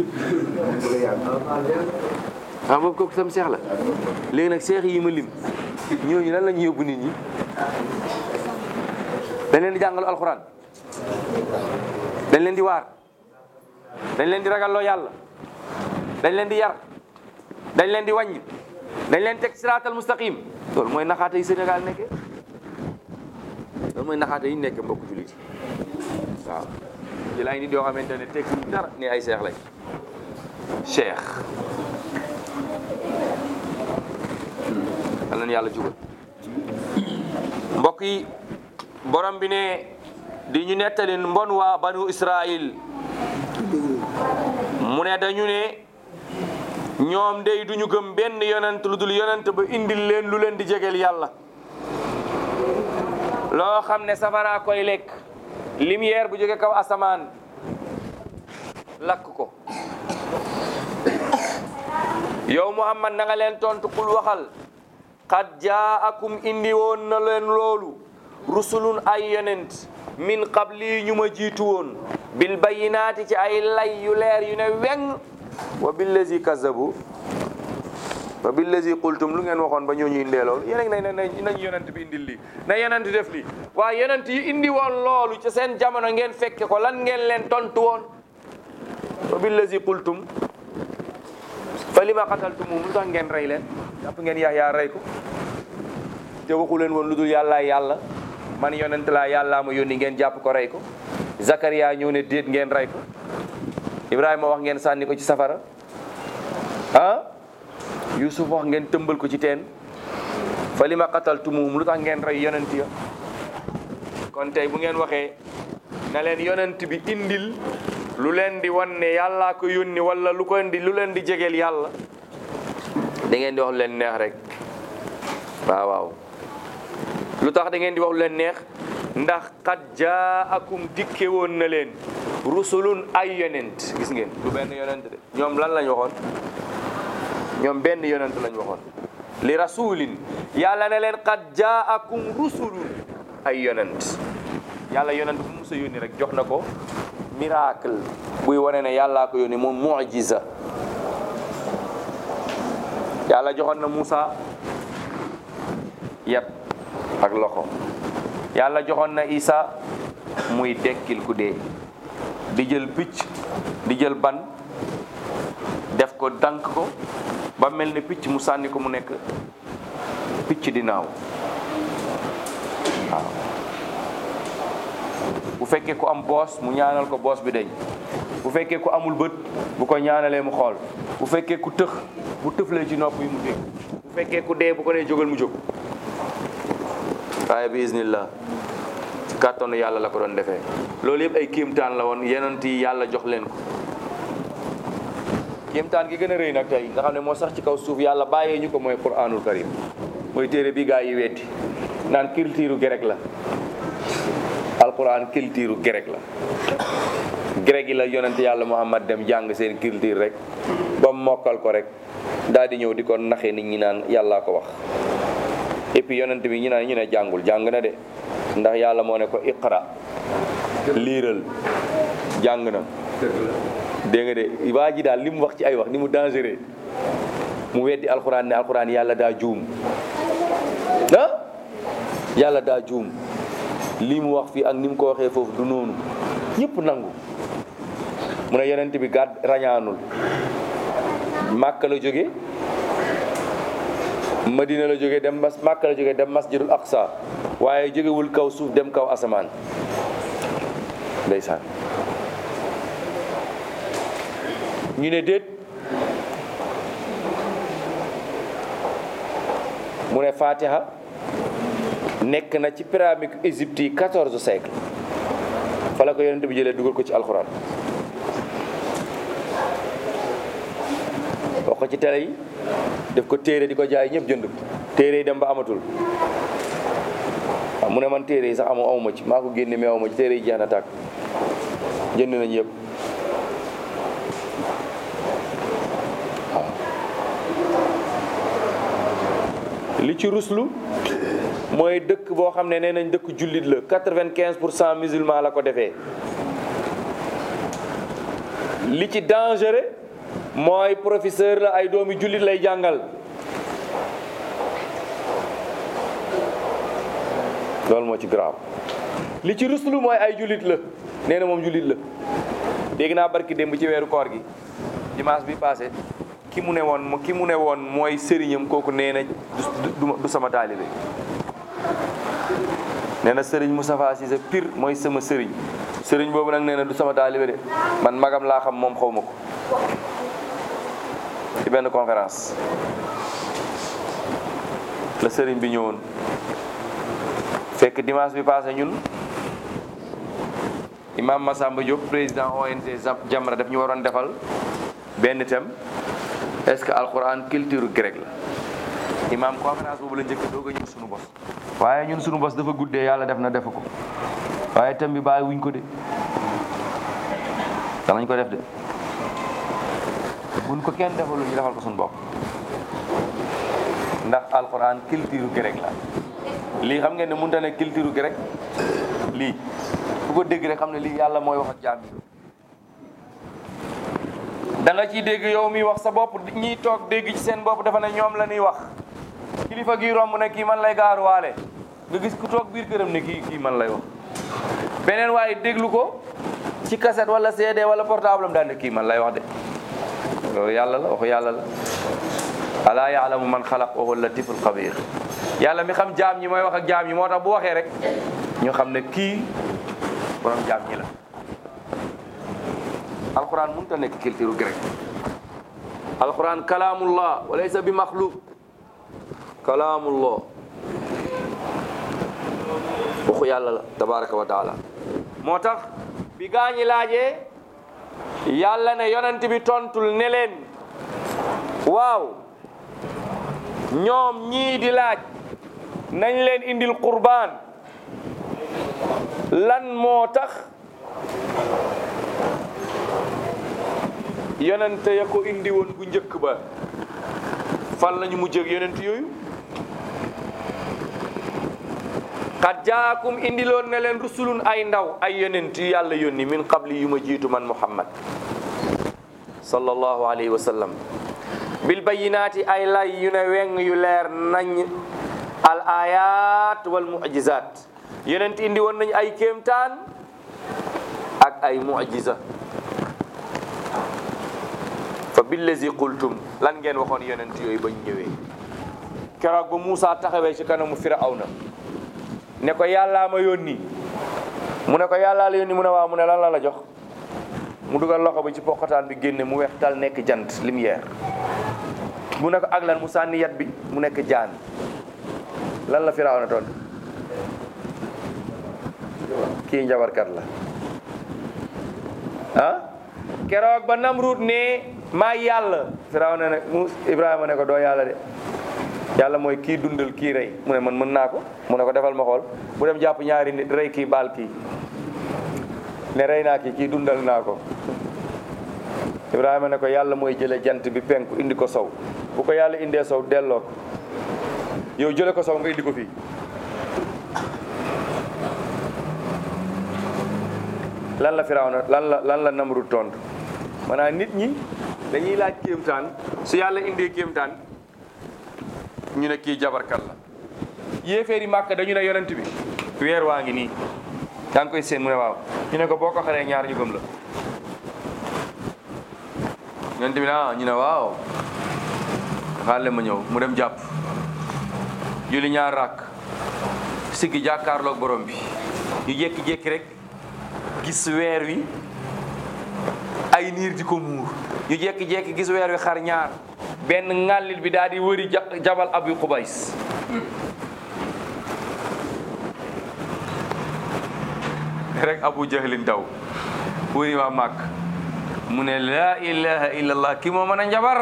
ah boobu kooku sam seex la léegi nag seex yi ma lim ñooñu lan la ñuy yóbbu nit ñi dañ leen di jàngal alxuraan dañ leen di waar dañ leen di ragalloo yàlla dañ leen di yar dañ leen di wàññi dañ leen teg siraatal mustaqim loolu mooy naxaate yi Sénégal nekkee loolu mooy naxaate yi nekkee mbokk jullit waaw ci laay nit yoo xamante ne teg dara ni ay seex lañ cheikh yal nañu yàlla jubal mbokk yi borom bi ne di ñu nettali mbon waa banu Israil mu ne dañu ne ñoom day duñu gëm benn yonent lu dul yonent ba indil leen lu leen di jegeel yàlla loo xam ne safara koy lekk lumière bu jóge kaw asamaan lakk ko yow Muhammad na nga leen tontu kul waxal qad jaakum indi woon na leen loolu rusulun ay yonent min qabli ñu ma jiitu woon bil bayinaati ci ay lay yu leer yu ne weng wa billazi kazabu wa billazi qultum lu ngeen waxoon ba ñooñu indee loolu yéen a ngi ne ne nañ yonent bi indil lii na yonent def lii waaye yonent yi indi woon loolu ci seen jamono ngeen fekke ko lan ngeen leen tontu woon wa billazi qultum fa lima qataltumum lu tax ngeen rey leen jàpp ngeen Yaxya rey ko te waxu leen woon lu dul yàlla yàlla man yonent laa yàllaa ma yónni ngeen jàpp ko rey ko Zakaria ñëw ne déet ngeen rey ko Ibrahima wax ngeen sànni ko ci safara ah Yusuf wax ngeen tëmbal ko ci teen fa lima qataltumum lu tax ngeen rey yonent ya kon tey bu ngeen waxee na leen yonent bi indil lu leen di wan ne yàllaa ko yónni wala lu ko indi lu leen di jegeel yàlla da ngeen di wax lu leen neex rek waaw waaw lu tax da ngeen di wax lu leen neex ndax qad jaakum dikke woon na leen rusulun ay yonent gis ngeen du benn yonent de ñoom lan lañ waxoon ñoom benn yonent lañ waxoon li rasulin yàlla ne leen qad jaakum rusulun ay yonent yàlla yonent bu musa yónni rek jox na ko miracle buy wane ne yàllaa ko yónni moom mujiza yàlla joxoon na Moussa yat ak loxo yàlla joxoon na Isa muy dekkil ku dee di jël picc di jël ban def ko dank ko ba mel ni picc mu sànni ko mu nekk picc di naaw waaw bu fekkee ku am boos mu ñaanal ko boos bi deñ bu fekkee ku amul bët bu ko ñaanalee mu xool bu fekkee ku tëx bu tëflee ci nopp yi mu dégg bu fekkee ku dee bu ko nee jógal mu jóg waaye bi iznillah ci kàttanu yàlla la ko doon defee loolu yëpp ay kéemtaan la woon yenent yi yàlla jox leen ko kéemtaan gi gën a rëy nag tey nga xam ne moo sax ci kaw suuf yàlla bàyyee ñu ko mooy quranul karim mooy téere bi gaa yi weddi naan culture grec la alquran culture grec la grec yi la yonent yàlla muhammad dem jàng seen culture rek ba mokkal ko rek daal di ñëw di ko naxee nit ñi naan yàllaa ko wax et puis yonent bi ñu naan ñu ne jàngul jàng na de ndax yàlla moo ne ko iqra liiral jàng na dégg nga de waa ji daal li mu wax ci ay wax ni mu dangereux mu weddi alxuraan ne alxuraan yàlla daa juum ah yàlla daa juum lii mu wax fii ak ni mu ko waxee foofu du noonu ñëpp nangu mu ne yonent bi gàdd rañaanul màkka la jóge madina la jóge dem mas màkka la jóge dem masjidul aqsa waaye jógewul kaw suuf dem kaw asamaan ndeysaan ñu ne déet mu ne fatiha nekk na ci pyramide Égypte yi quatorze siècle fa la ko yonent bi jëlee dugal ko ci alxuraan wax ko ci télé yi def ko téere di ko jaay ñëpp jënd ko téere yi dem ba amatul waaw mu ne man téere yi sax amu amuma ci maa ko génne mais amuma ci téere yi jeex na tàkk jënd nañ yëpp li ci ruslu mooy dëkk boo xam ne nee nañ dëkk jullit la quatre-vingt-quinze pour cent musulman la ko defee li ci dangereux mooy professeur la ay doomi jullit lay jàngal loolu moo ci grave li ci ruslu mooy ay jullit la nee na moom jullit la dégg naa barki démb ci weeru koor gi dimanche bi passé ki mu ne woon ki mu ne woon mooy sëriñam kooku nee na du du sama taalibe nee na sëriñ Moustapha Cissé pire mooy sama sëriñ sëriñ boobu nag nee na du sama taalibe de man magam laa xam moom xaw ma ko ci benn conférence la sëriñ bi ñëwoon fekk dimanche bi passé ñun imam Massamba Diop président ONG Jamra daf ñu waroon defal benn thème est-ce que alquran culture grecque la imam conférence boobu la njëkk doog a ñëw sunu bos waaye ñun sunu bos dafa guddee yàlla def na defu ko waaye thème bi bàyyi wuñ ko de danañ ko def de buñ ko kenn defalul ñu defal ko sunu bopp ndax alquran culture grecque la lii xam ngeen ne mënta ne culture grecque lii bu ko dégg rek xam ne lii yàlla mooy wax ak jaam yi da nga ciy dégg yow mi wax sa bopp ñiy toog dégg ci seen bopp dafa ne ñoom la ñuy wax kilifa gi romb ne kii man lay gaaruwaale nga gis ku toog biir këram ne kii kii man lay wax beneen waaye déglu ko ci cassette wala CD wala portable am daal ne kii man lay wax de loolu yàlla la waxu yàlla la alaa yaalamu man xalaq wa huwa latiful xabir yàlla mi xam jaam ñi mooy wax ak jaam ñi moo tax bu waxee rek ñu xam ne kii borom jaam ñi la alquran mënut a nekk culture grec alquran kalaamullah wa laysa bi maxluq kalaamullah waxu yàlla la tabaraka wa taala moo tax bi gaañi laajee yàlla ne yonent bi tontul ne leen waaw ñoom ñii di laaj nañ leen indil qurbaan lan moo tax yonente ya ko indi woon bu njëkk ba fan lañu mujjee ak yonent yooyu xad jaakum indiloon ne leen rusulun ay ndaw ay yonent yu yàlla yónni min qabli yu ma jiitu man muhammad sallallahu alayhi wa sallam bil bayinaati ay lay yu ne weng yu leer nañ al ayat wal mu'jizat yonent indi woon nañ ay kéemtaan ak ay mu'jiza fa billazi qultum lan ngeen waxoon yonent yooyu bañ ñëwee keroog ba Moussa taxawee ci kanamu Firawna ne ko yàllaa ma yónni mu ne ko yàllaa la yónni mu ne waaw mu ne lan la la jox mu dugal loxo bi ci poqataan bi génne mu weex tal nekk jant lumière mu ne ko ak lan mu sànni yat bi mu nekk jaan lan la Firawna tontu kii njabarkat la ah keroog ba Namrud ne maa yàlla Firawna ne mu Ibrahima ne ko doo yàlla de yàlla mooy kii dundal kii rey mu ne man mën naa ko mu ne ko defal ma xool mu dem jàpp ñaari nit rey kii baal kii ne rey naa kii kii dundal naa ko Ibrahima ne ko yàlla mooy jële jant bi penku indi ko sow bu ko yàlla indee sow delloo ko yow jële ko sow nga indi ko fii lan la Firawna lan la lan la Namrud tontu maanaam nit ñi dañuy laaj kéemtaan su yàlla indee kéemtaan ñu ne kii jabarkat la yéeféeri màkk dañu ne yonent bi weer waa ngi nii yaa ngi koy seen mu ne waaw ñu ne ko boo ko xaree ñaar ñu gëm la yonent bi ah ñu ne waaw xaale ma ñëw mu dem jàpp julli ñaar rakk siggi jàkkaarloog borom bi ñu jékki-jékki rek gis weer wi ay niir di ko muur ñu jékki-jékki gis weer wi xar ñaar benn ŋàllil bi daal di wëri ja- jabal abu xubays rek abu jahlin daw wëri waa màkk mu ne laa ilaha illallah ki moo mën a njabar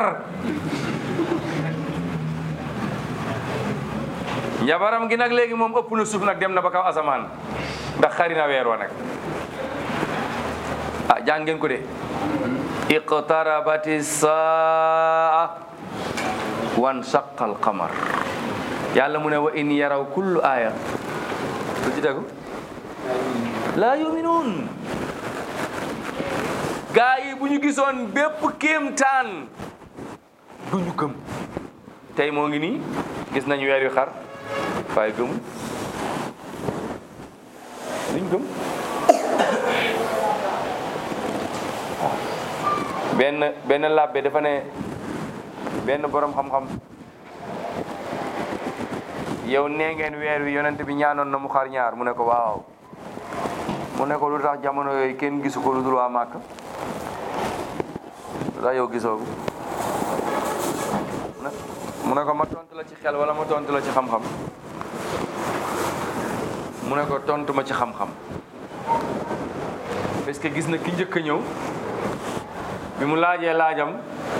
njabaram gi nag léegi moom ëpp na suuf nag dem na ba kaw asamaan ndax xari na weer wa nag ah jàng ngeen ko de iqtarabati saa wan saqal qamar yàlla mu ne wa in yaraw kullu aya lu ci tegu laa yuminuun gaa yi bu ñu gisoon bépp kéemtaan du ñu gëm tey moo ngi nii gis nañu weer yu xar waaye gëmul duñ gëm benn benn labbe dafa ne benn borom xam-xam yow nee ngeen weer wi yonent bi ñaanoon na mu xar ñaar mu ne ko waaw mu ne ko lu tax jamono yooyu kenn gisu ko lu dul waa Màkka lu tax yow gisoo ko mu ne ko ma tontu la ci xel wala ma tontu la ci xam-xam mu ne ko tontu ma ci xam-xam parce que gis na ki njëkk a ñëw bi mu laajee laajam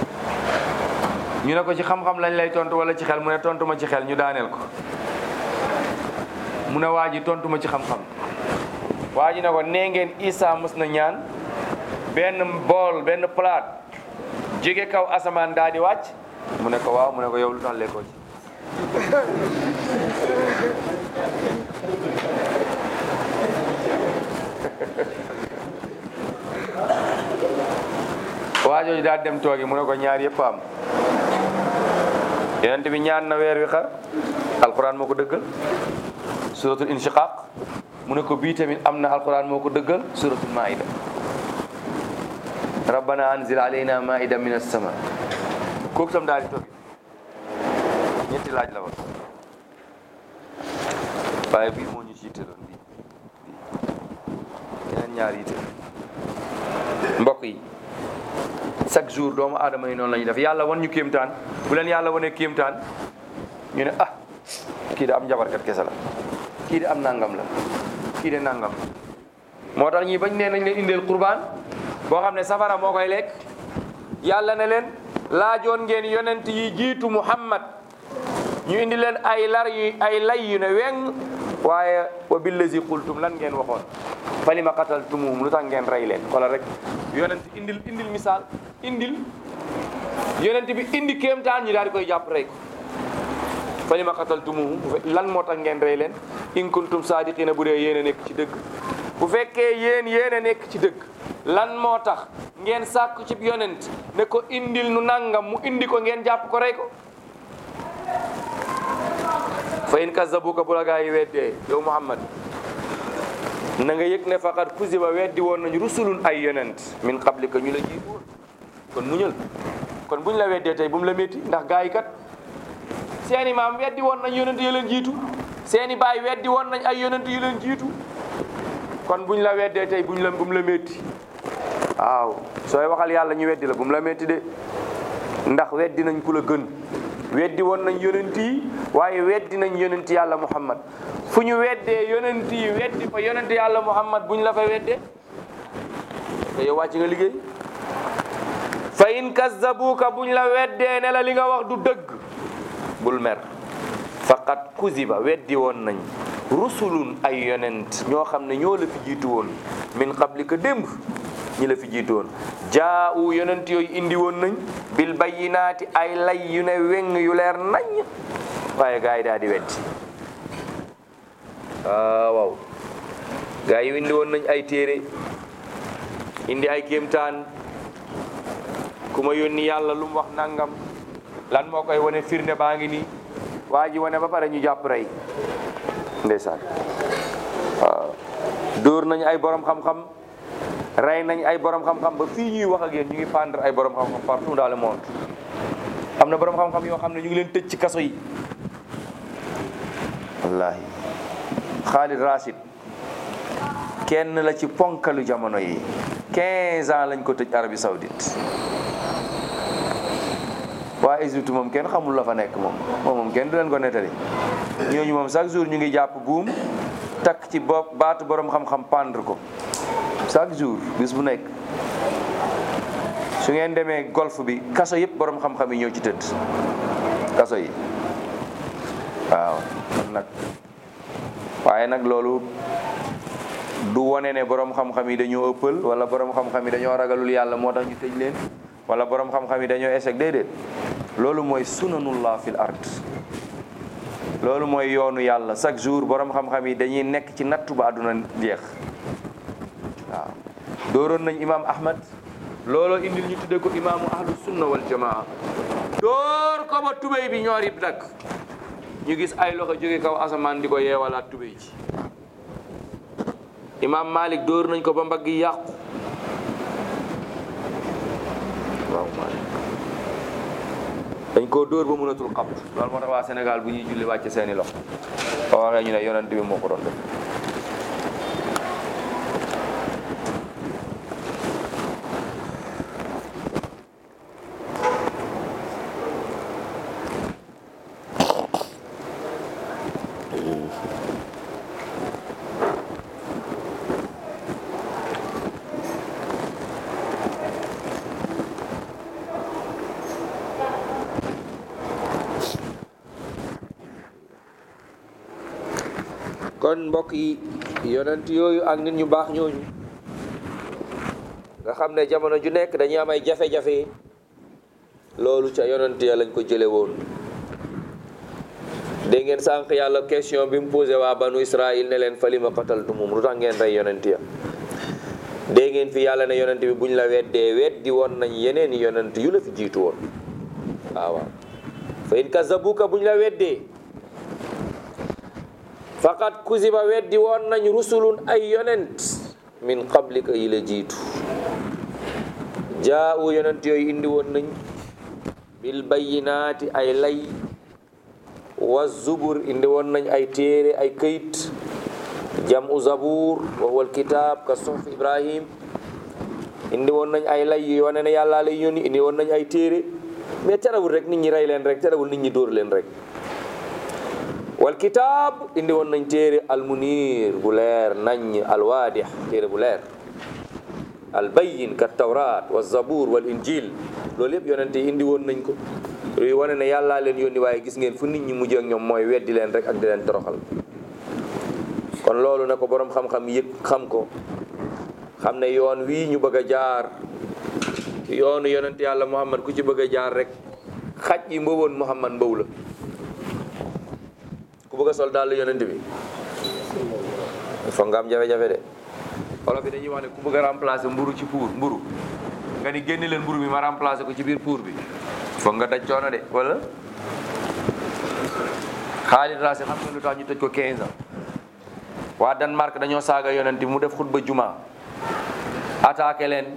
ñu ne ko ci xam-xam lañ lay tontu wala ci xel mu ne tontu ma ci xel ñu daaneel ko mu ne waa ji tontu ma ci xam-xam waa ji ne ko nee ngeen Isa mës na ñaan benn bool benn palaat jóge kaw asamaan daal di wàcc mu ne ko waaw mu ne ko yow lu tax lekkoo ci waa jooju daal dem toogi mu ne ko ñaar yëpp am yonent bi ñaan na weer wi xar alquran moo ko dëggal suratul inshiqaq mu ne ko bii tamit am na alquran moo ko dëggal suratul maida rabbana anzil alayna maida min as-sama kooku tam daal di toogi ñetti laaj la woon waaye bii moo ñu ci yitteloon bii yeneen ñaar yitte mbokk yi chaque jour doomu aadama yi noonu la ñuy def yàlla wan ñu kéemtaan bu leen yàlla wanee kéemtaan ñu ne ah kii de am njabarkat kese la kii de am nangam la kii de nangam moo tax ñii bañ nee nañ leen indeel qurbaan boo xam ne safara moo koy lekk yàlla ne leen laajoon ngeen yonent yi jiitu muhammad ñu indi leen ay lar yu ay lay yu ne weng waaye wa billazi qultum lan ngeen waxoon falima qataltumuhum lu tax ngeen rey leen xoolal rek yonent indil indil misaal indil yonent bi indi kéemtaan ñi daal di koy jàpp rey ko falima qataltumuhum lan moo tax ngeen rey leen in kuntum saadiqina bu dee yéen a nekk ci dëgg bu fekkee yéen yéen a nekk ci dëgg lan moo tax ngeen sàkku ci yonent ne ko indil nu nangam mu indi ko ngeen jàpp ko rey ko fa in kazzabuka bu la gaa yi weddee yow Muhammad na nga yëg ne faqad kuziba weddi woon nañu rusulun ay yonent min qablika ñu la jiitu woon kon muñal kon buñ la weddee tey bu mu la métti ndax gaa yi kat seeni maam weddi woon nañ yonent yu leen jiitu seeni baay weddi woon nañ ay yonent yu leen jiitu kon buñ la weddee tey buñ la bu mu la métti waaw sooy waxal yàlla ñu weddi la bu mu la métti de ndax weddi nañ ku la gën weddi woon nañ yonent yi waaye weddi nañ yonent yàlla muhammad fu ñu weddee yonent yi weddi fa yonent yàlla muhammad buñ la fa weddee te yow wàcc nga liggéey fa in kazzabuka buñ la weddee ne la li nga wax du dëgg bul mer faqat kuziba weddi woon nañ rusulun ay yonent ñoo xam ne ñoo la fi jiitu woon min qablika démb ñi la fi jiitu woon jaa'u yonent yooyu indi woon nañ bil bayyinaati ay lay yu ne weng yu leer nañ waaye gaa yi daal di weddi waaw waaw gaa yi indi woon nañ ay téere indi ay kéemtaan ku ma yónni yàlla lu mu wax nangam lan moo koy wane firnde baa ngi nii waa ji wane ba pare ñu jàpp rey ndeysaan waaw dóor nañ ay borom xam-xam rey nañ ay borom xam-xam ba fii ñuy wax ak yéen ñu ngi pendre ay borom xam-xam partout dans le monde am na borom xam-xam yoo xam ne ñu ngi leen tëj ci kaso yi wallahi Khalid Rashid kenn la ci ponkalu jamono yi 15 ans lañ ko tëj Arabie Saoudite waa Égypte moom kenn xamul la fa nekk moom moom moom kenn du leen ko nettali ñooñu moom chaque jour ñu ngi jàpp buum takk ci bopp baatu borom xam-xam pendre ko chaque jour bis bu nekk su ngeen demee golf bi kaso yëpp borom xam-xam yi ñoo ci tëdd kaso yi waaw kon nag waaye nag loolu du wone ne borom xam-xam yi dañoo ëppal wala borom xam-xam yi dañoo ragalul yàlla moo tax ñu tëj leen wala borom xam-xam yi dañoo échec déedéet loolu mooy sunanullah fil ard loolu mooy yoonu yàlla chaque jour borom xam-xam yi dañuy nekk ci nattu ba àdduna jeex waaw dooroon nañ imaam ahmad looloo indil ñu tudde ko imaamu ahlu sunna wal jamaa door ko ba tubéy bi ñoor yib nag ñu gis ay loxo jóge kaw asamaan di ko yeewalaat tubéy ji imaam malik dóor nañ ko ba mbagg yi yàqu waaw malik dañ koo dóor ba mënatul xam loolu moo tax waa Sénégal bu ñuy julli wàcce seeni loxo ba waxee ñu ne yonent bi moo ko doon def kon mbokk yi yonent yooyu ak nit ñu baax ñooñu nga xam ne jamono ju nekk dañuy am ay jafe-jafe loolu ca yonent ya lañ ko jële woon dégg ngeen sànq yàlla question bi mu posé waa banu Israël ne leen falima qataltumum lu tax ngeen rey yonent ya dégg ngeen fi yàlla ne yonent bi buñ la weddee weddi woon nañ yeneen i yonent yu la fi jiitu woon waaw waaw fa in kazabuka buñ la weddee faqat kuziba weddi woon nañ rusulun ay yonent min qablika yi la jiitu jaa'u yonent yooyu indi woon nañ bil bayyinaati ay lay wa zubur indi woon nañ ay téere ay këyit jam'u zabur wa huwa alkitab ka suhuf ibrahim indi woon nañ ay lay yu wane ne yàlla lay yónni indi woon nañ ay téere mais terewul rek nit ñi rey leen rek terewul nit ñi dóor leen rek wal kitaab indi woon nañ téere almunir bu leer nañ alwaadix téere bu leer albayin ka tawrat wa zabur wal injil loolu yëpp yonente yi indi woon nañ ko luy wane ne yàllaa leen yónni waaye gis ngeen fu nit ñi mujj ak ñoom mooy weddi leen rek ak di leen toroxal kon loolu na ko boroom xam-xam yëg xam ko xam ne yoon wii ñu bëgg a jaar yoonu yonent yàlla muhammad ku ci bëgg a jaar rek xaj yi mbawoon muhammad mbaw la ku bëgg a sol daal yonent bi foog nga am jafe-jafe de wolof bi dañuy wax ne ku bëgg a remplacer mburu ci puur mburu nga ni génne leen mburu mi ma remplacé ko ci biir pour bi foog nga daj coono de wala Khalid Rassi xam nga lu tax ñu tëj ko 15 ans waa Danemark dañoo saaga yonent bi mu def xutba juma attaqué leen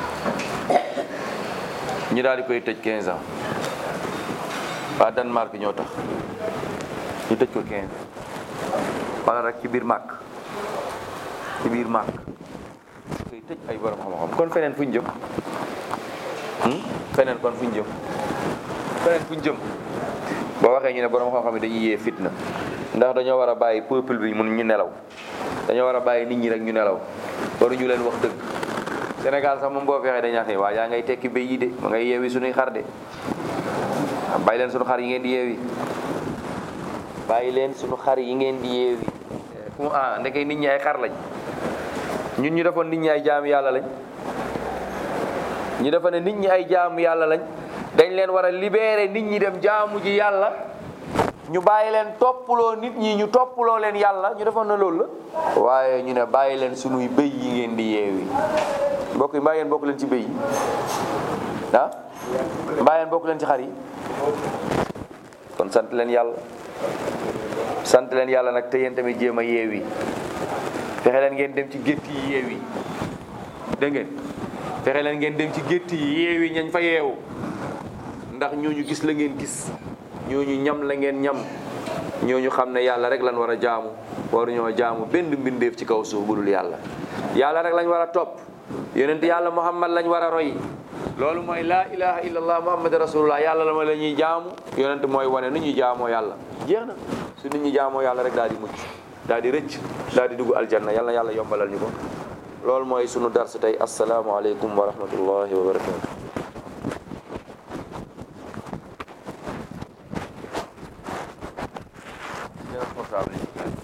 ñu daal di koy tëj 15 ans waa Danemark ñoo tax ñu tëj ko 15 wala rek ci biir màkk ci biir màkk koy tëj ay borom xam-xam kon feneen fu ñu jëm hmm? feneen kon fu ñu jëm feneen fu ñu jëm boo waxee ñu ne borom xam-xam yi dañuy yee fitna ndax dañoo war a bàyyi peuple bi mun ñu nelaw dañoo war a bàyyi nit ñi rek ñu nelaw waruñu leen wax dëgg Sénégal sax moom boo fexee dañuy wax ne waa yaa ngay tekki béy yi de ma ngay yeewi suñuy xar de bàyyi leen suñu xar yi ngeen di yeewi bàyyi leen suñu xar yi ngeen di yeewi fu ah ndeke nit ñi ay xar lañ ñun ñu defoon nit ñi ay jaamu yàlla lañ ñu defa ne nit ñi ay jaamu yàlla lañ dañ leen war a libérer nit ñi dem jaamu ji yàlla ñu bàyyi leen toppaloo nit ñi ñu toppaloo leen yàlla ñu defoon na loolu la waaye ñu ne bàyyi leen sunuy bëy yi ngeen di yeewi mbokk yi mbaa ngeen bokk leen ci bëy yi ah mbaa ngeen bokk leen ci xar yi kon sant leen yàlla sant leen yàlla nag te yéen tamit jéem a yeewi fexe leen ngeen dem ci gétt yi yeewi dégg ngeen fexe leen ngeen dem ci gétt yi yeewi ñañ fa yeewu ndax ñooñu gis la ngeen gis ñooñu ñam la ngeen ñam ñooñu xam ne yàlla rek lañ war a jaamu waruñoo jaamu benn mbindeef ci kaw suuf bu dul yàlla yàlla rek lañ war a topp yonent yàlla muhammad lañ war a roy loolu mooy laa ilaha illallah muhammad rasulullah yàlla la ma la ñuy jaamu yonent mooy wane nu ñuy jaamoo yàlla jeex na su nit ñi jaamoo yàlla rek daal di mucc daal di rëcc daal di dugg aljanna yàlla na yàlla yombalal ñu ko loolu mooy sunu dars tey asalaamaaleykum wa rahmatullahi wa barakatu responsable